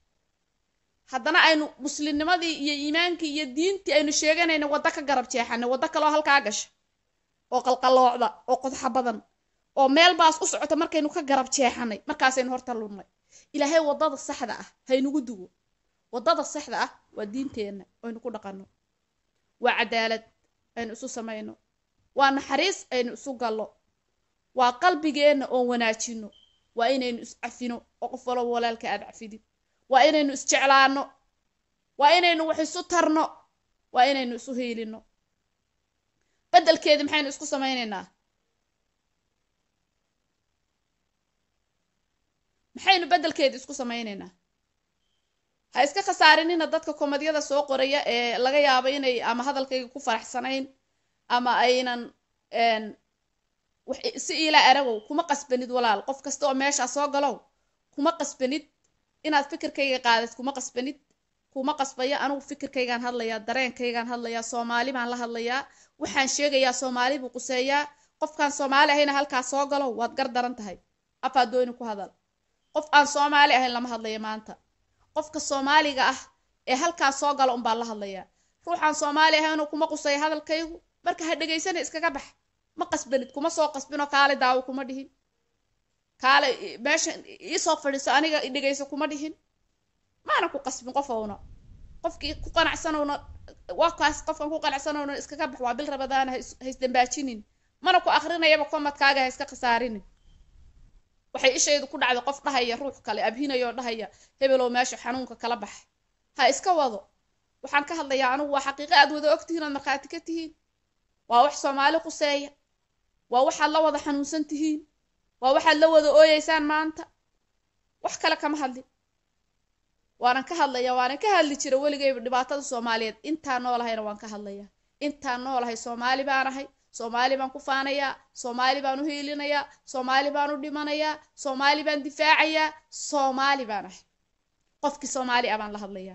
haddana aynu muslimnimadii iyo iimaankii iyo diintii aynu sheeganayna waddo ka garab jeexanay waddo kaloo halkaa gasha oo qalqaloocda oo qodxa badan oo meel baas u socota markaynu ka garab jeexanay markaasaynu horta lunnay ilaahay waddada saxda ah haynugu dugo waddada saxda ah waa diinteenna aynu ku dhaqanno waa cadaalad aynu isu samayno waa naxariis aynu isu gallo waa qalbigeenna oon wanaajino waa inaynu iscafino oo qof walaba walaalka aad cafidid waa inaynu isjeclaano waa inaynu wax isu tarno waa inaynu isu hiilino beddelkeedii maxaynu isku samaynaynaa maxaynu beddelkeedii isku samaynaynaa ha iska khasaarinina dadka komadyada soo qoraya ee laga yaabo inay ama hadalkayga ku faraxsanayn ama aynan si iila aragow kuma qasbanid walaal qof kasta oo meeshaa soo galow kuma qasbanid inaad fikirkayga qaadid kuma qasbanid kuma qasbaya anugu fikirkaygaan hadlayaa dareenkaygaan hadlayaa soomaali baan la hadlayaa waxaan sheegayaa soomaali buu quseeyaa qofkaan soomaali ahayna halkaa soo galow waad gar daran tahay afaa dooni ku hadal qof aan soomaali ahayn lama hadlaya maanta qofka soomaaliga ah ee halkaa soo gala unbaa la hadlayaa ruuxaan soomaali ahaynoo kuma quseeya hadalkaygu marka ha dhegaysana iskaga bax ma qasbanid kuma soo qasbinoo kaale daawo kuma dhihin kaale meesha iisoo fadhiiso aniga dhegayso kuma dhihin maana ku qasbin qofowna qofkii ku qanacsanowna waa kaas qofkan ku qanacsanowna iskaga bax waa bil rabadaana haisdambaajinin mana ku akrinayaba komadkaaga ha iska khasaarinin waxay ishaydu ku dhacday qof dhahaya ruux kale abhinayoo dhahaya hebelow meesha xanuunka kala bax ha iska wado waxaan ka hadlayaa anugu waa xaqiiqo aad wada ogtihiin oad markhaati ka tihiin waa wax soomaali quseeya waa waxaad la wada xanuunsan tihiin waa waxaad la wada ooyeysaan maanta wax kale kama hadlin waanan ka hadlaya waanan ka hadli jira weligayba dhibaatada soomaaliyeed intaan noolahayna waan ka hadlaya intaan noolahay soomaali baan ahay soomaali baan ku faanayaa soomaali baan u hiilinayaa soomaali baan u dhimanayaa soomaali baan difaacayaa soomaali baan ahay qofkii soomaali ah baan la hadlayaa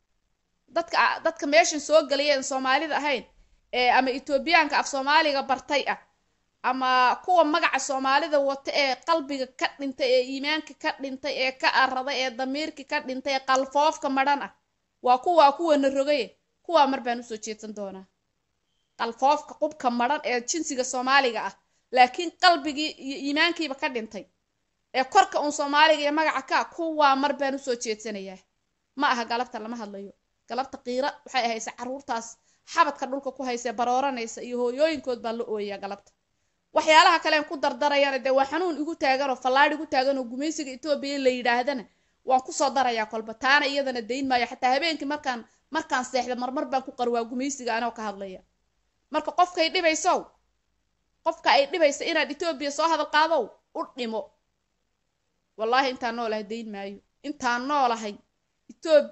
dadka dadka meeshan soo galayeen soomaalida ahayn ee ama etoobiyaanka af soomaaliga bartay ah ama kuwa magaca soomaalida wata ee qalbiga ka dhintay ee iimaanka ka dhintay ee ka araday ee damiirka ka dhintay ee qalfoofka madhan ah waa kuwaa kuwana rogaye kuwaa mar baan usoo jeedsan doonaa qalfoofka qubka madhan ee jinsiga soomaaliga ah laakiin qalbigii iyo iimaankiiba ka dhintay ee korka uun soomaaliga iyo magaca ka kuwaa mar baan usoo jeedsanayaa ma aha galabta lama hadlayo galabta qiira waxay ahaysa caruurtaas xabadka dhulka ku haysee barooranaysa iyo hooyooyinkood baan la ooyayaa galabta waxyaalaha kalean ku dardarayana dee waa xanuun igu taagan oo fallaadh igu taagan oo gumaysiga etoobiya la yidhaahdana waan kusoo darayaa kolba taana iyadana dayn maayo xataa habeenkii markaan markaan seexda marmar baan ku qarwaa gumaysiga anoo ka hadlaya marka qofkay dhibaysow qofka ay dhibaysa inaad etoobiya soo hadal qaadow u dhimo wallaahi intaan noolahay dayn maayo intaan noolahay etoobiya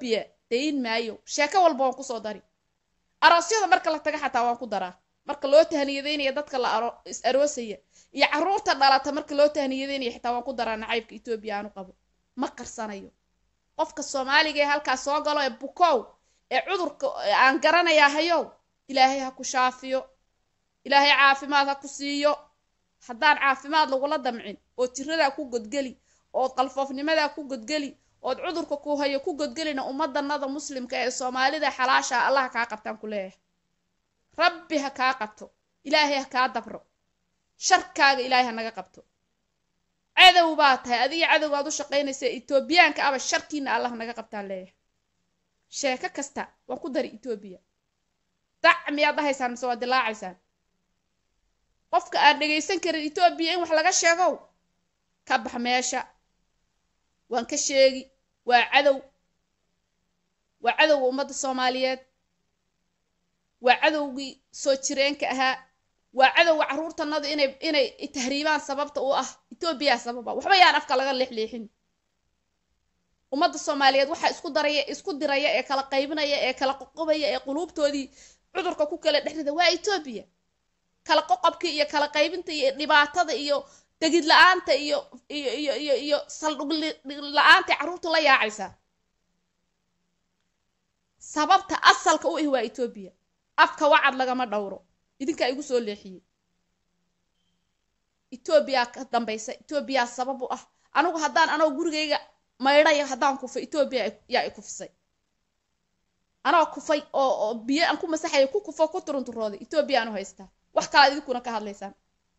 dayn maayo sheeko walba waan kusoo dari aroosyada marka la taga xataa waan ku daraa marka loo tahniyadaynaya dadka la is aroosaya iyo carruurta dhalata marka loo tahniyadaynaya xitaa waan ku daraa nacaybka etoobiya aanu qabo ma qarsanayo qofka soomaaliga ee halkaas soo galo ee bukow ee cudurka aan garanayaa hayow ilaahay ha ku shaafiyo ilaahay caafimaad ha ku siiyo haddaan caafimaad lagula damcin oo tiradaa ku godgeli ood qalfoofnimadaa ku godgeli ood cudurka ku hayo ku godgelina ummadanada muslimka ee soomaalida xalaasha allah kaa qabtaan ku leeyahay rabbi ha kaa qabto ilaahay ha kaa dabro sharkaaga ilaahay ha naga qabto cadow baa tahay adiga cadowgaad u shaqaynaysa etoobiyaanka aba sharkiina allah naga qabtaan leeyahay sheeko kasta waan ku dari etoobiya dac miyaad dhahaysaan mise waad dilaacaysaan qofka aan dhegaysan karin etoobiya in wax laga sheegow ka bax meesha waan ka sheegi waa cadow waa cadowga ummadda soomaaliyeed waa cadowgii soo jireenka ahaa waa cadowga carruurtanadu inay inay tahriibaan sababta u ah etoobiyaa sababa waxba yaan afka laga leexleexin ummadda soomaaliyeed waxaa isku daraya isku diraya ee kala qaybinaya ee kala qoqobaya ee quluubtoodii cudurka ku kala dhexrida waa etoobiya kala qoqobkii iyo kala qaybinta iyo dhibaatada iyo degid la-aanta iyo iyo iyo iyo iyo saldhug la-aantay carruurtu la yaacaysaa sababta asalka u ah waa etoobiya afka wacad lagama dhowro idinkaa igu soo leexiyey etoobiyaa ka dambaysa etoobiyaa sabab u ah anigu haddaan anoo gurigayga maydhaya haddaan kufay etoobiya yaa i kufisay anoo kufay oo oo biyo aan ku masaxaya ku kufo ku turunturooday etoobiya aanu haystaa wax kalaad idinkuna ka hadlaysaan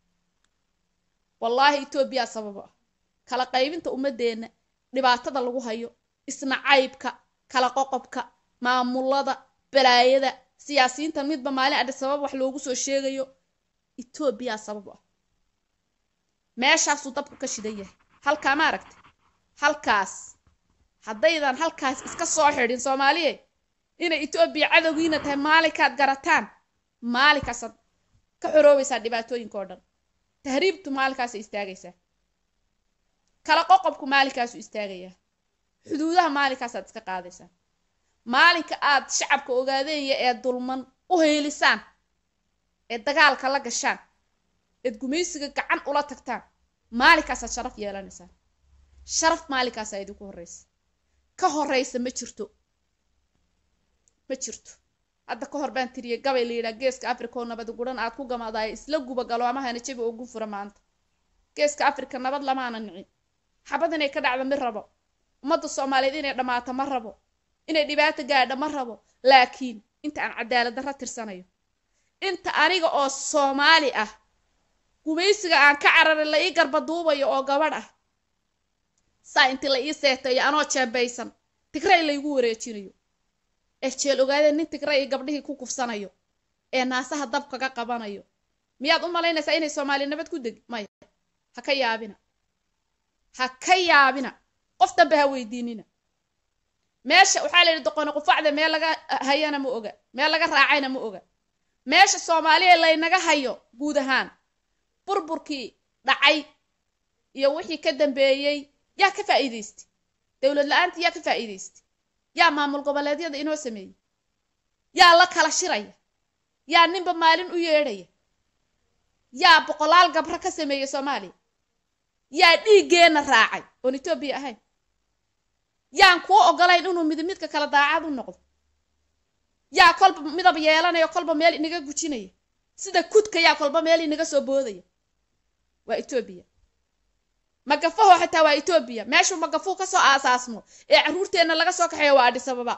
wallaahi etoobiyaa sababo ah kala qaybinta ummadeenna dhibaatada lagu hayo isnacaybka kala qoqobka maamulada balaayada siyaasiyiintan midba maalin adhi sabab wax loogu soo sheegayo etoobiyaa sababo ah meeshaasuu dabku ka shidan yahay halkaa ma aragta halkaas haddaydan halkaas iska soo xidhin soomaaliye inay etoobiya cadowgiina tahay maalinkaad garataan maalinkaasaad ka xoroobaysaa dhibaatooyinka oo dhan tahriibtu maalinkaasay istaagaysaa kala qoqobku maalinkaasuu istaagayaa xuduudaha maalinkaasaad iska qaadaysaa maalinka aad shacabka ogaadeenya ee dulman u heelisaan ee dagaalka la gashaan eed gumaysiga gacan ula tagtaan maalinkaasaad sharaf yeelanaysaan sharaf maalinkaasaa idinku horreysa ka horreysa ma jirto ma jirto hadda ka hor baan tiriyay gabay la yidhaha geeska africa oo nabad guran aad ku gamaadaay isla guba galoomahana jabi oo gufura maanta geeska africa nabad lamaana nicin xabad inay ka dhacdo ma rabo ummadda soomaaliyeed inay dhammaato ma rabo inay dhibaato gaadha ma rabo laakiin inta aan cadaalad darra tirsanayo inta aniga oo soomaali ah gumaysiga aan ka cararay la ii garba duubayo oo gabadh ah saa intii la ii seetayo anoo jeebaysan tigray laygu wareejinayo ee jeel ogaadeen nin tigray gabdhihii ku kufsanayo ee naasaha dab kaga qabanayo miyaad u malaynaysaa inay soomaali nabad ku degi maya ha ka yaabina ha ka yaabina qof dambe ha weydiinina meesha waxaa la yidhi doqoni qufacda meel laga hayana ma oga meel laga raacayna ma oga meesha soomaaliya laynaga hayo guud ahaan burburkii dhacay iyo wixii ka dambeeyey yaa ka faa'iidaystay dowlad la-aantii yaa ka faa'iidaystay yaa maamul goboleedyada inoo sameeyey yaa la kala shiraya yaa ninba maalin u yeedhaya yaa boqolaal gabro ka sameeyey soomaaliya yaa dhiiggeenna raacay oon etoobiya ahayn yaan kuu ogolayn inuu mid midka kala daacad u noqdo yaa kolba midab yeelanaya kolba meel inaga gujinaya sida kudka yaa kolba meel inaga soo boodaya waa etoobiya magafaho xitaa waa etoobiya meeshuu magafuu kasoo aasaasmo ee carruurteenna laga soo kaxeeyo waa adhisababa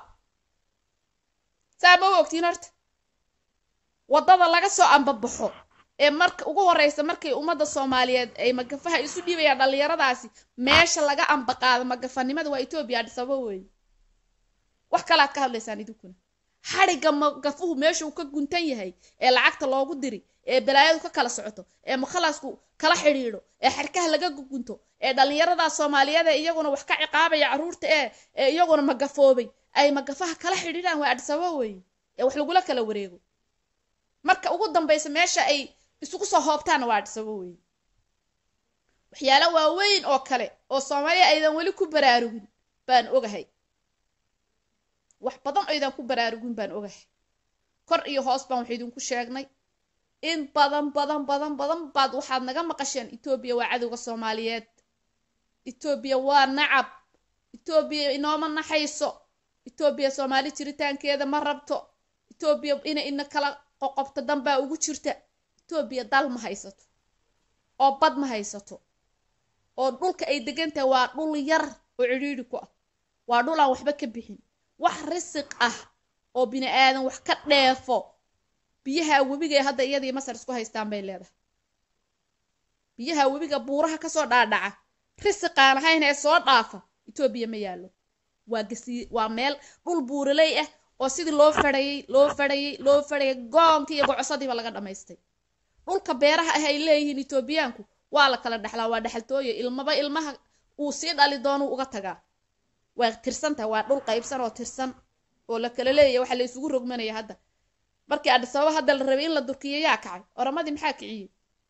saa ma u ogtiin horta waddada laga soo ambabaxo ee marka ugu horeysa markay ummadda soomaaliyeed ay magafaha isu dhiibayaan dhallinyaradaasi meesha laga ambaqaado magafanimada waa etoobiya adhisababa weeye wax kalaad ka hadlaysaan idinkuna xadhigga magafuhu meesha uu ka guntan yahay ee lacagta loogu diri ee balaayadu ka kala socoto ee mukhalasku kala xidhiidho ee xarkaha laga gunto ee dhallinyarada soomaaliyeed ee iyaguna wax ka ciqaabaya carruurta ee ee iyaguna magafoobay ay magafaha kala xidhiidhaan waa adhisababa weeye ee wax lagula kala wareego marka ugu dambaysa meesha ay isugu soo hoobtaana waa adhisababa weeye waxyaalo waaweyn oo kale oo soomaaliya aydan weli ku baraarugin baan ogahay wax badan aydan ku baraarugin baan ogahay kor iyo hoos baan wax idinku sheegnay in badan badan badan badan baad waxaad naga maqasheen etoobiya waa cadowga soomaaliyeed etoobiya waa nacab etoobiya inooma naxayso etoobiya soomaali jiritaankeeda ma rabto etoobiya inay ina kala qoqobto danbaa ugu jirta etoobiya dal ma haysato oo bad ma haysato oo dhulka ay degan tahay waa dhul yar oo cidhiidhi ku ah waa dhul aan waxba ka bixin wax risiq ah oo bini aadan wax ka dheefo biyaha webiga ee hadda iyadii masar isku haystaan bay leedahay biyaha webiga buuraha kasoo dhaadhaca risiqaan ahayn ee soo dhaafa etoobiya ma yaallo waa gasi waa meel dhul buuraley ah oo sidii loo fadhayay loo fadhayay loo fadhayay goonkii iyo gocosadiiba laga dhammaystay dhulka beeraha ah ay leeyihiin etoobiyaanku waa la kala dhexlaa waa dhexaltooye ilmaba ilmaha uu sii dhali doonuu uga tagaa waa tirsantahay waa dhul qaybsan oo tirsan oo la kala leeyahy waxa la isugu rogmanaya hadda markii adhisababa hadda la rabay in la durkiyo yaa kacay oramadii maxaa kiciyey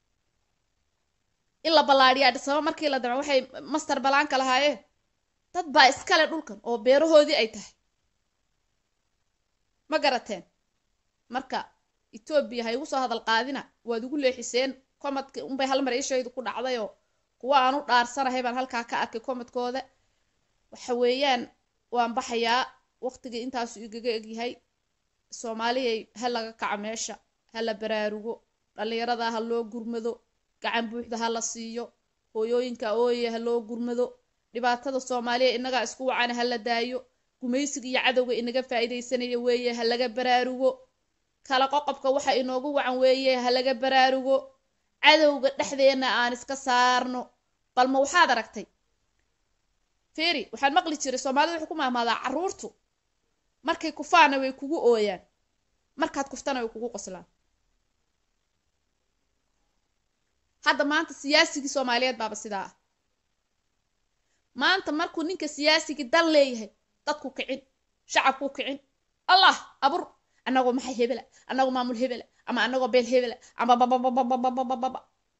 in la ballaadhiya adhisababa markii la damco waxay master balaanka lahaayeen dad baa iskale dhulkan oo beerahoodii ay tahay ma garateen marka etoobiya ha igu soo hadal qaadina waad igu leexiseen komadka unbay hal mar ishaydu ku dhacdayoo kuwa aan u dhaarsanahay baan halkaa ka arkay komadkooda waxa weeyaan waan baxayaa waqtigii intaasu igaga egyahay soomaaliyay ha laga kaco meesha ha la baraarugo dhallinyarada ha loo gurmado gacan buuxda ha la siiyo hooyooyinka ooye ha loo gurmado dhibaatada soomaaliya innagaa isku wacana ha la daayo gumaysiga iyo cadowga inaga faa'iidaysanaya weeye ha laga baraarugo kala qoqobka waxa inoogu wacan weeye ha laga baraarugo cadowga dhexdeenna aan iska saarno balma waxaad aragtay feri waxaan maqli jiray soomaalida waxay ku mahmaadaa carruurtu markay kufaana way kugu ooyaan markaad kuftana way kugu qoslaan hadda maanta siyaasigii soomaaliyeed baaba sidaa ah maanta markuu ninka siyaasigii dal leeyahay dadku kicin shacabku kicin allah abur annagoo maxay hebela annagoo maamul hebela ama annagoo beel hebela ama babababababababa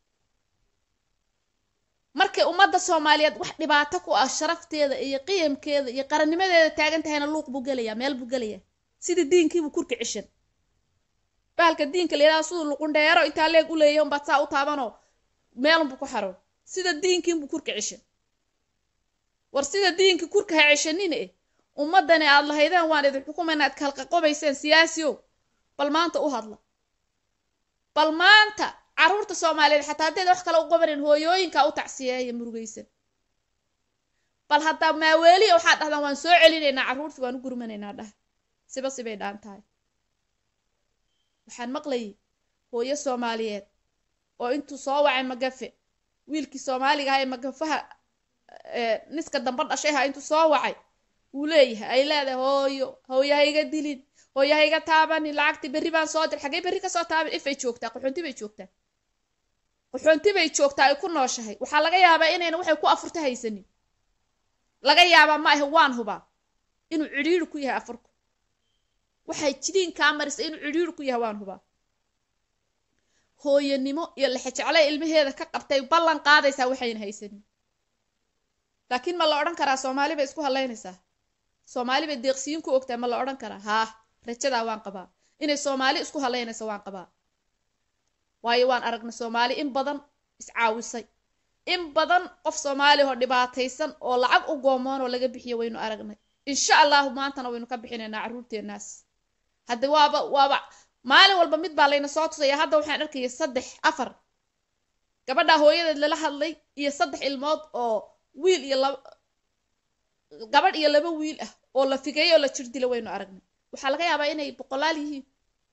markay ummadda soomaaliyeed wax dhibaato ku ah sharafteeda iyo qiyamkeeda iyo qarannimadeeda taagan tahayna luuq buu gelayaa meel buu gelayaa sidii diinkiibuu kurka cishan bahalka diinka la yidhaha siduu luqundheero intaa leeg u leeyahay unbaad saa u taabanoo meelunbuu ku xaroon sida diinkiinbuu kurka cishan war sida diinka kurka ha cishanina eh ummadani aad lahaydeen waan idin xukumayna ad kalqaqobayseen siyaasi o bal maanta u hadla bal maanta carruurta soomaaliyeed xataa haddeed wax kale u qabanin hooyooyinka u tacsiyeeya murugaysan bal haddaa maaweeliya waxaad dhahdaan waan soo celinaynaa carruurtii waan u gurmanaynaa dhah siba sibay dhaan tahay waxaan maqlayay hooyo soomaaliyeed oo intuu soo wacay magafe wiilkii soomaaliga aha ee magafaha niska damba dhashay ha intuu soo wacay wuu leeyahay ay leedahay hooyo hooyo ha iga dilin hooyo ha iga taabanin lacagtii berri baan soo dir xaggee berri kasoo taaban ifay joogtaa qaxoonti bay joogtaa qaxoonti bay joogtaa ay ku nooshahay waxaa laga yaabaa inayna waxay ku afurta haysanin laga yaabaa ma ahe waan hubaa inuu cidhiiri ku yahay afurku waxay jidiin kaa marisa inuu cidhiiri ku yahay waan hubaa hooyanimo iyo lexejeclay ilmaheeda ka qabtay ballan qaadaysaa waxayna haysanin laakiin ma la odhan karaa soomaali bay isku hadlaynaysaa soomaali bay deeqsiyiin ku ogtahay ma la odhan karaa haa rajadaa waan qabaa inay soomaali isku hadlaynayso waan qabaa waayo waan aragnay soomaali in badan iscaawisay in badan qof soomaali oo dhibaataysan oo lacag u goomoon oo laga bixiyo waynu aragnay insha allahu maantana waynu ka bixinaynaa carruurteenaas hadda waaba waaba maalin walba mid baa layna soo tusaya hadda waxaan arkaya saddex afar gabadhaa hooyadeed lala hadlay iyo saddex ilmood oo wiil iyo laba gabadh iyo laba wiil ah oo la figeeyo oo la jir dila waynu aragnay waxaa laga yaabaa inay boqolaal yihiin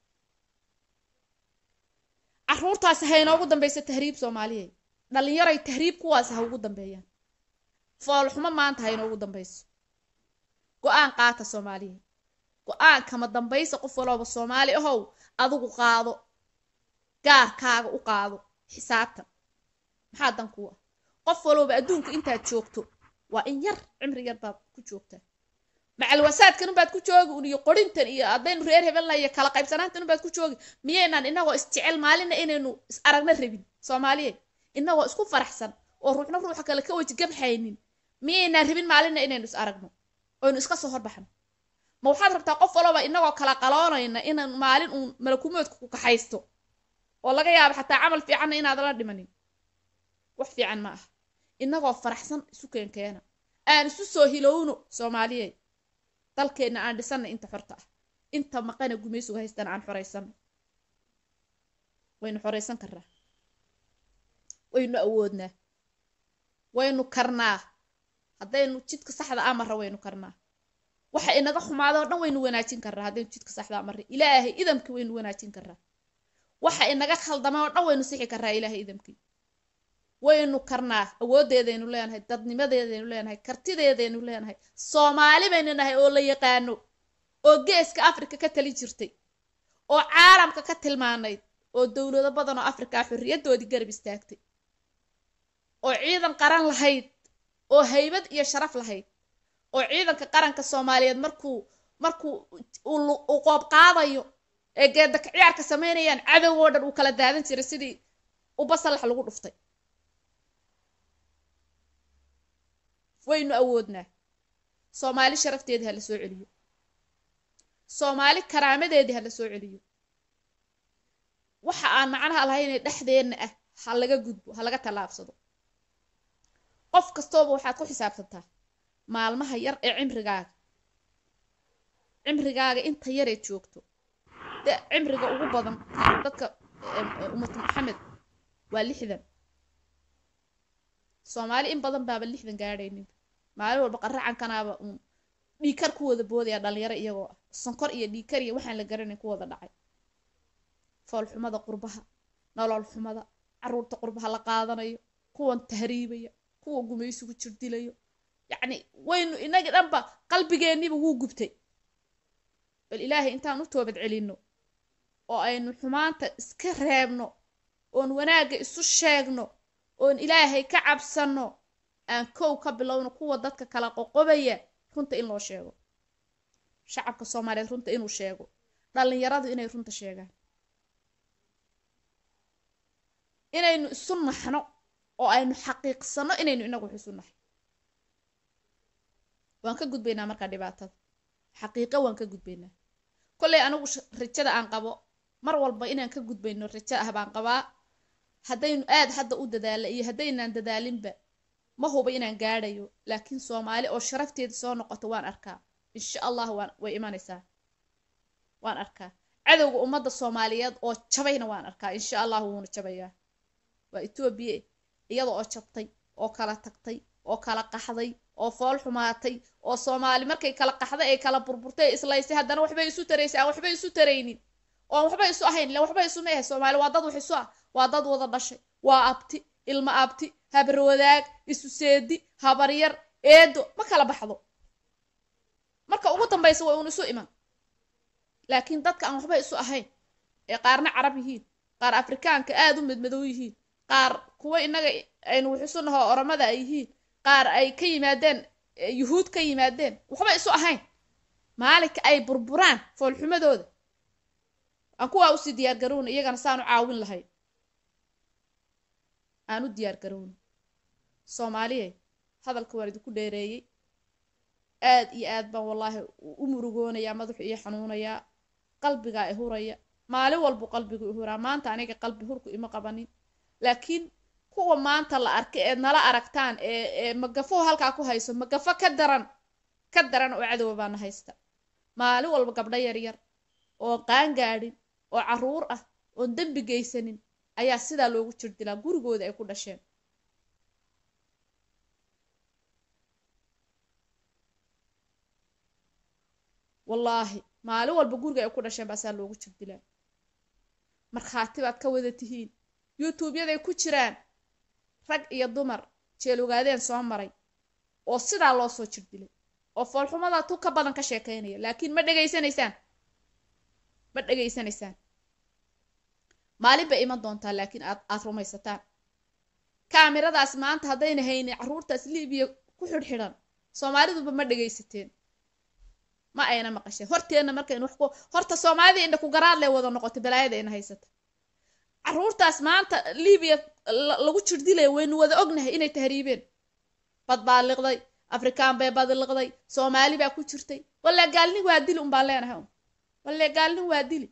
carruurtaasi ha inoogu dambayso tahriib soomaaliyeed dhallinyaray tahriib kuwaas ha ugu dambeeyaan foolxumo maanta ha inoogu dambayso go-aan qaata soomaaliyeed go-aan kama dambaysa qof walooba soomaali ahow adigu qaado gaarkaaga u qaado xisaabtan maxaa dan kuu ah qof walooba adduunka intaad joogto waa in yar cimri yar baad ku joogtaa macalwasaadkan unbaad ku joogi un iyo qorintan iyo haddaynu reer hebelna iyo kala qaybsanaantan unbaad ku joogi miyaynaan inagoo isjecel maalina inaynu is aragna rabin soomaaliyeed inagoo isku faraxsan oo ruuxna ruuxa kale ka weji gabxaynin miyaynaan rabin maalina inaynu is aragno oynu iska soo horbaxno ma waxaad rabtaa qof walaba inagoo kala qaloonayna inaan maalin uun malakumoodka ku kaxaysto oo laga yaabo xataa camal fiicanna inaad la dhimanin wax fiican ma aha inagoo faraxsan isu keenkeena aan isu soo hilowno soomaaliyey dalkeenna aan dhisanna inta xorta ah inta maqana gumaysuga haystana aan xoraysano waynu xoraysan karnaa waynu awoodnaa waynu karnaa haddaynu jidka saxda a marra waynu karnaa waxa inaga xumaado o dhan waynu wanaajin karnaa haddaynu jidka saxdaa marra ilaahay idamkii waynu wanaajin karnaa waxa inaga khaldama oo dhan waynu sixi karnaa ilaahay idamkii waynu karnaa awooddeedaynu leenahay dadnimadeedaynu leenahay kartideedaynu leenahay soomaali baynu nahay oo la yaqaano oo geeska afrika ka tali jirtay oo caalamka ka tilmaanayd oo dowlado badan oo afrikaa xorriyaddoodii garab istaagtay oo ciidan qaran lahayd oo haybad iyo sharaf lahayd oo ciidanka qaranka soomaaliyeed markuu markuu uu qoob qaadayo ee geedaka ciyaarka samaynayaan cadowgoo dhan uu kala daadan jiray sidii ubasalax lagu dhuftay waynu awoodnaa soomaali sharafteedii ha la soo celiyo soomaali karaamadeedii ha la soo celiyo waxa aan macnaha lahaynee dhexdeenna ah ha laga gudbo ha laga tallaabsado qof kastooba waxaad ku xisaabtantaa maalmaha yar ee cimrigaaga cimrigaaga inta yareed joogto de cimriga ugu badan dadka ummatu maxamed waa lixdan soomaali in badan baaba lixdan gaadhaynin maalin walba qaracankanaaba uun dhiikar ku wada boodaya dhalinyaro iyagoo ah sonkor iyo dhiikar iyo waxaan la garanayn ku wada dhacay foolxumada qurbaha nolol xumada caruurta qurbaha la qaadanayo kuwan tahriibaya kuwa gumaysigu jirdilayo yacni waynu inagii dhanba qalbigeenniba wuu gubtay bal ilaahay intaan u toobad celinno oo aynu xumaanta iska reebno oon wanaagga isu sheegno oon ilaahay ka cabsanno aan kow ka bilowno kuwa dadka kala qoqobaya runta in loo sheego shacabka soomaaliyeed runta inuu sheego dhallinyaradu inay runta sheegaan inaynu isu naxno oo aynu xaqiiqsano inaynu inagu wax isu nahay waan ka gudbaynaa markaa dhibaatada xaqiiqo waan ka gudbaynaa kolley anigu rajada aan qabo mar walba inaan ka gudbayno rajo ah baan qabaa haddaynu aad hadda u dadaala iyo haddaynaan dadaalinba ma huba inaan gaadhayo laakiin soomaali oo sharafteeda soo noqoto waan arkaa insha allah waan way imanaysaa waan arkaa cadowga ummadda soomaaliyeed oo jabayna waan arkaa insha allah wuuna jabayaa waa etoobiya iyada oo jabtay oo kala tagtay oo kala qaxday oo fool xumaatay oo soomaali markay kala qaxday ay kala burburtay islaysay haddana waxbay isu taraysay aan waxbay isu taraynin oon waxba isu ahayn ila waxba isu meehay soomaali waa dad wax isu ah waa dad wada dhashay waa abti ilma abti habarwadaag isu seedi habaryar eedo ma kala baxdo marka ugu dambaysa way uun isu iman laakiin dadka aan waxba isu ahayn ee qaarna carab yihiin qaar afrikaanka aada u madmadow yihiin qaar kuwa inaga aynu wax isu naho oromada ay yihiin qaar ay ka yimaadeen yuhuud ka yimaadeen waxba isu ahayn maalinka ay burburaan foolxumadooda aan kuwaa usii diyaar garowna iyagana saanu caawin lahayn aan u diyaar garowno soomaaliye hadalka waan idinku dheereeyey aad iyo aad baan wallaahi u murugoonayaa madaxu iyo xanuunayaa qalbigaa i huraya maalin walbu qalbigu i huraa maanta aniga qalbi hurku ima qabanin laakiin kuwa maanta la arkay eed nala aragtaan ee ee magafo halkaa ku hayso magafo ka daran ka daran oo cadowa baana haysta maalin walba gabdho yaryar oon qaangaadhin oo caruur ah oon dembi geysanin ayaa sidaa loogu jirdilaa gurigooda ay ku dhasheen wallaahi maalin walba guriga ay ku dhasheen baasaa loogu jirdilaa markhaati baad ka wada tihiin youtuubyaday ku jiraan rag iyo dumar jeel ogaadeen soo maray oo sidaa loo soo jirdilay oo foolxumada tu ka badan ka sheekaynaya laakiin ma dhegaysanaysaan ma dhegaysanaysaan maalin bay iman doontaa laakiin aad aad rumaysataan kaamiradaas maanta haddayna haynin carruurtaas libiya ku xidhxidhan soomaaliduba ma dhegaysateen ma ayna maqasheen horteenna markaynu wax ku horta soomaalidii indha ku garaad lee wada noqotay balaayada ayna haysata carruurtaas maanta libiya lagu jirdilaya waynu wada ognahay inay tahriibeen bad baa liqday afrikaan bay badiliqday soomaali baa ku jirtay walle gaalnin waa dili un baan leenahay walle gaalnin waa dili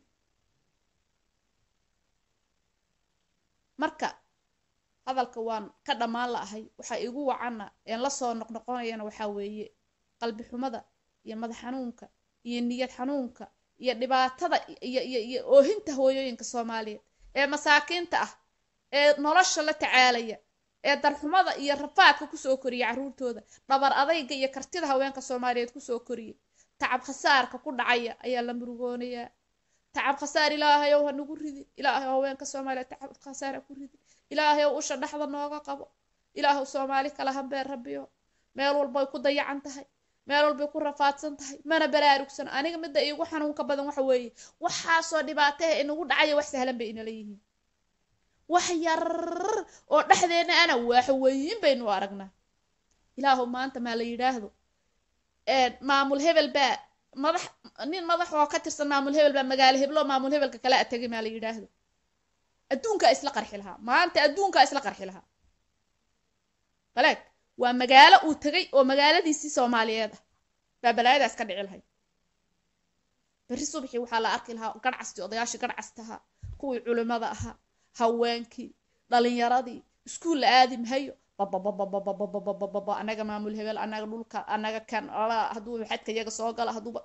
marka hadalka waan ka dhammaan la'ahay waxaa igu wacanna een la soo noqnoqonayana waxaa weeye qalbi xumada iyo madax xanuunka iyo niyad xanuunka iyo dhibaatada iyo iyo iyo oohinta hooyooyinka soomaaliyeed ee masaakiinta ah ee nolosha la tacaalaya ee darxumada iyo rafaadka kusoo koriya carruurtooda dhabar adayga iyo kartida haweenka soomaaliyeed kusoo koriyay tacab khasaarka ku dhacaya ayaa la murugoonayaa tacab khasaar ilaahayow ha nagu ridin ilaahay haweenka soomaaliyeed tacab khasaar ha ku ridin ilaahayow usha dhexda nooga qabo ilaahow soomaali kala hambeen rabbiyo meel walbay ku dayacan tahay meel walbay ku rafaadsan tahay mana baraarugsan aniga midda iigu xanuunka badan waxa weeye waxaasoo dhibaataha inagu dhacaya wax sahlan bay inala yihiin wax yar oo dhexdeena ana waaxa weyin baynu aragnaa ilaahu maanta maa la yidhaahdo maamul hebel baa madax nin madax oo ka tirsan maamul hebel baa magaalo heblo maamul hebelka kala atagay maa la yidhaahdo adduunkaa isla qarxi lahaa maanta adduunkaa isla qarxi lahaa baleeg waa magaalo uu tegay oo magaaladiisii soomaaliyeed ah baa balaayadaas ka dhici lahayd berri subaxii waxaa la arki lahaa garhcastii odayaashii garhcastahaa kuwii culimada ahaa haweenkii dhalinyaradii iskuul la aadi mahayo babababababababababa anaga maamul hebel anaga dhulka anaga kan hadduu xadka iyaga soo gala hadduuba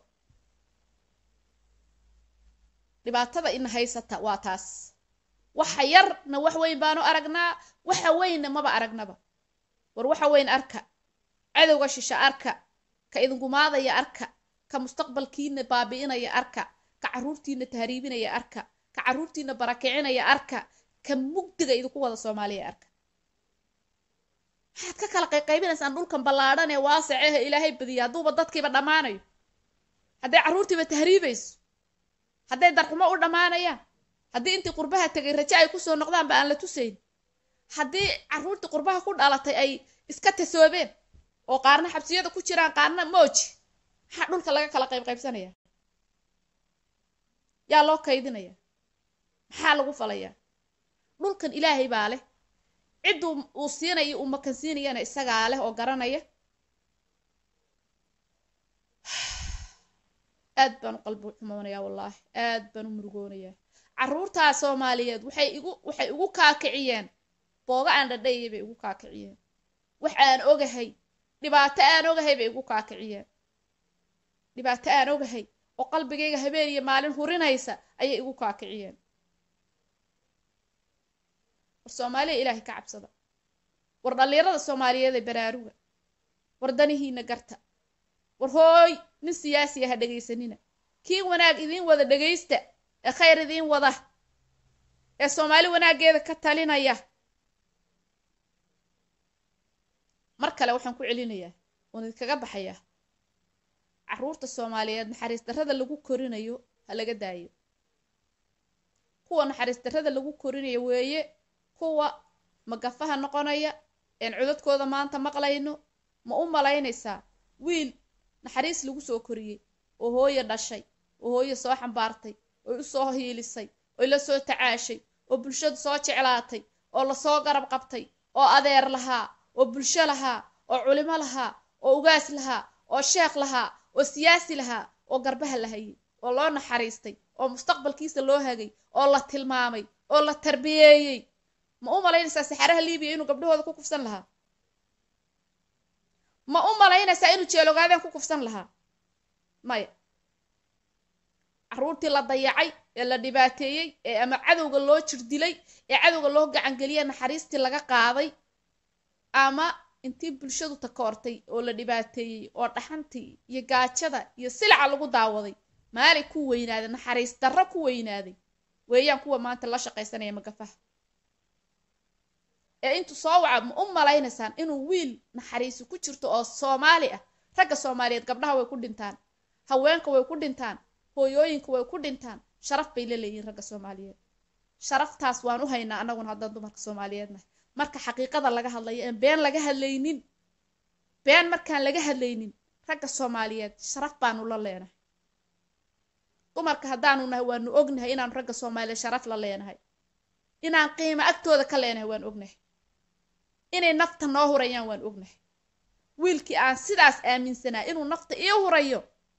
dhibaatada ina haysata waa taas waxa yarna wax weyn baanu aragnaa waxa weynna maba aragnaba war waxa weyn arka cadowga shisha arka ka idingumaadaya arka ka mustaqbalkiina baabi'inaya arka ka carruurtiina tahriibinaya arka ka carruurtiina barakicinaya arka ka mugdiga idinku wada soomaaliya arka maxaad ka kala qayqaybinaysaan dhulkan ballaadhan ee waasacehe ilaahay badiya hadduuba dadkiiba dhammaanayo hadday carruurtiiba tahriibayso hadday darxumo u dhammaanayaan haddii intii qurbaha tegay raje ay kusoo noqdaanba aan la tusayn haddii carruurtii qurbaha ku dhalatay ay iska tasoobeen oo qaarna xabsiyada ku jiraan qaarna mooji maxaa dhulka laga kala qayb qaybsanaya yaa loo kaydinaya maxaa lagu falayaa dhulkan ilaahay baa leh cidduu uu siinayo uu makansiinayana isagaa leh oo garanaya aad baan u qalbi xumoonayaa wallaahi aad baan u murugoonayaa carruurtaa soomaaliyeed waxay igu waxay igu kaakiciyeen booga aan dhadhayay bay igu kaakiciyeen wax aan ogahay dhibaato aan ogahay bay igu kaakiciyeen dhibaato aan ogahay oo qalbigayga habeen iyo maalin hurinaysa ayay igu kaakiciyeen war soomaaliya ilaahay ka cabsada war dhallinyarada soomaaliyeed ee baraaruga war danihiina garta war hooy nin siyaasi aha dhegaysanina kii wanaag idiin wada dhegaysta ee khayr idiin wada ee soomaali wanaaggeeda ka talinaya mar kale waxaan ku celinayaa oon idinkaga baxayaa carruurta soomaaliyeed naxariis darrada lagu korinayo ha laga daayo kuwa naxariis darrada lagu korinayo weeye kuwa magafaha noqonaya een codadkooda maanta maqlayno ma u malaynaysaa wiil naxariis lagu soo koriyey oo hooye dhashay oo hooye soo xambaartay oy u soo hiilisay oy la soo tacaashay oo bulshadu soo jeclaatay oo lasoo garab qabtay oo adeer lahaa oo bulsho lahaa oo culimo lahaa oo ugaas lahaa oo sheekh lahaa oo siyaasi lahaa oo garbaha la hayay oo loo naxariistay oo mustaqbalkiisa loo hagay oo la tilmaamay oo la tarbiyeeyey ma u malaynaysaa saxaraha libiya inuu gabdhahooda ku kufsan lahaa ma u malaynaysaa inuu jeelogaadeen ku kufsan lahaa maya carruurtii la dayacay ee la dhibaateeyey ee ama cadowga loo jir dilay ee cadowga loo gacangeliyay naxariistii laga qaaday ama intii bulshadu takoortay oo la dhibaateeyey oo dhaxantii iyo gaajada iyo silaca lagu daawaday maalay ku weynaaday naxariis darro ku weynaaday weeyaan kuwa maanta la shaqaysanaya magafaha ee intuu soo waca ma u malaynaysaan inuu wiil naxariisi ku jirto oo soomaali ah ragga soomaaliyeed gabdhaha way ku dhintaan haweenka way ku dhintaan hooyooyinka way ku dhintaan sharaf bay la leeyihin ragga soomaaliyeed sharaftaas waan u haynaa annaguna haddaan dumarka soomaaliyeed nahay marka xaqiiqada laga hadlayo een been laga hadlaynin been markaan laga hadlaynin ragga soomaaliyeed sharaf baanu la leenahay dumarka haddaanu nahay waanu ognahay inaanu ragga soomaaliyeed sharaf la leenahay inaan qiimo agtooda ka leenahay waan ognahay inay nafta noo hurayaan waan ognahay wiilkii aan sidaas aaminsanaa inuu nafta ii hurayo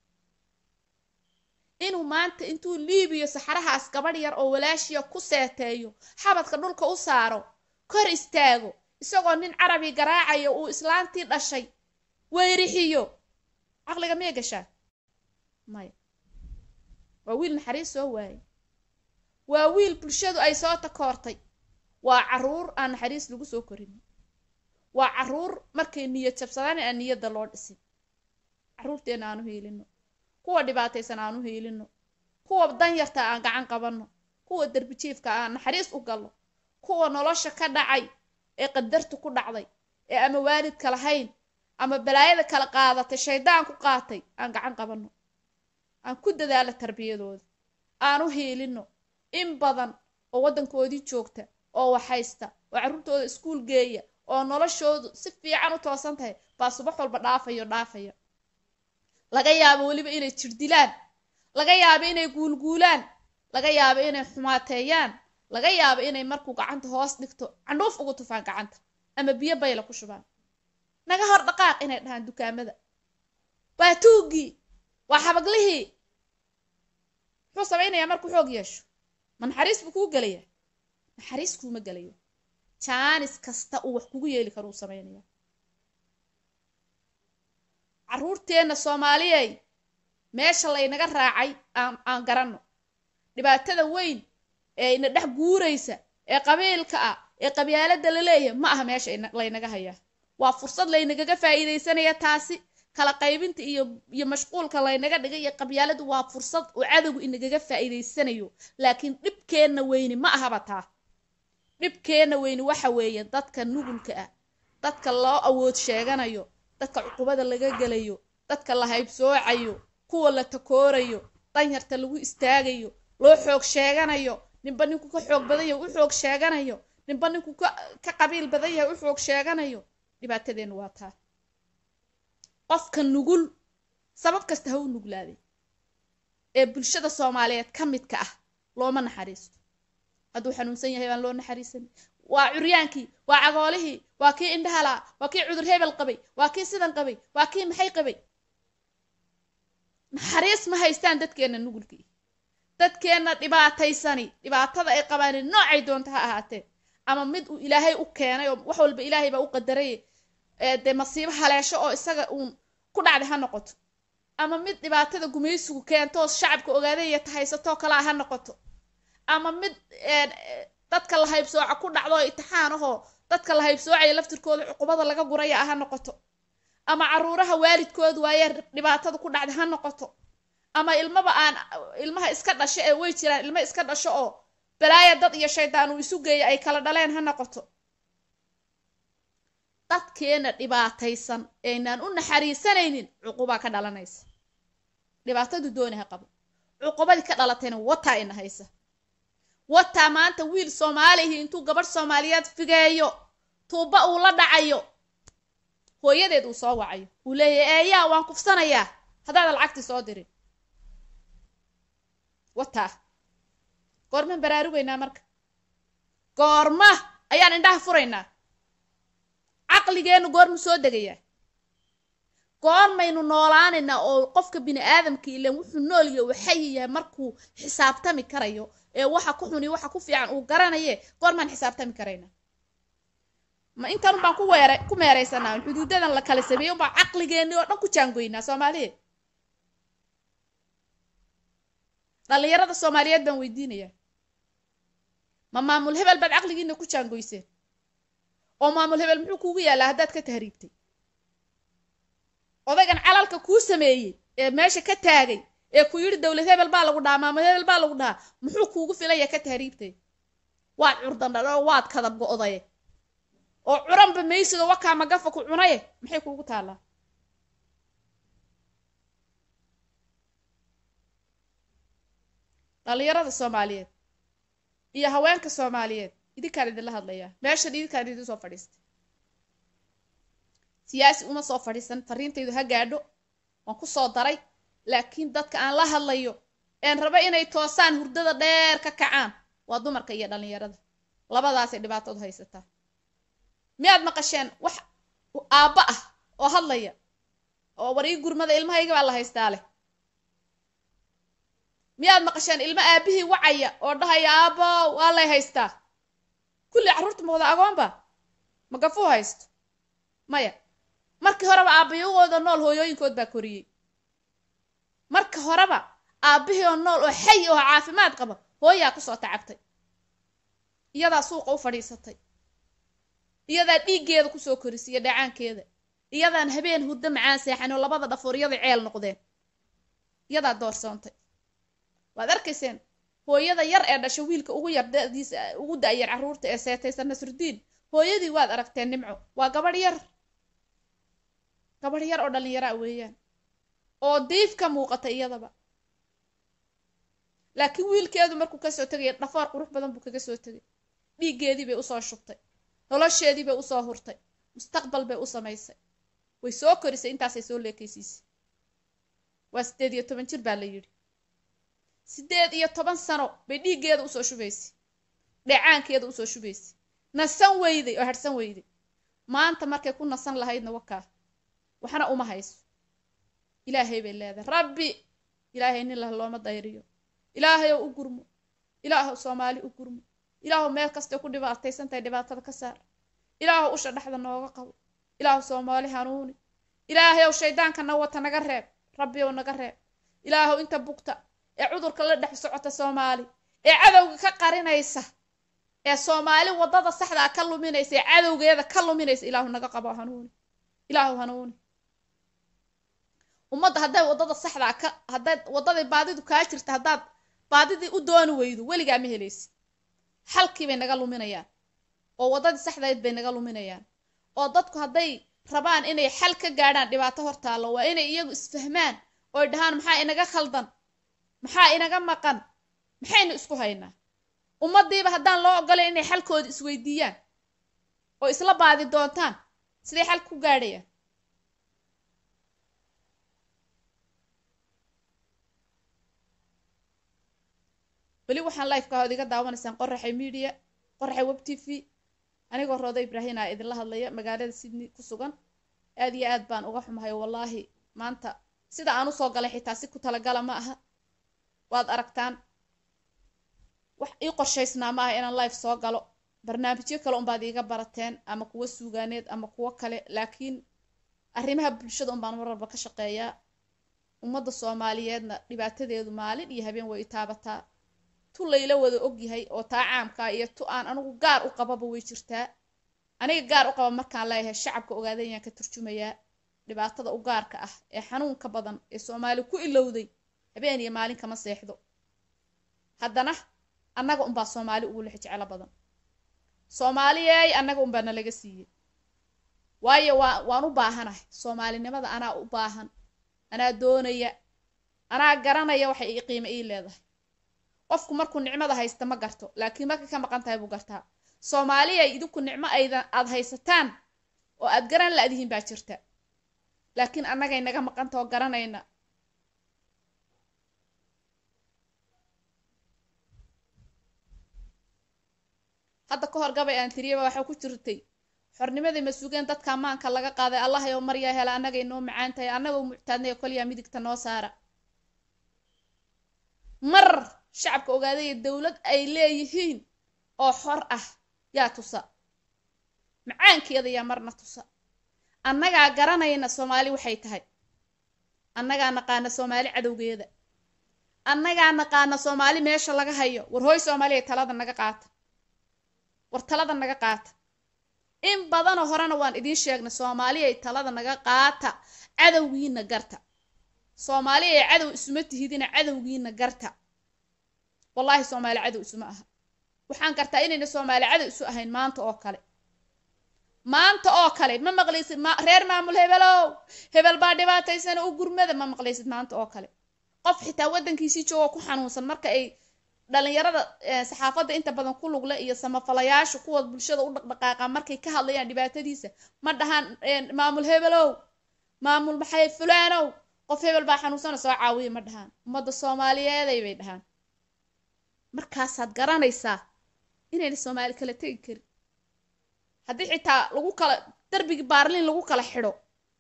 inuu maanta intuu liibiyo saxarahaas gabadh yar oo walaashiya ku seeteeyo xabadka dhulka u saaro kor istaago isagoo nin carabi garaacayo uu islaantii dhashay weyrixiyo caqliga miyay gashaa maya waa wiil naxariis soo waayay waa wiil bulshadu ay soo takoortay waa caruur aan naxariis lagu soo korin waa caruur markay niyad jabsadaan aan niyadda loo dhisin caruurteenna aan u hiilino kuwa dhibaataysan aan u hiilino kuwa danyarta aan gacan qabanno kuwa derbijiifka aan naxariis u gallo kuwa nolosha ka dhacay ee qadartu ku dhacday ee ama waalidka lahayn ama balaayada kala qaadatay shaydaan ku qaatay aan gacan qabanno aan ku dadaalo tarbiyadooda aan u hiilino in badan oo waddankoodii joogta oo waxhaysta oo carruurtooda iskuul geeya oo noloshoodu si fiican u toosan tahay baa subax walba dhaafayo dhaafaya laga yaabo weliba inay jirdilaan laga yaabo inay guulguulaan laga yaabo inay xumaateeyaan laga yaabo inay markuu gacanta hoos dhigto candhuuf ugu tufaan gacanta ama biyo bayla ku shubaan naga hor dhaqaaq inay dhahaan dukaamada waa tuuggii waa xabaglihii muxuu samaynayaa markuu xoog yeesho ma naxariis buu kuu gelayaa naxariis kuuma gelayo jaanis kasta uu wax kugu yeeli karo uu samaynaya carruurteenna soomaaliyey meesha laynaga raacay aan aan garanno dhibaatada weyn ee ina dhex guuraysa ee qabiilka ah ee qabyaalada la leeyahay ma aha meesha laynaga hayaa waa fursad laynagaga faa'iidaysanaya taasi kala qaybinta iyo iyo mashquulka laynaga dhigay iyo qabyaaladu waa fursad uu cadowgu inagaga faa'iidaysanayo laakiin dhibkeenna weyni ma ahaba taa dhibkeenna weyni waxa weeye dadka nugulka ah dadka loo awood sheeganayo dadka cuqubada laga gelayo dadka la haybsoocayo kuwa la takoorayo danyarta lagu istaagayo loo xoog sheeganayo ninba ninku ka xoog badan yahay u xoog sheeganayo ninba ninku ka qabiil badan yahay u xoog sheeganayo dhibaatadeennu waa taa qofka nugul sabab kasta ha u nuglaaday ee bulshada soomaaliyeed ka midka ah looma naxariisto hadduu xanuunsan yahay baan loo naxariisan waa curyaankii waa cagoolihii waa kii indhahalaa waa kii cudur hebel qabay waa kii sidan qabay waa kii maxay qabay naxariis ma haystaan dadkeenna nugulkii dadkeenna dhibaataysani dhibaatada ay qabaan noocay doonta ha ahaatee ama mid uu ilaahay u keenay oo wax walba ilaahay baa u qadaray dee masiibo haleesho oo isaga uun ku dhacday ha noqoto ama mid dhibaatada gumaysigu keentoo shacabka ogaadaya tahaysatoo kalea ha noqoto ama mid dadka la haybsooca ku dhacdo itixaan ahoo dadka la haybsoocaya laftirkooda cuqubada laga guraya ah ha noqoto ama caruuraha waalidkooda waayee dhibaatada ku dhacday ha noqoto ama ilmaba aan ilmaha iska dhasho ee way jiraan ilmo iska dhasho oo balaaya dad iyo shaydaan uu isu geeya ay kala dhaleen ha noqoto dadkeena dhibaataysan eynaan u naxariisanaynin cuqubaa ka dhalanaysa dhibaatadu dooni ha qabo cuqubadii ka dhalatayna wataa ina haysa wataa maanta wiil soomaalihi intuu gabadh soomaaliyeed figeeyo tuuba uu la dhacayo hooyadeed uu soo wacayo uu leeyahay eeyaa waan kufsanayaa haddaadan lacagtii soo dirin wataa goormaan baraarugaynaa marka goorma ayaan indhaha furaynaa caqligeennu goormu soo degayaa goormaynu noolaanaynaa oo qofka bini aadamka ilan wuxuu nool yahay uu xayi yahay markuu xisaabtami karayo ee waxa ku xuni waxa ku fiican uu garanaye goormaan xisaabtami karaynaa ma intan baan ku weera ku meeraysanaa xuduudadan la kala sameeyey unbaa caqligeenni oo dhan ku jaangoynaa soomaaliyeed dhallinyarada soomaaliyeed baan weydiinayaa ma maamul hebel baad caqligiina ku jaangoyseen oo maamul hebel muxuu kuugu yaallaa haddaad ka tahriibtay odaygan calalka kuu sameeyey ee meesha ka taagay ee ku yidhi dowlad hebel baa lagu dhahaa maamul hebel baa lagu dhahaa muxuu kuugu filaya ka tahriibtay waad curdandhadho waad kadab go'daye oo curanba maysido wakaa magafa ku cunaye maxay kuugu taallaa dhallinyarada soomaaliyeed iyo haweenka soomaaliyeed idinkaan idinla hadlayaa meeshan idinkaan idin soo fadhiistay siyaasi uma soo fadhiisan fariintaydu ha gaadho waan ku soo daray laakiin dadka aan la hadlayo een rabo inay toosaan hurdada dheer ka kacaan waa dumarka iyo dhallinyarada labadaasay dhibaatadu haysataa miyaad maqasheen wax aabba ah oo hadlaya oo war ii gurmada ilmahayga baa la haystaa leh miyaad maqasheen ilmo aabihii wacaya oo dhahaya aabbo waa lay haystaa kulli carruurta ma wada agoonba ma gafuu haysto maya markii horeba aabbayagooda nool hooyooyinkood baa koriyey marka horeba aabbihii oo nool oo xay oo caafimaad qaba hooyaa kusoo tacabtay iyadaa suuqa u fadhiisatay iyadaa dhiiggeeda kusoo korisiya dhacaankeeda iyadaan habeen hurdo macaan seexan oo labada dhafoor iyada ceel noqdeen iyadaa doorsoontay waad arkayseen hooyada yar ee dhasha wiilka ugu yar dadiisa ugu da-yar carruurta ee seetaysan nasrudiin hooyadii waad aragteen nimco waa gabadh yar gabadh yar oo dhallinyaraa weeyaan oo diif ka muuqata iyadaba laakiin wiilkeedu markuu kasoo tegaya dhafoor qurux badan buu kaga soo tegay dhiiggeedii bay usoo shubtay nolosheedii bay usoo hurtay mustaqbal bay u samaysay way soo korisay intaasay soo leekaysiisay waa siddeed iyo toban jir baa la yidhi siddeed iyo toban sano bay dhiiggeeda usoo shubaysay dheecaankeeda usoo shubaysay nasan weyday oo harhsan weyday maanta markay ku nasan lahaydna wakaa waxna uma hayso ilaahay bay leedahay rabbi ilaahay nin lah looma dayriyo ilaahayow u gurmo ilaahow soomaali u gurmo ilaahow meel kastay ku dhibaataysantahay dhibaatada ka saar ilaahow usha dhexda nooga qabo ilaahow soomaali hanuuni ilaahayow shaydaankana wata naga reeb rabbiyow naga reeb ilaahow inta bugta ee cudurka la dhex socota soomaali ee cadowga ka qarinaysa ee soomaali waddada saxdaa ka luminaysa ee cadowgeeda ka luminaysa ilaahu naga qabo hanuuni ilaahow hanuuni ummadda hadday waddada saxdaa ka haddayd waddaday baadidu kaa jirta haddaad baadidii u dooni weydo weligaa ma helaysid xalkii bay naga luminayaan oo waddadii saxdayd bay naga luminayaan oo dadku hadday rabaan inay xal ka gaadhaan dhibaato hortaallo waa inay iyagu isfahmaan ooy dhahaan maxaa inaga khaldan maxaa inaga maqan maxaynu isku haynaa ummaddiiba haddaan loo ogolay inay xalkooda isweydiiyaan oo isla baadi doontaan siday xal ku gaadhayaan weli waxaan lifeka hood iga daawanaysaan qoraxay media qoraxay web t v anigoo rooda ibraahin a idinla hadlaya magaalada sydney ku sugan aad iyo aad baan uga xumahay wallaahi maanta sida aan usoo galay xitaa si ku talagala ma aha waad aragtaan wax ii qorshaysnaa ma aha inaan life soo galo barnaamijyo kale unbaad iiga barateen ama kuwo suugaaneed ama kuwo kale laakiin arrimaha bulshada unbaan mar walba ka shaqeeyaa ummadda soomaaliyeedna dhibaatadeedu maalin iyo habeen way itaabataa tu layla wada ogyahay oo taa caamkaa iyo tu aan anigu gaar u qababa way jirtaa aniga gaar u qaba markaan leeyahay shacabka ogaadayaan ka turjumayaa dhibaatada u gaarka ah ee xanuunka badan ee soomaali ku ilowday habeen iyo maalin kama seexdo haddana annaga unbaa soomaali ugu lex jeclo badan soomaaliyey annaga unbaa nalaga siiyey waayo waa waan u baahanahay soomaalinimada anaa u baahan anaa doonaya anaa garanaya waxay ii qiimo ii leedahay qofku markuu nicmada haysta ma garto laakiin markay ka maqan tahay buu gartaa soomaaliyay idinku nicmo aydan aad haysataan oo aad garan la-dihiin baa jirta laakiin annagay naga maqanta oo garanayna hadda ka hor gabay aan tiriyaba waxaa ku jirtay xornimadii ma sugeen dadka ammaanka laga qaaday allah yow maryaa hela annagay noo macaan tahay annagoo muctaadnay kolyaa midigta noo saara mar shacabka ogaadaya dowlad ay leeyihiin oo xor ah yaa tusa macaankeeda yaa marna tusa annagaa garanayna soomaali waxay tahay annagaa naqaana soomaali cadowgeeda annagaa naqaana soomaali meesha laga hayo war hooy soomaaliya talada naga qaata war talada naga qaata in badanoo horena waan idiin sheegnay soomaaliyay talada naga qaata cadowgiina garta soomaaliya cadow isuma tihidina cadowgiina garta wallaahi soomaali cadow isuma aha waxaan gartaa inayna soomaali cadow isu ahayn maanta oo kale maanta oo kale ma maqlaysid reer maamul hebelow hebel baa dhibaataysana u gurmada ma maqlaysid maanta oo kale qof xitaa waddankiisii joogo ku xanuunsan marka ay dhalinyarada saxaafadda inta badan ku lugle iyo samafalayaasha kuwa bulshada u dhaqdhaqaaqa markay ka hadlayaan dhibaatadiisa ma dhahaan maamul hebelow maamul maxay fulaanow qof hebel baa xanuunsana soo caawiya ma dhahaan ummadda soomaaliyeeday bay dhahaan markaasaad garanaysaa inayna soomaali kala tegi karin haddii xitaa lagu kala darbigii baarliin lagu kala xidho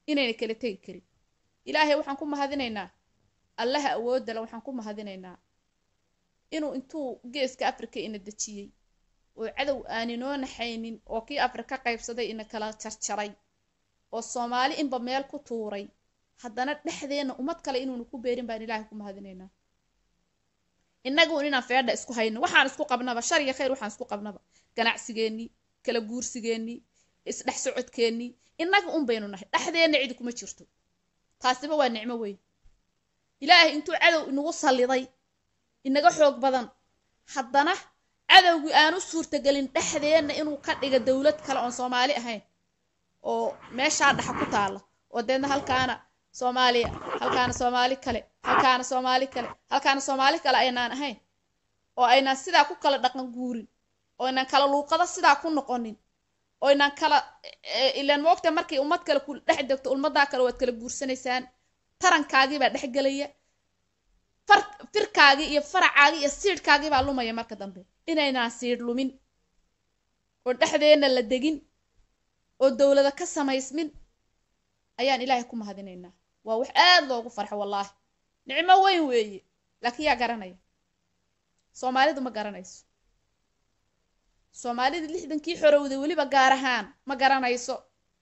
inayna kala tegi karin ilaahay waxaan ku mahadinaynaa allaha awoodale waxaan ku mahadinaynaa inuu intuu geeska africa ina dejiyey oo cadow aaninoo naxaynin oo kii afrika qaybsaday ina kala jarjaray oo soomaali inba meel ku tuuray haddana dhexdeenna ummad kale inuuna ku beerin baan ilaahay ku mahadinaynaa innaguun inaan feedha isku hayno waxaan isku qabnaba shar iyo khayr waxaan isku qabnaba ganacsigeennii kala guursigeennii isdhex socodkeennii innaga un baynu nahay dhexdeenna cidi kuma jirto taasiba waa nicmo weyn ilaahay intuu cadow inagu salliday inaga xoog badan haddana cadowgii aanu suurtagelin dhexdeenna inuu ka dhiga dowlad kale oon soomaali ahayn oo meeshaa dhaxa ku taalla oo deedna halkaana soomaaliya halkaana soomaali kale halkaana soomaali kale halkaana soomaali kale aynaan ahayn oo aynaan sidaa ku kala dhaqan guurin oo aynaan kala luuqado sidaa ku noqonin oo aynaan kala ilaan moogta markay ummad kale ku dhex degto ummaddaa kale waad kala guursanaysaan tarankaagii baa dhex gelaya far firkaagii iyo faracaagii iyo siidhkaagii baa lumaya marka dambe inaynaan siidh lumin oo dhexdeenna la degin oo dowlada ka samaysmin ayaan ilaahay ku mahadinaynaa waa wax aad loogu farxo wallaahi nicmo weyn weeye laakiin yaa garanaya soomaalidu ma garanayso soomaalida lixdankii xorowday weliba gaar ahaan ma garanayso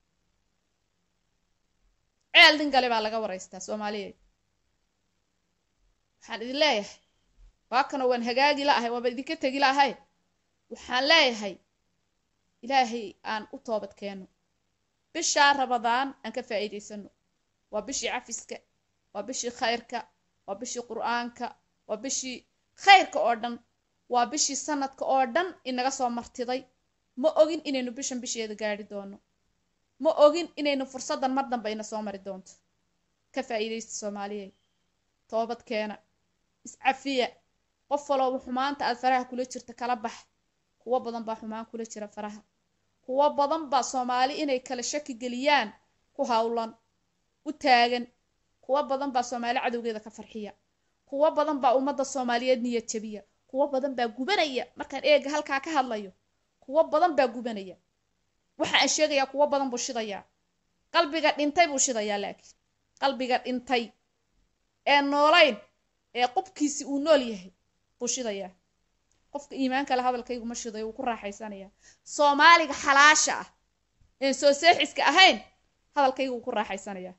ceel dingale baa laga waraystaa soomaaliyeed waxaan idin leeyahay waakanoo waan hagaagi la ahay waaba idinka tegi la ahay waxaan leeyahay ilaahay aan u toobad keeno bishaa rabadaan aan ka faa'iidaysano waa bishii cafiska waa bishii khayrka waa bishii qur'aanka waa bishii khayrka oo dhan waa bishii sanadka oo dhan inaga soo martiday ma ogin inaynu bishan bisheeda gaadhi doono ma ogin inaynu fursaddan mar danba ina soo mari doonto ka faa'iidaysta soomaaliyeed toobad keena iscafiya qof walooba xumaanta aad faraha kula jirta kala bax kuwo badan baa xumaan kula jira faraha kuwo badan baa soomaali inay kala shaki geliyaan ku howlan u taagan kuwo badan baa soomaali cadowgeeda ka farxiya kuwo badan baa ummadda soomaaliyeed niyad jabiya kuwo badan baa gubanaya markaan eega halkaa ka hadlayo kuwo badan baa gubanaya waxa aan sheegayaa kuwo badan buu shidayaa qalbiga dhintay buu shidayaa laakiin qalbiga dhintay ee noolayn ee qubkiisi uu nool yahay buu shidayaa qofka iimaanka le hadalkaygu ma shidayo wuu ku raaxaysanayaa soomaaliga xalaasha ah een soo seexiska ahayn hadalkaygu wuu ku raaxaysanayaa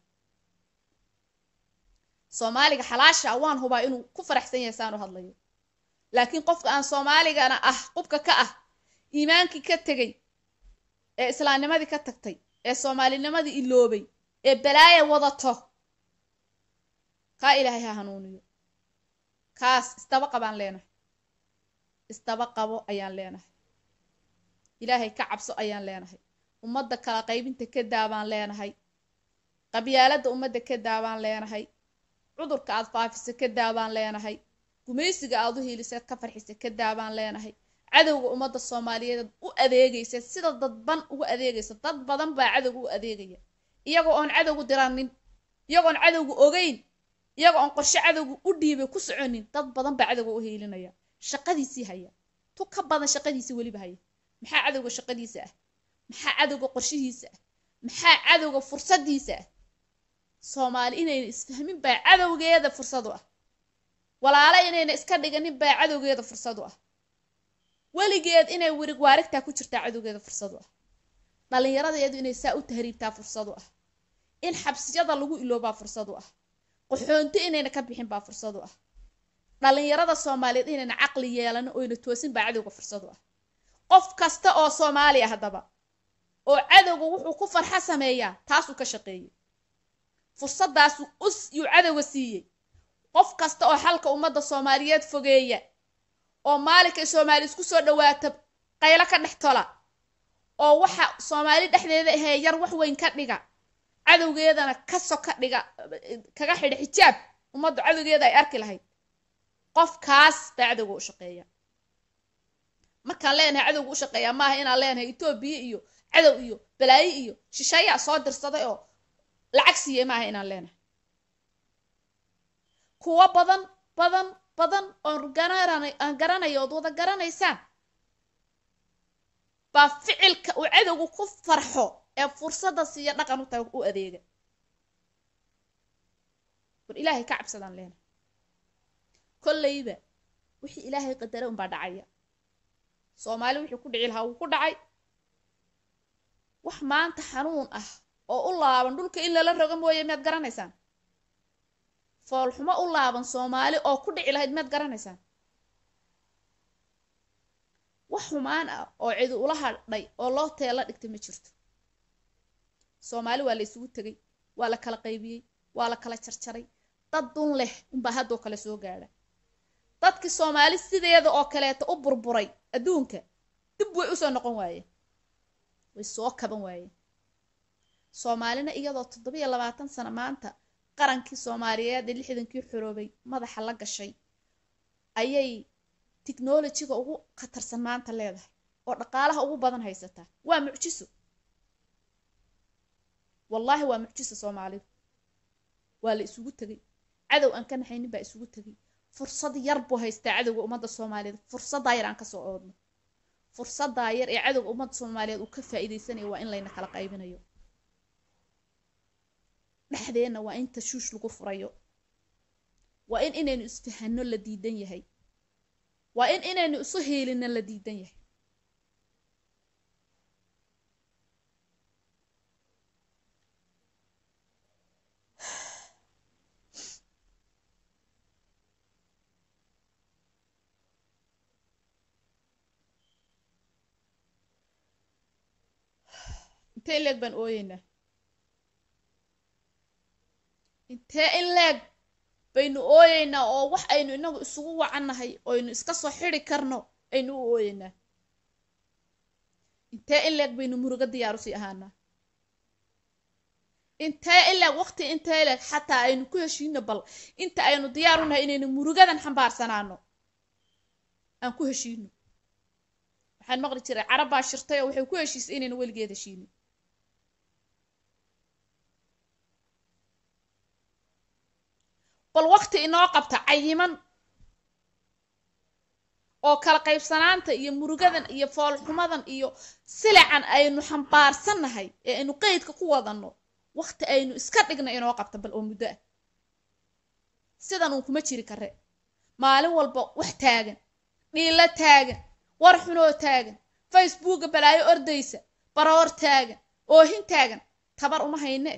soomaaliga xalaasha ah waan hubaa inuu ku faraxsan yahay saanu hadlayo laakiin qofka aan soomaaligana ah qubka ka ah iimaankii ka tegay ee islaamnimadii ka tagtay ee soomaalinimadii iloobay ee balaaya wadato kaa ilaahay ha hanuuniyo kaas isdaba qabaan leenahay isdaba qabo ayaan leenahay ilaahay ka cabso ayaan leenahay ummadda kala qaybinta ka daabaan leenahay qabyaaladda ummadda ka daabaan leenahay cudurka aad faafisa ka daabaan leenahay gumaysiga aad u hiiliseed ka farxisa ka daabaan leenahay cadowga ummadda soomaaliyeed u adeegaysa sida dadban ugu adeegaysa dad badan baa cadowga u adeegaya iyagoo oon cadowgu diranin iyagoon cadowgu ogeyn iyagoo oon qorshe cadowga u dhiibay ku soconin dad badan baa cadowga u hiilinaya shaqadiisii haya tu ka badan shaqadiisii weliba haya maxaa cadowga shaqadiisa ah maxaa cadowga qorshihiisa ah maxaa cadowga fursadiisa ah soomaali inayna isfahmin baa cadowgeeda fursadu ah walaala inayna iska dhiganin baa cadowgeeda fursadu ah weligeed inay werig waarigtaa ku jirtaa cadowgeeda fursadu ah dhallinyaradeedu inay saa u tahriibtaa fursadu ah in xabsiyada lagu iloobaa fursadu ah qaxoonto inayna ka bixin baa fursadu ah dhallinyarada soomaaliyeed inayna caqli yeelan oyna toosin baa cadowga fursadu ah qof kasta oo soomaali ah haddaba oo cadowga wuxuu ku farxa sameeyaa taasuu ka shaqeeyey fursadaasu us yuu cadowga siiyey qof kasta oo xalka ummadda soomaaliyeed fogeeya oo maalinkay soomaali isku soo dhawaata qaylo ka dhex tola oo waxa soomaali dhexdeeda ahee yar wax weyn ka dhiga cadowgeedana ka soka dhiga kaga xidha xijaab ummaddu cadowgeeda ay arki lahayd qofkaas baa cadowga u shaqeeya markaan leenahay cadowga u shaqeeyaa maaha inaan leenahay etoobiya iyo cadow iyo balaayo iyo shishayaa soo dirsaday oo lacag siiyey maaha inaan leenahay kuwo badan badan badan oon garanay aan garanayo ood wada garanaysaan baa ficilka uu cadowgu ku farxo ee fursadda siiya dhaqan u tahay u adeega war ilaahay ka cabsadaan leena kolleyba wixii ilaahay qadara unbaa dhacaya soomaali wixii ku dhici lahaa wuu ku dhacay wax maanta xanuun ah oo u laaban dhulka in lala rogo mooye miyaad garanaysaan foolxumo u laaban soomaali oo ku dhici lahayd miyaad garanaysaan wax xumaan ah oo cidi ula hadhay oo loo teela dhigtay ma jirto soomaali waa la isugu tegay waa la kala qaybiyey waa la kala jarjaray dad dun leh unbaa haddoo kale soo gaadha dadkii soomaali sideeda oo kaleeta u burburay adduunka dib way usoo noqon waayeen way soo kaban waayeen soomaalina iyadoo toddobiyo labaatan sano maanta qarankii soomaaliyeed ee lixdankii xoroobay madaxa la gashay ayay tiknolojiga ugu khatarsan maanta leedahay oo dhaqaalaha ugu badan haysataa waa mucjiso wallaahi waa mucjiso soomaalidu waa la isugu tegay cadow aan ka naxaynin baa isugu tegay fursad yar buu haystaa cadowga ummadda soomaaliyeed fursaddaa yar aan kasoo oodno fursaddaa yar ee cadowga ummadda soomaaliyeed uu ka faa'iidaysanayo waa in layna kala qaybinayo dhexdeenna waa in tashuush lagu furayo waa in inaynu isfahanno la diidan yahay waa in inaynu isu heelina la diidan yahay intee in leeg baan ooyeynaa intee in leeg baynu ooyeynaa oo wax aynu inagu isugu wacannahay oynu iska soo xidi karno aynu u ooyeynaa intee in leeg baynu murugo diyaaru sii ahaanaa intee in leeg waqti intee leeg xataa aynu ku heshiino bal inta aynu diyaar u nahay inaynu murugadan xambaarsanaano aan ku heshiino waxaan maqli jiray carab baa shirtay oo waxay ku heshiisay inaynu weligeed heshiinin bal waqti inoo qabta cayiman oo kala qaybsanaanta iyo murugadan iyo foolxumadan iyo silacan aynu xambaarsannahay ee aynu qeydka ku wadanno waqti aynu iska dhigna inoo qabta bal oo muddo ah sidan uun kuma jiri kare maalin walba wax taagan dhiilo taagan war xunoo taagan facebooka balaayo ordaysa baroor taagan oohin taagan tabar uma hayne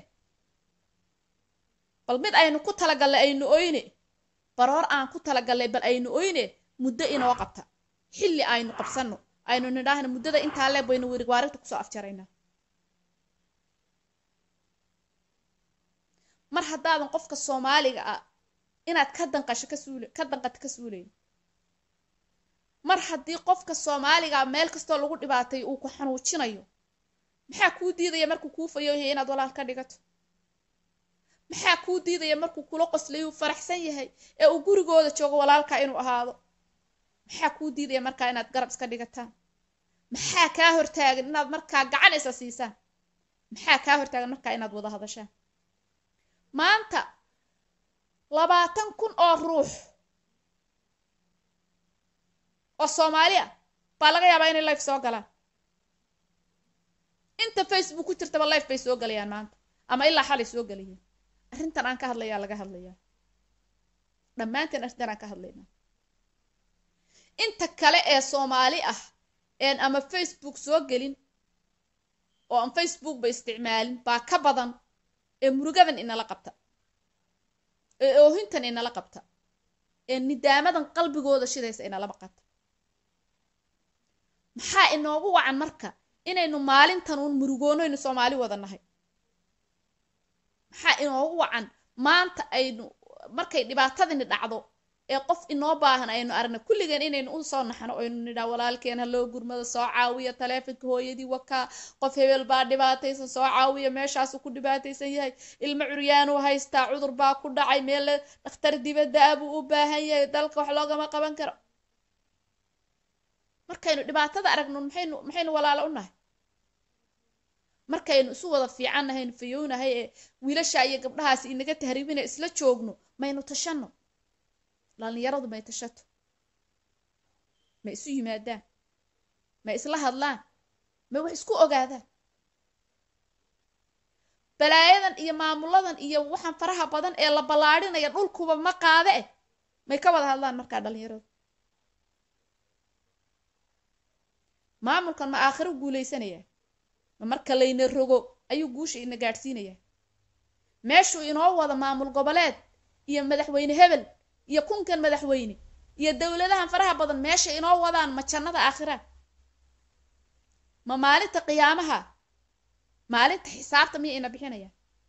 bal mid aynu ku talagallay aynu oyne baroor aan ku talagallay bal aynu oyne muddo inoo qabta xilli aynu qabsanno aynu nidhaahna muddada intaa leeb baynu werigwaarinta kusoo afjaraynaa mar haddaadan qofka soomaaliga ah inaad ka danqasho ka suul ka danqato ka suulayn mar haddii qofka soomaaliga meel kastoo lagu dhibaatay uu ku xanuujinayo maxaa kuu diidaya markuu kuu fayooyahay inaad walaal ka dhigato maxaa kuu diidaya markuu kula qoslay uu faraxsan yahay ee uu gurigooda joogo walaalka inuu ahaado maxaa kuu diidaya markaa inaad garab iska dhigataan maxaa kaa hortaagan inaad markaa gacan isa siisaan maxaa kaa hortaagan markaa inaad wada hadashaan maanta labaatan kun oo ruux oo soomaali ah baa laga yaabaa inay life soo galaan inta facebook ku jirtaba life bay soo galayaan maanta ama ilaa xalay soo galayeen arrintan aan ka hadlayaa laga hadlayaa dhammaanteen arrintan aan ka hadlaynaa inta kale ee soomaali ah een ama facebook soo gelin oo aan facebook ba isticmaalin baa ka badan ee murugadan inala qabta ee oohintan inala qabta ee nidaamadan qalbigooda shidaysa inalaba qabta maxaa inoogu wacan marka inaynu maalintan uun murugoonoynu soomaali wada nahay maxaa inoogu wacan maanta aynu markay dhibaatadini dhacdo ee qof inoo baahan aynu aragna kulligeen inaynu u soo naxno aynu nidhaa walaalkeen ha loo gurmado soo caawiya taleefonka hooyadii wakaa qof hebel baa dhibaataysan soo caawiya meeshaasu ku dhibaataysan yahay ilmo curyaanuu haystaa cudur baa ku dhacay meel dhakhtar dibadda ah buu u baahan yahay dalka wax loogama qaban karo markaynu dhibaatada aragno maxaynu maxaynu walaalo u nahay markaynu isu wada fiican nahaynu fayownahay ee wiilasha iyo gabdhahaasi inaga tahriibina isla joogno maynu tashanno dhalinyaradu may tashato ma isu yimaadaan ma isla hadlaan ma wax isku ogaadaan balaayadan iyo maamuladan iyo waxaan faraha badan ee la ballaadhinaya dhulkuba ma qaade eh may ka wada hadlaan markaa dhalinyaradu maamulkan ma aakhiro guulaysanaya ma marka layna rogo ayuu guusha ina gaadhsiinaya meeshuu inoo wada maamul goboleed iyo madaxweyne hebel iyo kunkan madaxweyne iyo dowladahan faraha badan meesha inoo wadaan ma jannada aakhira ma maalinta qiyaamaha maalinta xisaabta miya ina bixinaya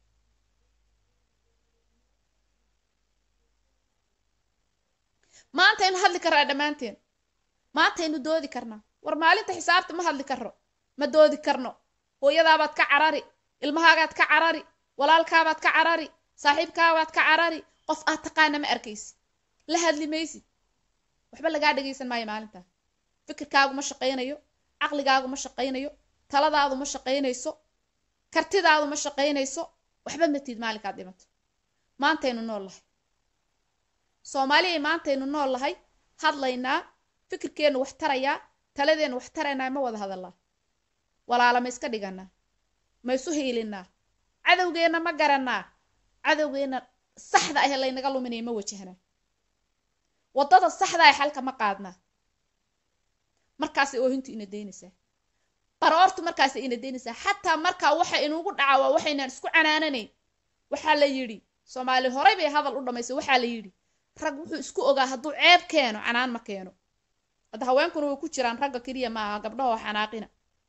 maantaynu hadli karnaa dhammaanteen maantaynu doodi karnaa war maalinta xisaabta ma hadli karno ma doodi karno hooyadaabaad ka carari ilmahaagaad ka carari walaalkaabaad ka carari saaxiibkaabaad ka carari qof aad taqaana ma arkaysid la hadli maysid waxba lagaa dhagaysan maayo maalintaa fikirkaagu ma shaqaynayo caqligaagu ma shaqaynayo taladaadu ma shaqaynayso kartidaadu ma shaqaynayso waxba matid maalinkaad dhimato maantaynu nool lahay soomaaliyay maantaynu nool lahay hadlaynaa fikirkeennu wax tarayaa taladeennu wax taraynaa ma wada hadallaa walaala ma iska dhiganaa ma isu hiilinaa cadowgeenna ma garanaa cadowgeenna saxda ah laynaga luminaya ma wajahnaa waddada saxda ah xalka ma qaadnaa markaasay oohintu ina daynaysaa baroortu markaasay ina daynaysaa xataa markaa waxa inugu dhaca waa waxaynaan isku canaananayn waxaa la yidhi soomaali horay bay hadal u dhammaysay waxaa la yidhi rag wuxuu isku ogaa hadduu ceeb keeno canaan ma keeno hadda haweenkuna way ku jiraan ragga keliya maaha gabdhahoo xanaaqina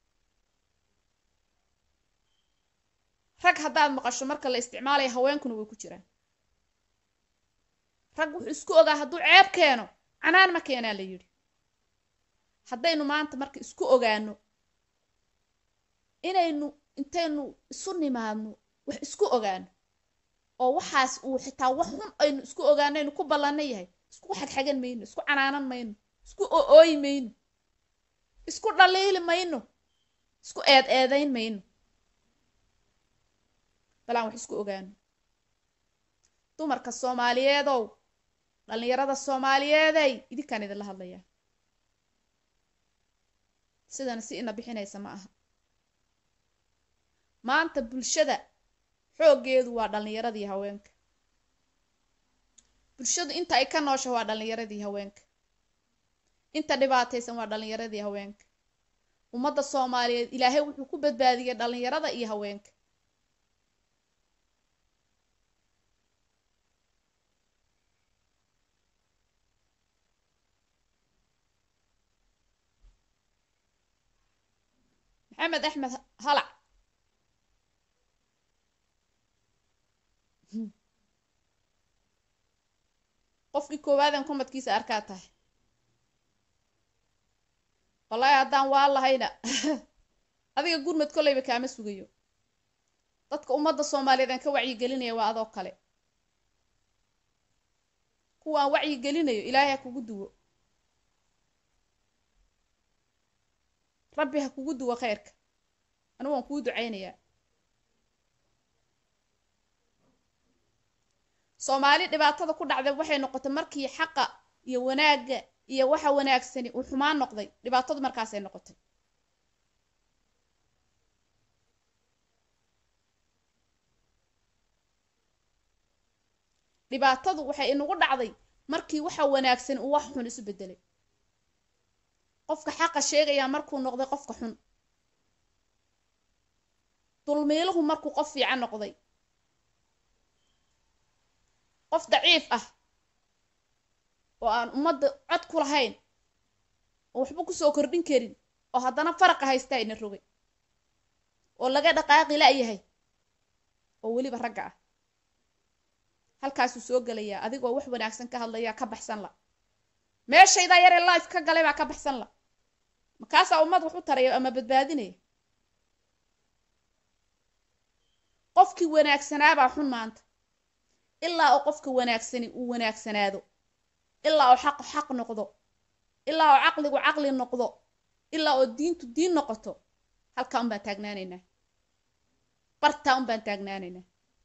rag haddaad maqasho marka la isticmaalaya haweenkuna way ku jiraan rag wuxuu isku ogaa hadduu ceeb keeno canaan ma keenaa la yidhi haddaynu maanta marka isku ogaano inaynu intaynu isu nimaadno wax isku ogaano oo waxaas uu xitaa wax xun aynu isku ogaano aynu ku ballanna yahay isku xagxagan mayno isku canaanan mayno isku o-ooyi mayno isku dhaliili mayno isku eed eedayn mayno balaan wax isku ogaano dumarka soomaaliyeedow dhallinyarada soomaaliyeeday idinkaan idinla hadlayaa sidana si ina bixinaysa ma aha maanta bulshada xooggeedu waa dhallinyaradii haweenka bulshadu inta ay ka noosha waa dhallinyaradii haweenka inta dhibaataysan waa dhallinyaradii haweenka ummadda soomaaliyeed ilaahay wuxuu ku badbaadiyey dhallinyarada iyo haweenka maxamed axmed halac qofkii koowaadan kumadkiisa arkaa tahay wallaahi haddaan waa lahayna adiga gurmad kolleyba kaama sugayo dadka ummadda soomaaliyeed aan ka wacyigelinaya waa adoo kale kuwaan wacyigelinayo ilaahay ha kugu duwo rabbi ha kugu duwo khayrka anigu waan kuu ducaynayaa soomaali dhibaatada ku dhacday waxay noqotay markii xaqa iyo wanaagga iyo waxa wanaagsani uu xumaan noqday dhibaatadu markaasay noqotay dhibaatadu waxay inagu dhacday markii waxa wanaagsan uu wax xun isu bedelay qofka xaqa sheegayaa markuu noqday qofka xun dulmiiluhu markuu qof fiican noqday qof daciif ah oo aan ummadda cod ku lahayn oo waxba kusoo kordhin karin oo haddana faraqa haystaa ina rogay oo laga dhaqaaqi la-yahay oo weliba ragga ah halkaasuu soo gelayaa adigoo wax wanaagsan ka hadlayaa ka baxsan la meeshaydaa yaree life ka galay baa ka baxsan la makaasaa ummad wax u taraya ama badbaadinaya qofkii wanaagsanaabaa xun maanta ilaa oo qofka wanaagsani uu wanaagsanaado ilaa oo xaqu xaq noqdo ilaa oo caqligu caqli noqdo ilaa oo diintu diin noqoto halkaa un baan taagnaanaynaa bartaa un baan taagnaanaynaa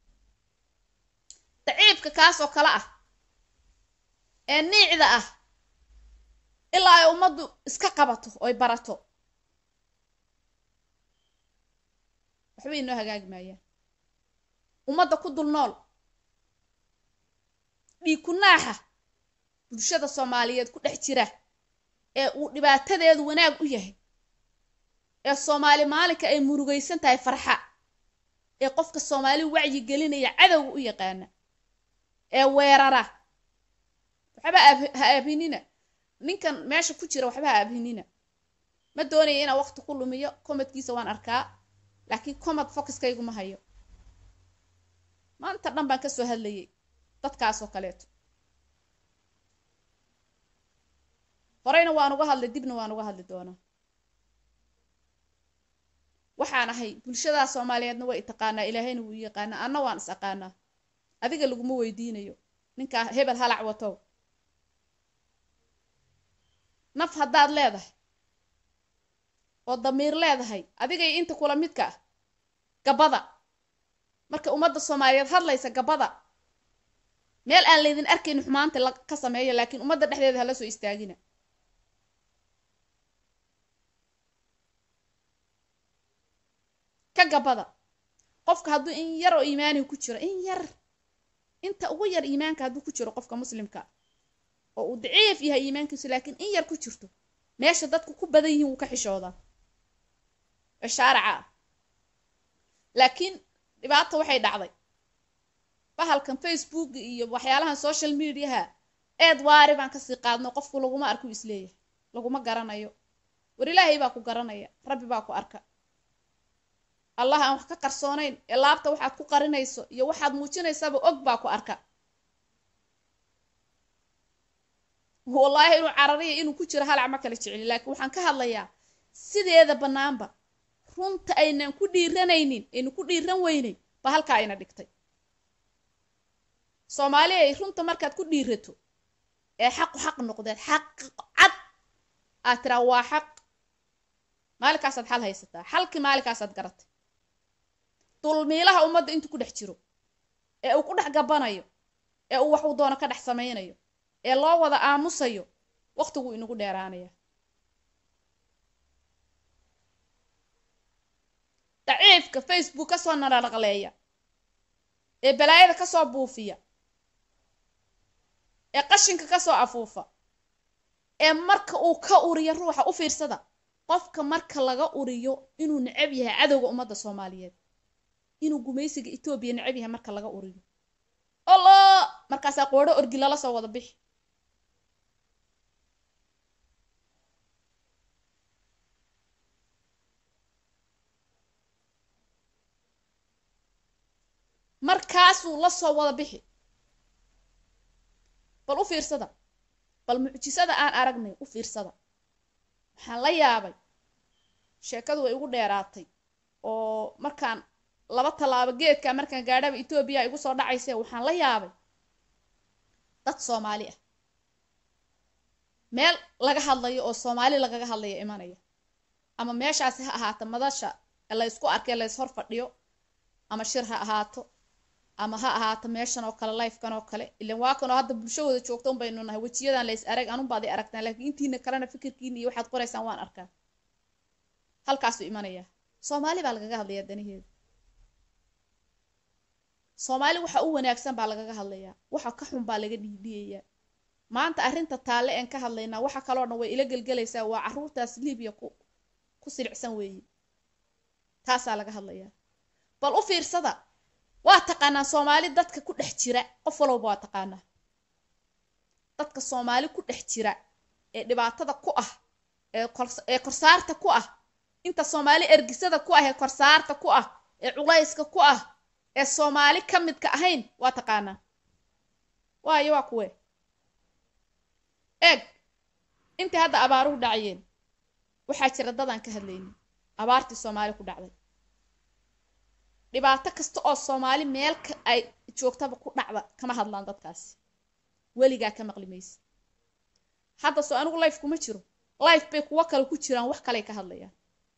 daciifka kaasoo kale ah ee niicda ah ilaa ay ummaddu iska qabato oy barato waxba inoo hagaagi maayaan ummadda ku dul nool dhiig ku naaxa bulshada soomaaliyeed ku dhex jira ee uu dhibaatadeedu wanaag u yahay ee soomaali maalinka ay murugaysan tahay farxa ee qofka soomaali wacyi gelinaya cadowga u yaqaana ee weerara waxba ha abhinina ninkan meesha ku jira waxba ha abhinina ma doonaya inaan waqti ku lumiyo komadkiisa waan arkaa laakiin comad focuskaygu ma hayo maanta dhan baan kasoo hadlayay dadkaasoo kaleeto horeyna waan uga hadlay dibna waan uga hadli doonaa waxaan ahay bulshadaa soomaaliyeedna way itaqaanaa ilaahayna wuu yaqaanaa anna waan is aqaanaa adiga laguma weydiinayo ninkaa hebel halac watow naf haddaad leedahay oo damiir leedahay adigay inta kula midka ah gabada marka ummadda soomaaliyeed hadlaysa gabada meel aan laydin arkayn xumaanta ka sameeya laakiin ummadda dhexdeeda hala soo istaagina ka gabada qofka hadduu in yar oo iimaaniga ku jiro in yar inta ugu yar iimaanka hadduu ku jiro qofka muslimka oo uu daciif yahay iimaankiisu laakiin in yar ku jirto meesha dadku ku badan yihiin wuu ka xishoodaa ee shaaraca ah laakiin dhibaata waxay dhacday bahalkan facebook iyo waxyaalahan social mediaha eed waari baan kasii qaadno qofku laguma arku isleeyahay laguma garanayo war ilaahay baa ku garanaya rabbi baa ku arka allah aan wax ka qarsoonayn ee laabta waxaad ku qarinayso iyo waxaad muujinaysaba og baa ku arka wallaahi inuu carariya inuu ku jiro halac ma kala jeceli laakiin waxaan ka hadlayaa sideeda bannaanba runta aynan ku dhiiranaynin aynu ku dhiiran weyneyn ba halkaa ayna dhigtay soomaali ay runta markaad ku dhiirato ee xaqu xaq noqdeed xaq cad aad tiraa waa xaq maalinkaasaad xal haysataa xalkii maalinkaasaad garatay dulmiilaha ummadda intuu ku dhex jiro ee uu ku dhex gabanayo ee uu wax uu doono ka dhex samaynayo ee loo wada aamusayo waqtiguu inagu dheeraanaya daciifka facebook kasoo nalaqleeya ee balaayada kasoo buufiya ee qashinka kasoo afuufa ee marka uu ka uriyo ruuxa u fiirsada qofka marka laga uriyo inuu necab yahay cadowga ummadda soomaaliyeed inuu gumaysiga etoobiya necab yahay marka laga uriyo olo markaasaa qoodho orgi lala soo wada bixi markaasuu la soo wada bixi bal u fiirsada bal mucjisada aan aragnay u fiirsada waxaan la yaabay sheekadu way igu dheeraatay oo markaan laba tallaabo geedka markaan gaadhaba etoobiya igu soo dhacayse waxaan la yaabay dad soomaali ah meel laga hadlayo oo soomaali lagaga hadlaya imanaya ama meeshaasi ha ahaato madasha la ysku arkay la yshor fadhiyo ama shir ha ahaato ama ha ahaato meeshan oo kale lifekan oo kale ilan waa kanoo hadda bulshahooda joogta un baynu nahay wejiyadan lays arag anunbaad i aragtaan laakiin intiina kalena fikirkiina iyo waxaad qoraysaan waan arkaa halkaasuu imanayaa soomaali baa lagaga hadlayaa danaheeda soomaali waxa u wanaagsan baa lagaga hadlayaa waxa ka xun baa laga dhiidhiyayaa maanta arrinta taalle een ka hadlaynaa waxa kaloo dhan way ila gelgelaysaa waa caruurtaas libiya ku ku silicsan weeye taasaa laga hadlayaa bal u fiirsada waa taqaanaa soomaali dadka ku dhex jira qof walowba waa taqaanaa dadka soomaali ku dhex jira ee dhibaatada ku ah ee korsaarta ku ah inta soomaali ergisada ku ah ee korsaarta ku ah ee culayska ku ah ee soomaali ka midka ahayn waa taqaanaa waayo waa kuwe eeg intii hadda abaaruhu dhacayeen waxaa jira dadaan ka hadlaynin abaartii soomaali ku dhacday dhibaato kasta oo soomaali meel ay joogtaba ku dhacda kama hadlaan dadkaasi weligaa ka maqli maysa hadda soo anigu life kuma jiro life bay kuwo kale ku jiraan wax kaley ka hadlayaan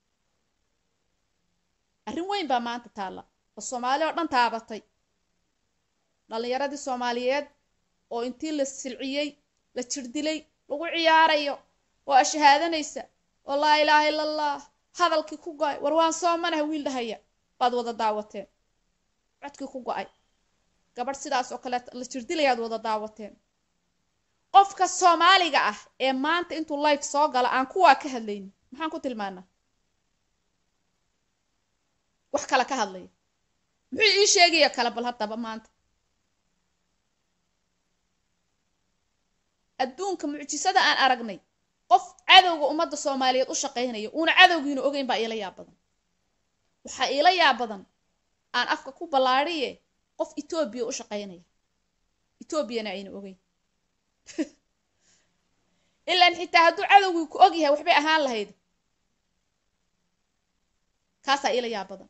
arrin weyn baa maanta taalla oo soomaali oo dhan taabatay dhallinyaradii soomaaliyeed oo intii la silciyey la jirdilay lagu ciyaarayo oo ashahaadanaysa oo laa ilaaha ila allah hadalkii ku go-ay war waan soo manaha wiil dhahaya baad wada daawateen codkii ku go-ay gabadh sidaas oo kale la jirdilayaad wada daawateen qofka soomaaliga ah ee maanta intuu life soo gala aan kuwaa ka hadlaynin maxaan ku tilmaanaa wax kale ka hadlaya muxuu ii sheegaya kale bal haddaba maanta adduunka mucjisada aan aragnay qof cadowga ummadda soomaaliyeed u shaqaynaya uuna cadowgiina ogeyn baa iila yaab badan waxaa iila yaab badan aan afka ku ballaadhiye qof etoobiya u shaqaynaya etoobiyana ayna ogeyn ilaan xitaa hadduu cadowgii ku og yahay waxbay ahaan lahayd kaasaa iila yaab badan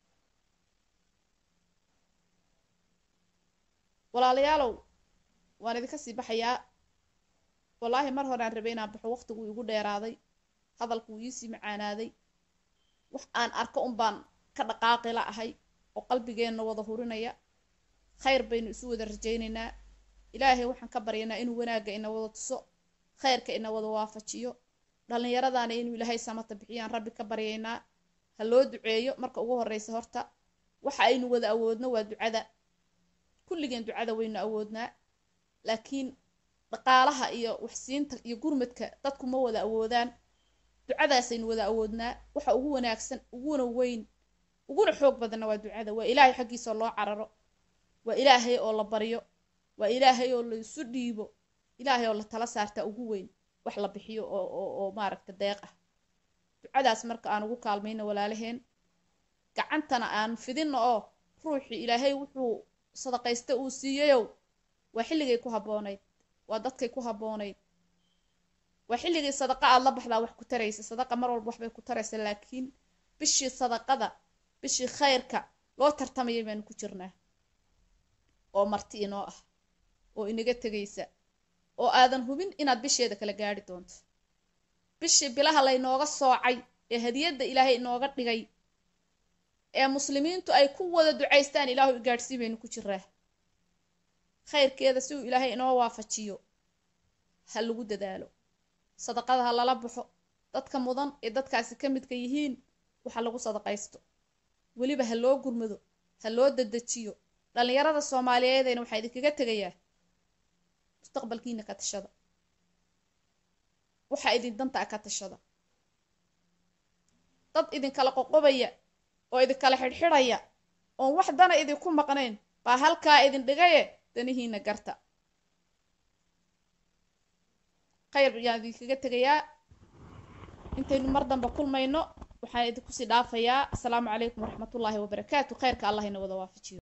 walaalayaalow waan idinka sii baxayaa wallaahi mar hore aan rabay inaan baxo waqtiguu igu dheeraaday hadalkuu iisii macaanaaday wax aan arko un baan ka dhaqaaqila ahay oo qalbigeenna wada hurinaya khayr baynu isu wada rajaynaynaa ilaahay waxaan ka baryaynaa inuu wanaagga ina wada tuso khayrka ina wada waafajiyo dhallinyaradaana inuu ilaahay samata bixiyaan rabbi ka baryaynaa ha loo duceeyo marka ugu horreysa horta waxa aynu wada awoodno waa ducada kulligeen ducada waynu awoodnaa laakiin dhaqaalaha iyo waxsiinta iyo gurmadka dadku ma wada awoodaan ducadaasaynu wada awoodnaa waxa ugu wanaagsan uguna weyn uguna xoog badanna waa ducada waa ilaahay xaggiisa oo loo cararo waa ilaahay oo la baryo waa ilaahay oo la isu dhiibo ilaahay oo la tala saartaa ugu weyn wax la bixiyo oo oo oo maaragta deeq ah ducadaas marka aan ugu kaalmayno walaalaheen gacantana aan fidinno oo ruuxii ilaahay wuxuu sadaqaysta uu siiyayow waa xilligay ku habboonayd waa dadkay ku habboonayd waa xilligii sadaqa aad la baxdaa wax ku taraysa sadaqa mar walba waxbay ku taraysa laakiin bishii sadaqada bishii khayrka loo tartamayay baanu ku jirnaa oo marti inoo ah oo inaga tegaysa oo aadan hubin inaad bisheeda kala gaadhi doonto bishii bilaha laynooga soocay ee hadiyadda ilaahay inooga dhigay ee muslimiintu ay ku wada ducaystaan ilaahu igaadhsii baynu ku jiraa khayrkeeda si uu ilaahay inoo waafajiyo ha lagu dadaalo sadaqada ha lala baxo dadka mudan ee dadkaasi ka midka yihiin waxa lagu sadaqaysto weliba ha loo gurmado ha loo dadejiyo dhallinyarada soomaaliyeedayna waxaa idinkaga tegayaa mustaqbalkiina ka tashada waxaa idin dantaa ka tashada dad idinkala qoqobaya oo idinkala xidhxidhaya oon wax dana idinku maqnayn baa halkaa idin dhigaye danihiina garta khayr ayaan idinkaga tegayaa intaynu mar damba kulmayno waxaan idinku sii dhaafayaa asalaamu calaykum waraxmatullaahi wabarakaatu khayrka allah ina wada waafajiyo